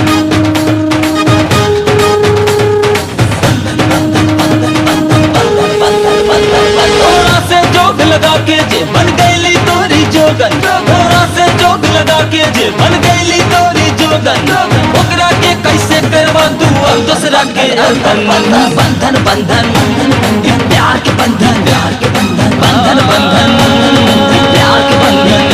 थोड़ा से जोग लगा के जे बन गईली तोरी जोगन थोड़ा से जोग लगा के जे बन गईली तोरी जोगन ओकरा के कैसे करवा तू अब दूसरा के अंदर बंधन बंधन बंधन ये प्यार के बंधन प्यार के बंधन बंधन बंधन ये प्यार के बंधन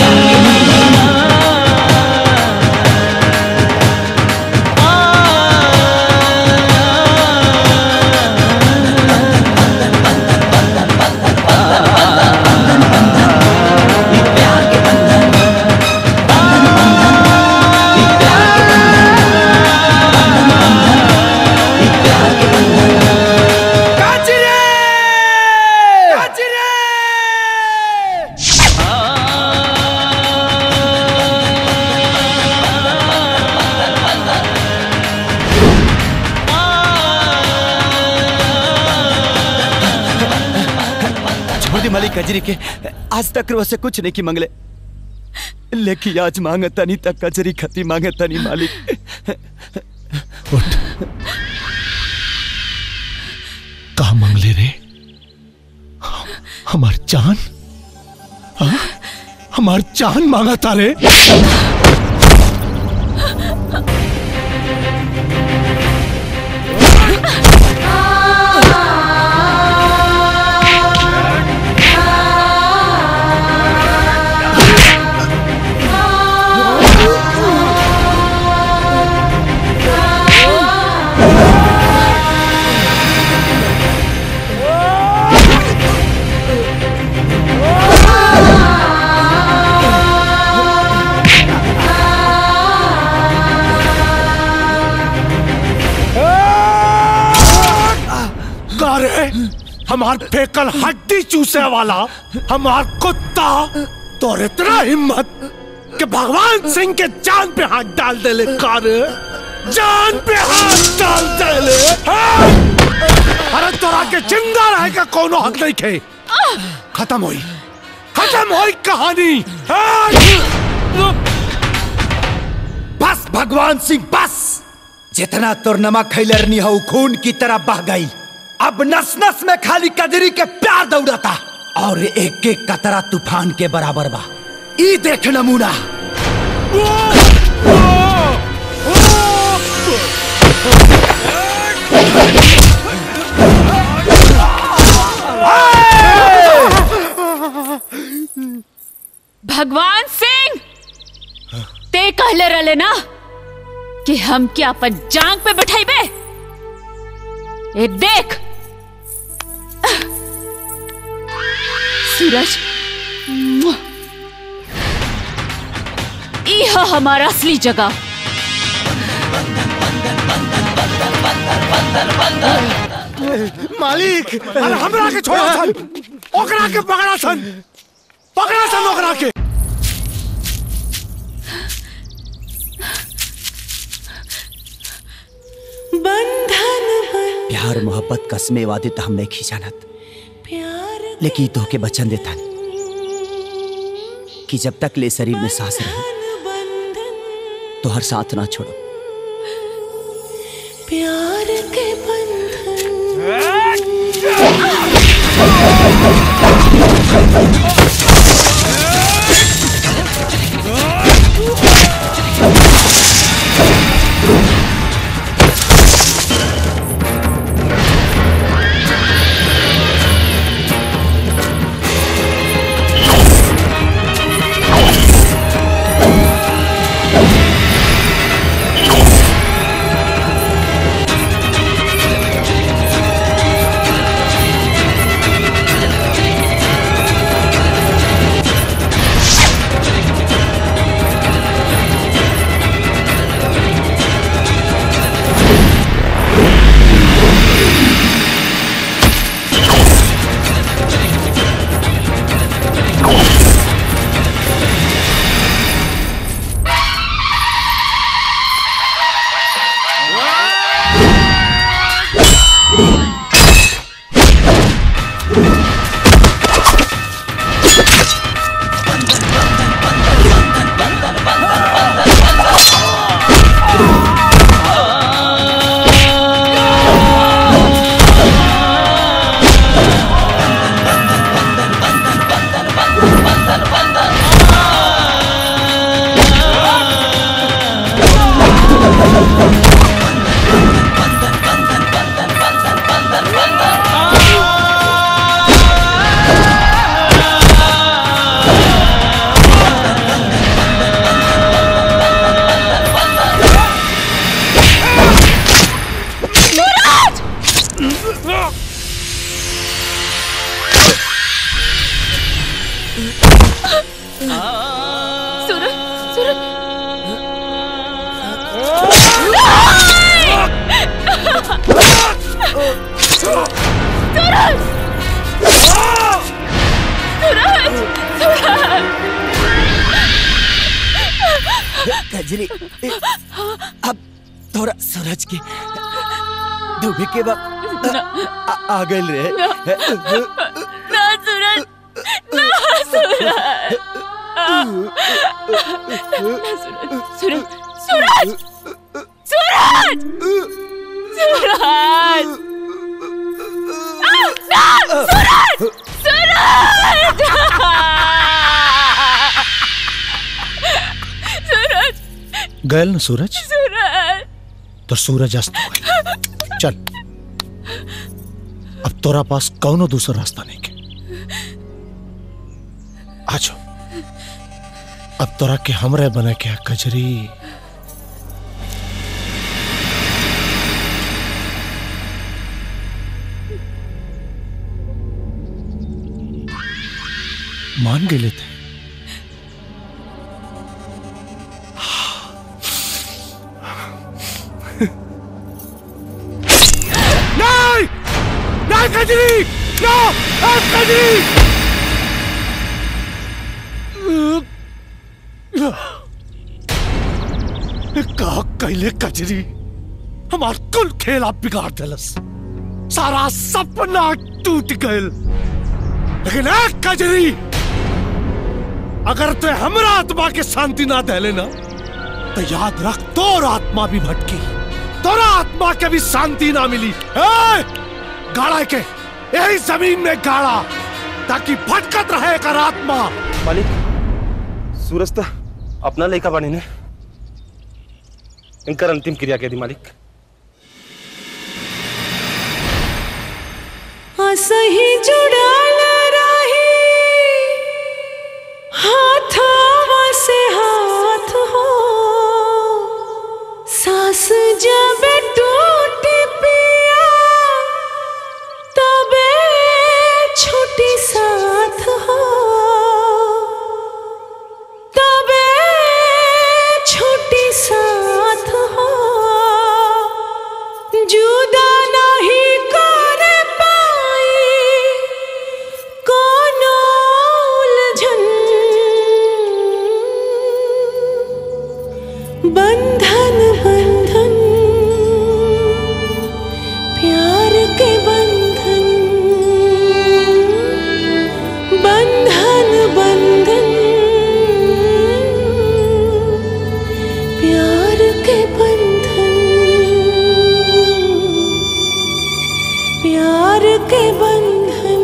छोड़ दी मालिक कजरी के आज तक वो से कुछ नहीं की मंगले लेकिन आज मांगे तनी तक कजरी खती मांगे तनी मालिक कहा मंगले रे हमार जान हाँ? हमार जान मांगा तारे गारे हमार फेकल हड्डी चूसे वाला हमार कुत्ता तो इतना हिम्मत कि भगवान सिंह के जान पे हाथ डाल दे ले कारे जान पे हाथ डाल दे ले हाँ! अरे तोरा के जिंदा रहे का कोनो हक नहीं खे खत्म हुई खत्म हुई कहानी हाँ! बस भगवान सिंह बस जितना तोर नमक खैलरनी हो खून की तरह बह गई अब नस नस में खाली कजरी के प्यार दौड़ता और एक एक कतरा तूफान के बराबर बा ई देख नमूना भगवान सिंह ते कहले रहले ना कि हम क्या अपन जांग पे बैठाइबे ए देख सूरज मुआ। ई है हमारा असली जगह मालिक अरे हमरा के छोड़ा सन ओकरा के पकड़ा सन पकड़ा सन ओकरा के बंधन प्यार मोहब्बत कसमे वादे तो हम नहीं खींचानत लेकिन तो के बचन देता कि जब तक ले शरीर में सांस रहे तो हर साथ ना छोड़ो प्यार के बंधन कजरी अब थोड़ा सूरज के डूबे के वक्त आ, आ गइल रे ना सूरज ना सूरज सूरज सूरज सूरज सूरज ना सूरज सूरज गयल ना सूरज सूरज तो सूरज अस्त हो गई चल अब तोरा पास कौनो दूसरा रास्ता नहीं के आ जाओ अब तोरा के हमरे बने के कजरी मान गेले थे नहीं नहीं कजरी नो कजरी का कैले कजरी हमार कुल खेल आप बिगाड़ दिलस सारा सपना टूट गयल लेकिन एक कजरी अगर तू हमरा आत्मा के शांति ना दे लेना तो याद रख तोर आत्मा भी भटकी तोरा आत्मा के भी शांति ना मिली ए! गाड़ा के यही जमीन में गाड़ा ताकि भटकत रहे कर आत्मा मालिक सूरज तो अपना लड़का बने ने इनकर अंतिम क्रिया के दी मालिक असही जुड़ाल रही हाथावा से हाथ हो सास जब टूट पिया तबे छुट्टी साथ हो तबे छुट्टी साथ हो जुदा नहीं कर पाई कोनो उलझन बंधन बंधन प्यार के बंधन बंधन बंधन प्यार के बंधन प्यार के बंधन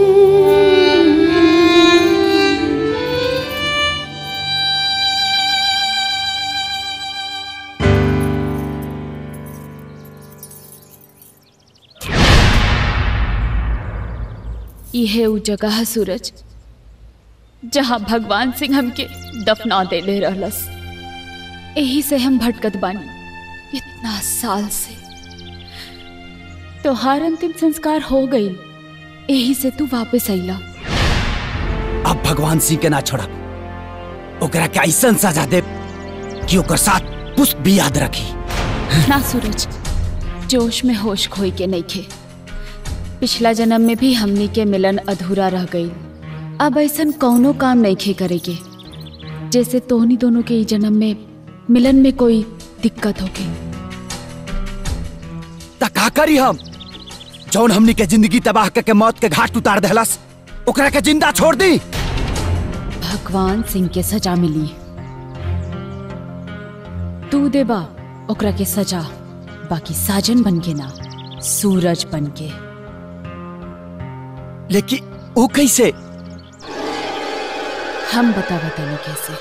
यह उ जगह है सूरज जहाँ भगवान सिंह हमके दफना दे ले रहलस यही से हम भटकत बानी इतना साल से तोहार अंतिम संस्कार हो गई यही से तू वापस अइला अब भगवान सिंह के ना छोड़ा ओकरा के ऐसन सजा दे कि ओकर साथ पुष्प भी याद रखी ना सूरज जोश में होश खोई के नहीं खे पिछला जन्म में भी हमनी के मिलन अधूरा रह गई अब ऐसन कौनो काम नहीं खे करेगे जैसे तोहनी दोनों के ई जन्म में मिलन में कोई दिक्कत होके ता का करी हम जौन हमनी के जिंदगी तबाह करके मौत के घाट उतार देहलस ओकरा के जिंदा छोड़ दी भगवान सिंह के सजा मिली तू देबा ओकरा के सजा बाकी साजन बन के ना सूरज बन के लेकिन वो कैसे हम बता बताने कैसे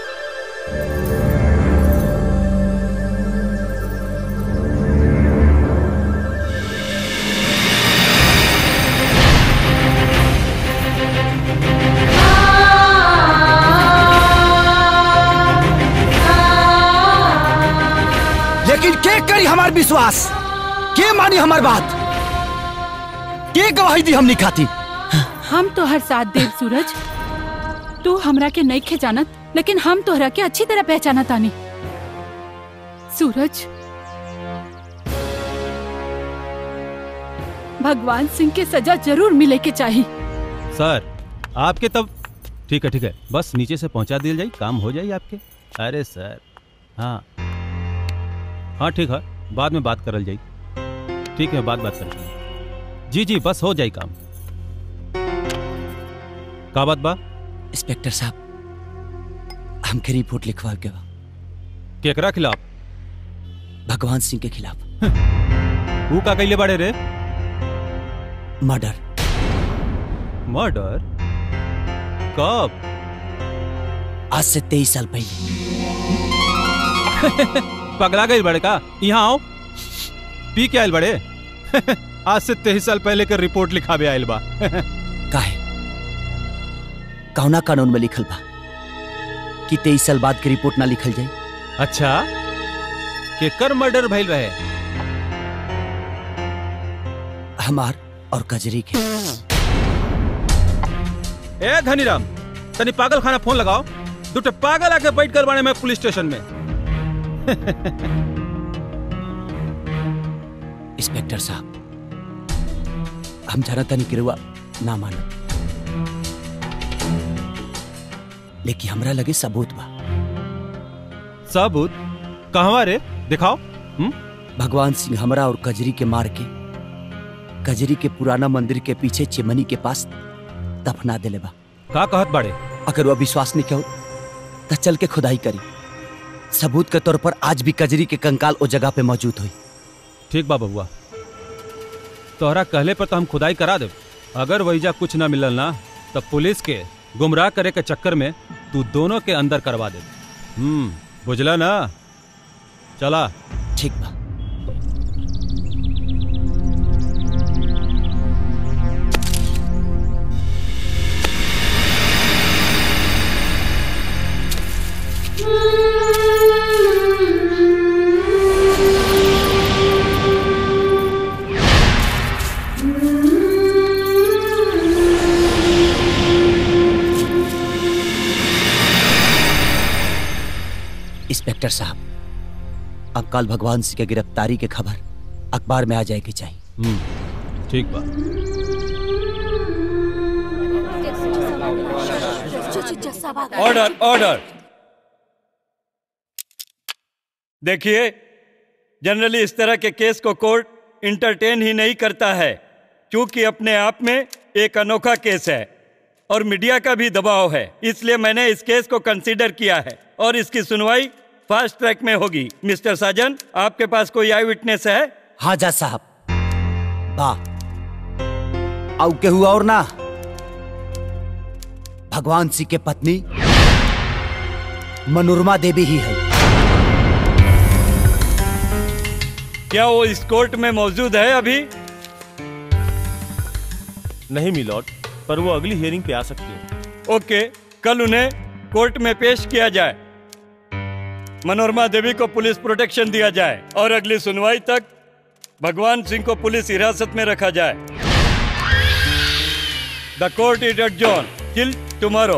लेकिन के करी हमार विश्वास के मानी हमार बात के गवाही दी हमनी खाती हम तो हर साथ देव सूरज तू हमरा के नहीं खे जानत लेकिन हम तोहरा के अच्छी तरह पहचाना तानी सूरज भगवान सिंह के सजा जरूर मिले के चाहिए सर आपके तब ठीक है ठीक है बस नीचे से पहुंचा दिया जाए काम हो जाए आपके अरे सर हाँ हाँ ठीक है बाद में बात करल जाई ठीक है बाद बात कर जी जी बस हो जाए काम का बात बा इंस्पेक्टर साहब हमके रिपोर्ट लिखवा के बा केकरा खिलाफ भगवान सिंह के खिलाफ वो का कैले बाड़े रे मर्डर मर्डर कब आज से तेईस साल पहले पगला गई बड़े का यहाँ आओ पी के आयल बड़े आज से तेईस साल पहले के रिपोर्ट लिखावे आयल बा काहे कौना कानून में लिखल बा कि तेईस साल बाद की रिपोर्ट ना लिखल जाए अच्छा केकर मर्डर भइल रहे हमार और कजरी के ए धनीराम तनी पागल खाना फोन लगाओ दूटे पागल आके बैठ कर बाड़े में पुलिस स्टेशन में इंस्पेक्टर साहब हम जाना तनी किरुआ ना मानो लेकिन हमरा लगे सबूत बा सबूत कहवा रे दिखाओ भगवान सिंह हमरा और कजरी के मार के कजरी के पुराना मंदिर के पीछे चिमनी के पास दफना देले बा का कहत बाड़े अगर वो विश्वास नहीं कहो तो चल के खुदाई करी सबूत के तौर पर आज भी कजरी के कंकाल ओ जगह पे मौजूद हुई ठीक बा बबुआ तोहरा कहले पर तो हम खुदाई करा दे अगर वहीजा कुछ ना मिलल ना तो पुलिस के गुमराह करे के चक्कर में तू दोनों के अंदर करवा दे हम्म बुझला ना चला ठीक बा इंस्पेक्टर साहब अब कल भगवान सिंह की गिरफ्तारी की खबर अखबार में आ जाएगी चाहिए हम्म ठीक बा ऑर्डर ऑर्डर देखिए जनरली इस तरह के केस को कोर्ट इंटरटेन ही नहीं करता है क्योंकि अपने आप में एक अनोखा केस है और मीडिया का भी दबाव है इसलिए मैंने इस केस को कंसीडर किया है और इसकी सुनवाई फास्ट ट्रैक में होगी मिस्टर साजन आपके पास कोई आई विटनेस है हाँ जा साहब बा आउ के हुआ और ना भगवान सिंह के पत्नी मनोरमा देवी ही है क्या वो इस कोर्ट में मौजूद है अभी नहीं मिलॉर्ड पर वो अगली हियरिंग पे आ सकती है ओके कल उन्हें कोर्ट में पेश किया जाए मनोरमा देवी को पुलिस प्रोटेक्शन दिया जाए और अगली सुनवाई तक भगवान सिंह को पुलिस हिरासत में रखा जाए the court is adjourn till tomorrow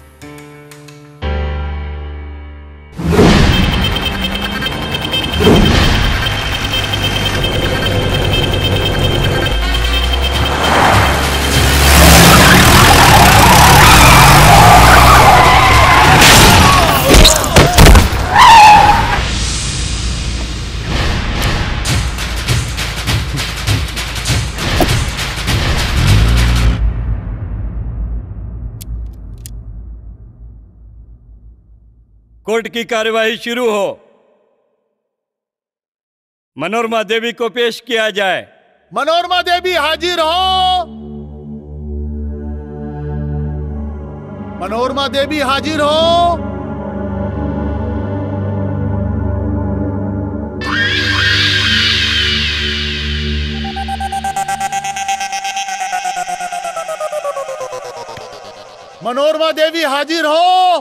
court की कार्यवाही शुरू हो मनोरमा देवी को पेश किया जाए मनोरमा देवी हाजिर हो मनोरमा देवी हाजिर हो मनोरमा देवी हाजिर हो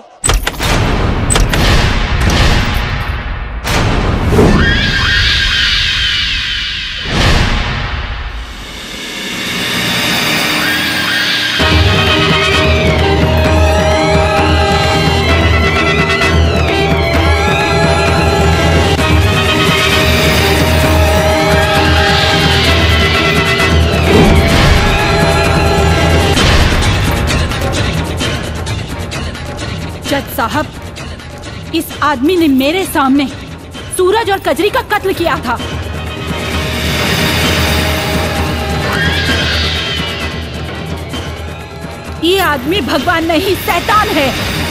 इस आदमी ने मेरे सामने सूरज और कजरी का कत्ल किया था ये आदमी भगवान नहीं शैतान है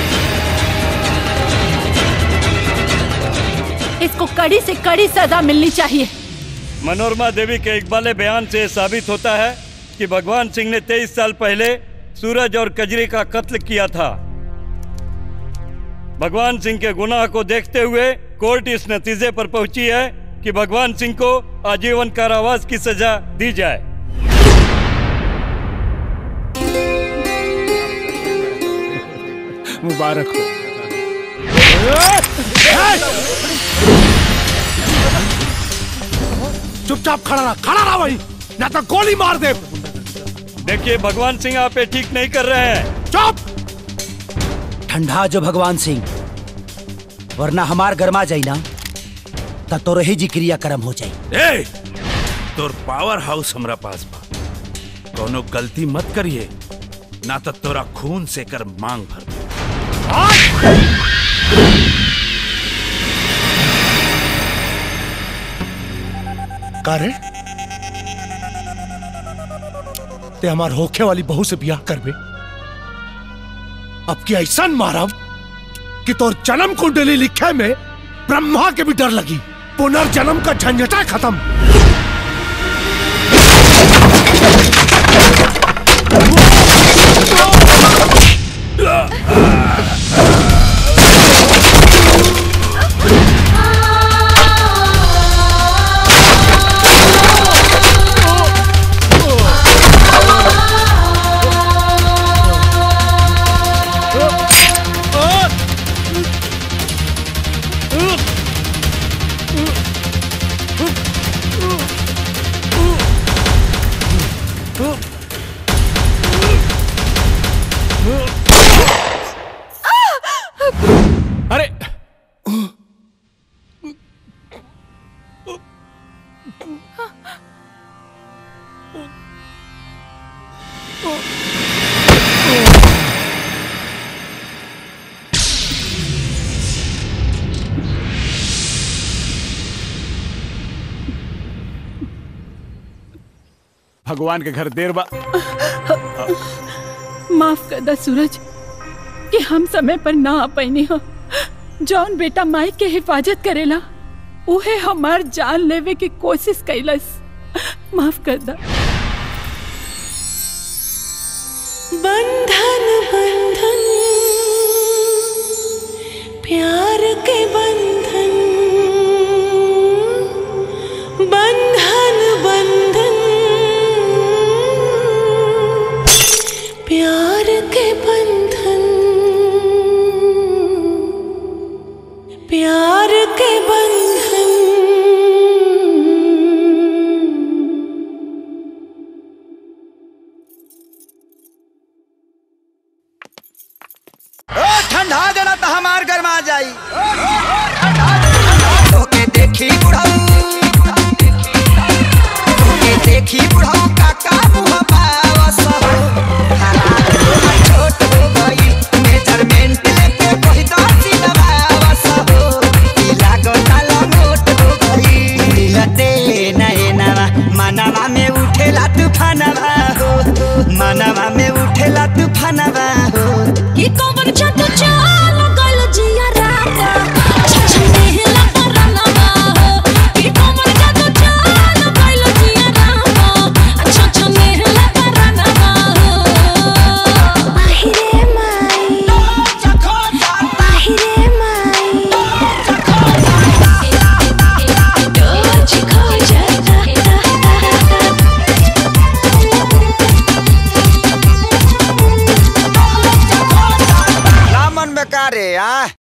इसको कड़ी से कड़ी सजा मिलनी चाहिए मनोरमा देवी के इकबाले बयान से साबित होता है कि भगवान सिंह ने 23 साल पहले सूरज और कजरी का कत्ल किया था भगवान सिंह के गुनाह को देखते हुए कोर्ट इस नतीजे पर पहुंची है कि भगवान सिंह को आजीवन कारावास की सजा दी जाए मुबारक हो चुपचाप खड़ा रहा खड़ा रहा वही ना तो गोली मार दे देखिए भगवान सिंह आप ये ठीक नहीं कर रहे हैं चुप ठंडा जो भगवान सिंह वरना हमार गरमा जाई ना तब तो रही जी क्रिया कर्म हो जाई ए तोर पावर हाउस हमरा पास बा कोनो गलती मत करिए ना तो तोरा खून से कर मांग भर दे। का रे ते हमार होखे वाली बहू से ब्याह करबे अब की ऐसा मारब कि तोर जन्म कुंडली लिखे में ब्रह्मा के भी डर लगी पुनर्जन्म का झंझटा खत्म अरे भगवान के घर देर बा माफ कर दा सूरज कि हम समय पर ना आ पैनी हो जौन बेटा माई के हिफाजत करेला उहे हमार जान लेवे की कोशिश कैलस माफ कर दा बंधन बंधन प्यार के बंधन बंधन बंधन प्यार के बंधन प्यार के बंधन ओ ठंडा देना तो हमार गरमा जाई तोके देखी बुढ़ाऊ तोके देखी बुढ़ाऊ काका मुहा पावस हो हालात तोहर छोट हो गई मेजरमेंट लेके कही दो सिलवावस हो ई लागता लंगोट हो गई मिलते नए नवा मनवा में उठेला तूफानवा हो मनवा में उठेला तूफानवा हो ये कौन जादू चाल गल जिया राता छछने हिला परलवा हो ये कौन जादू चाल गल जिया राता छछने हिला परलवा हो बाहिरे माई बाहिरे माई डोज खो जाता रामन में का रे आ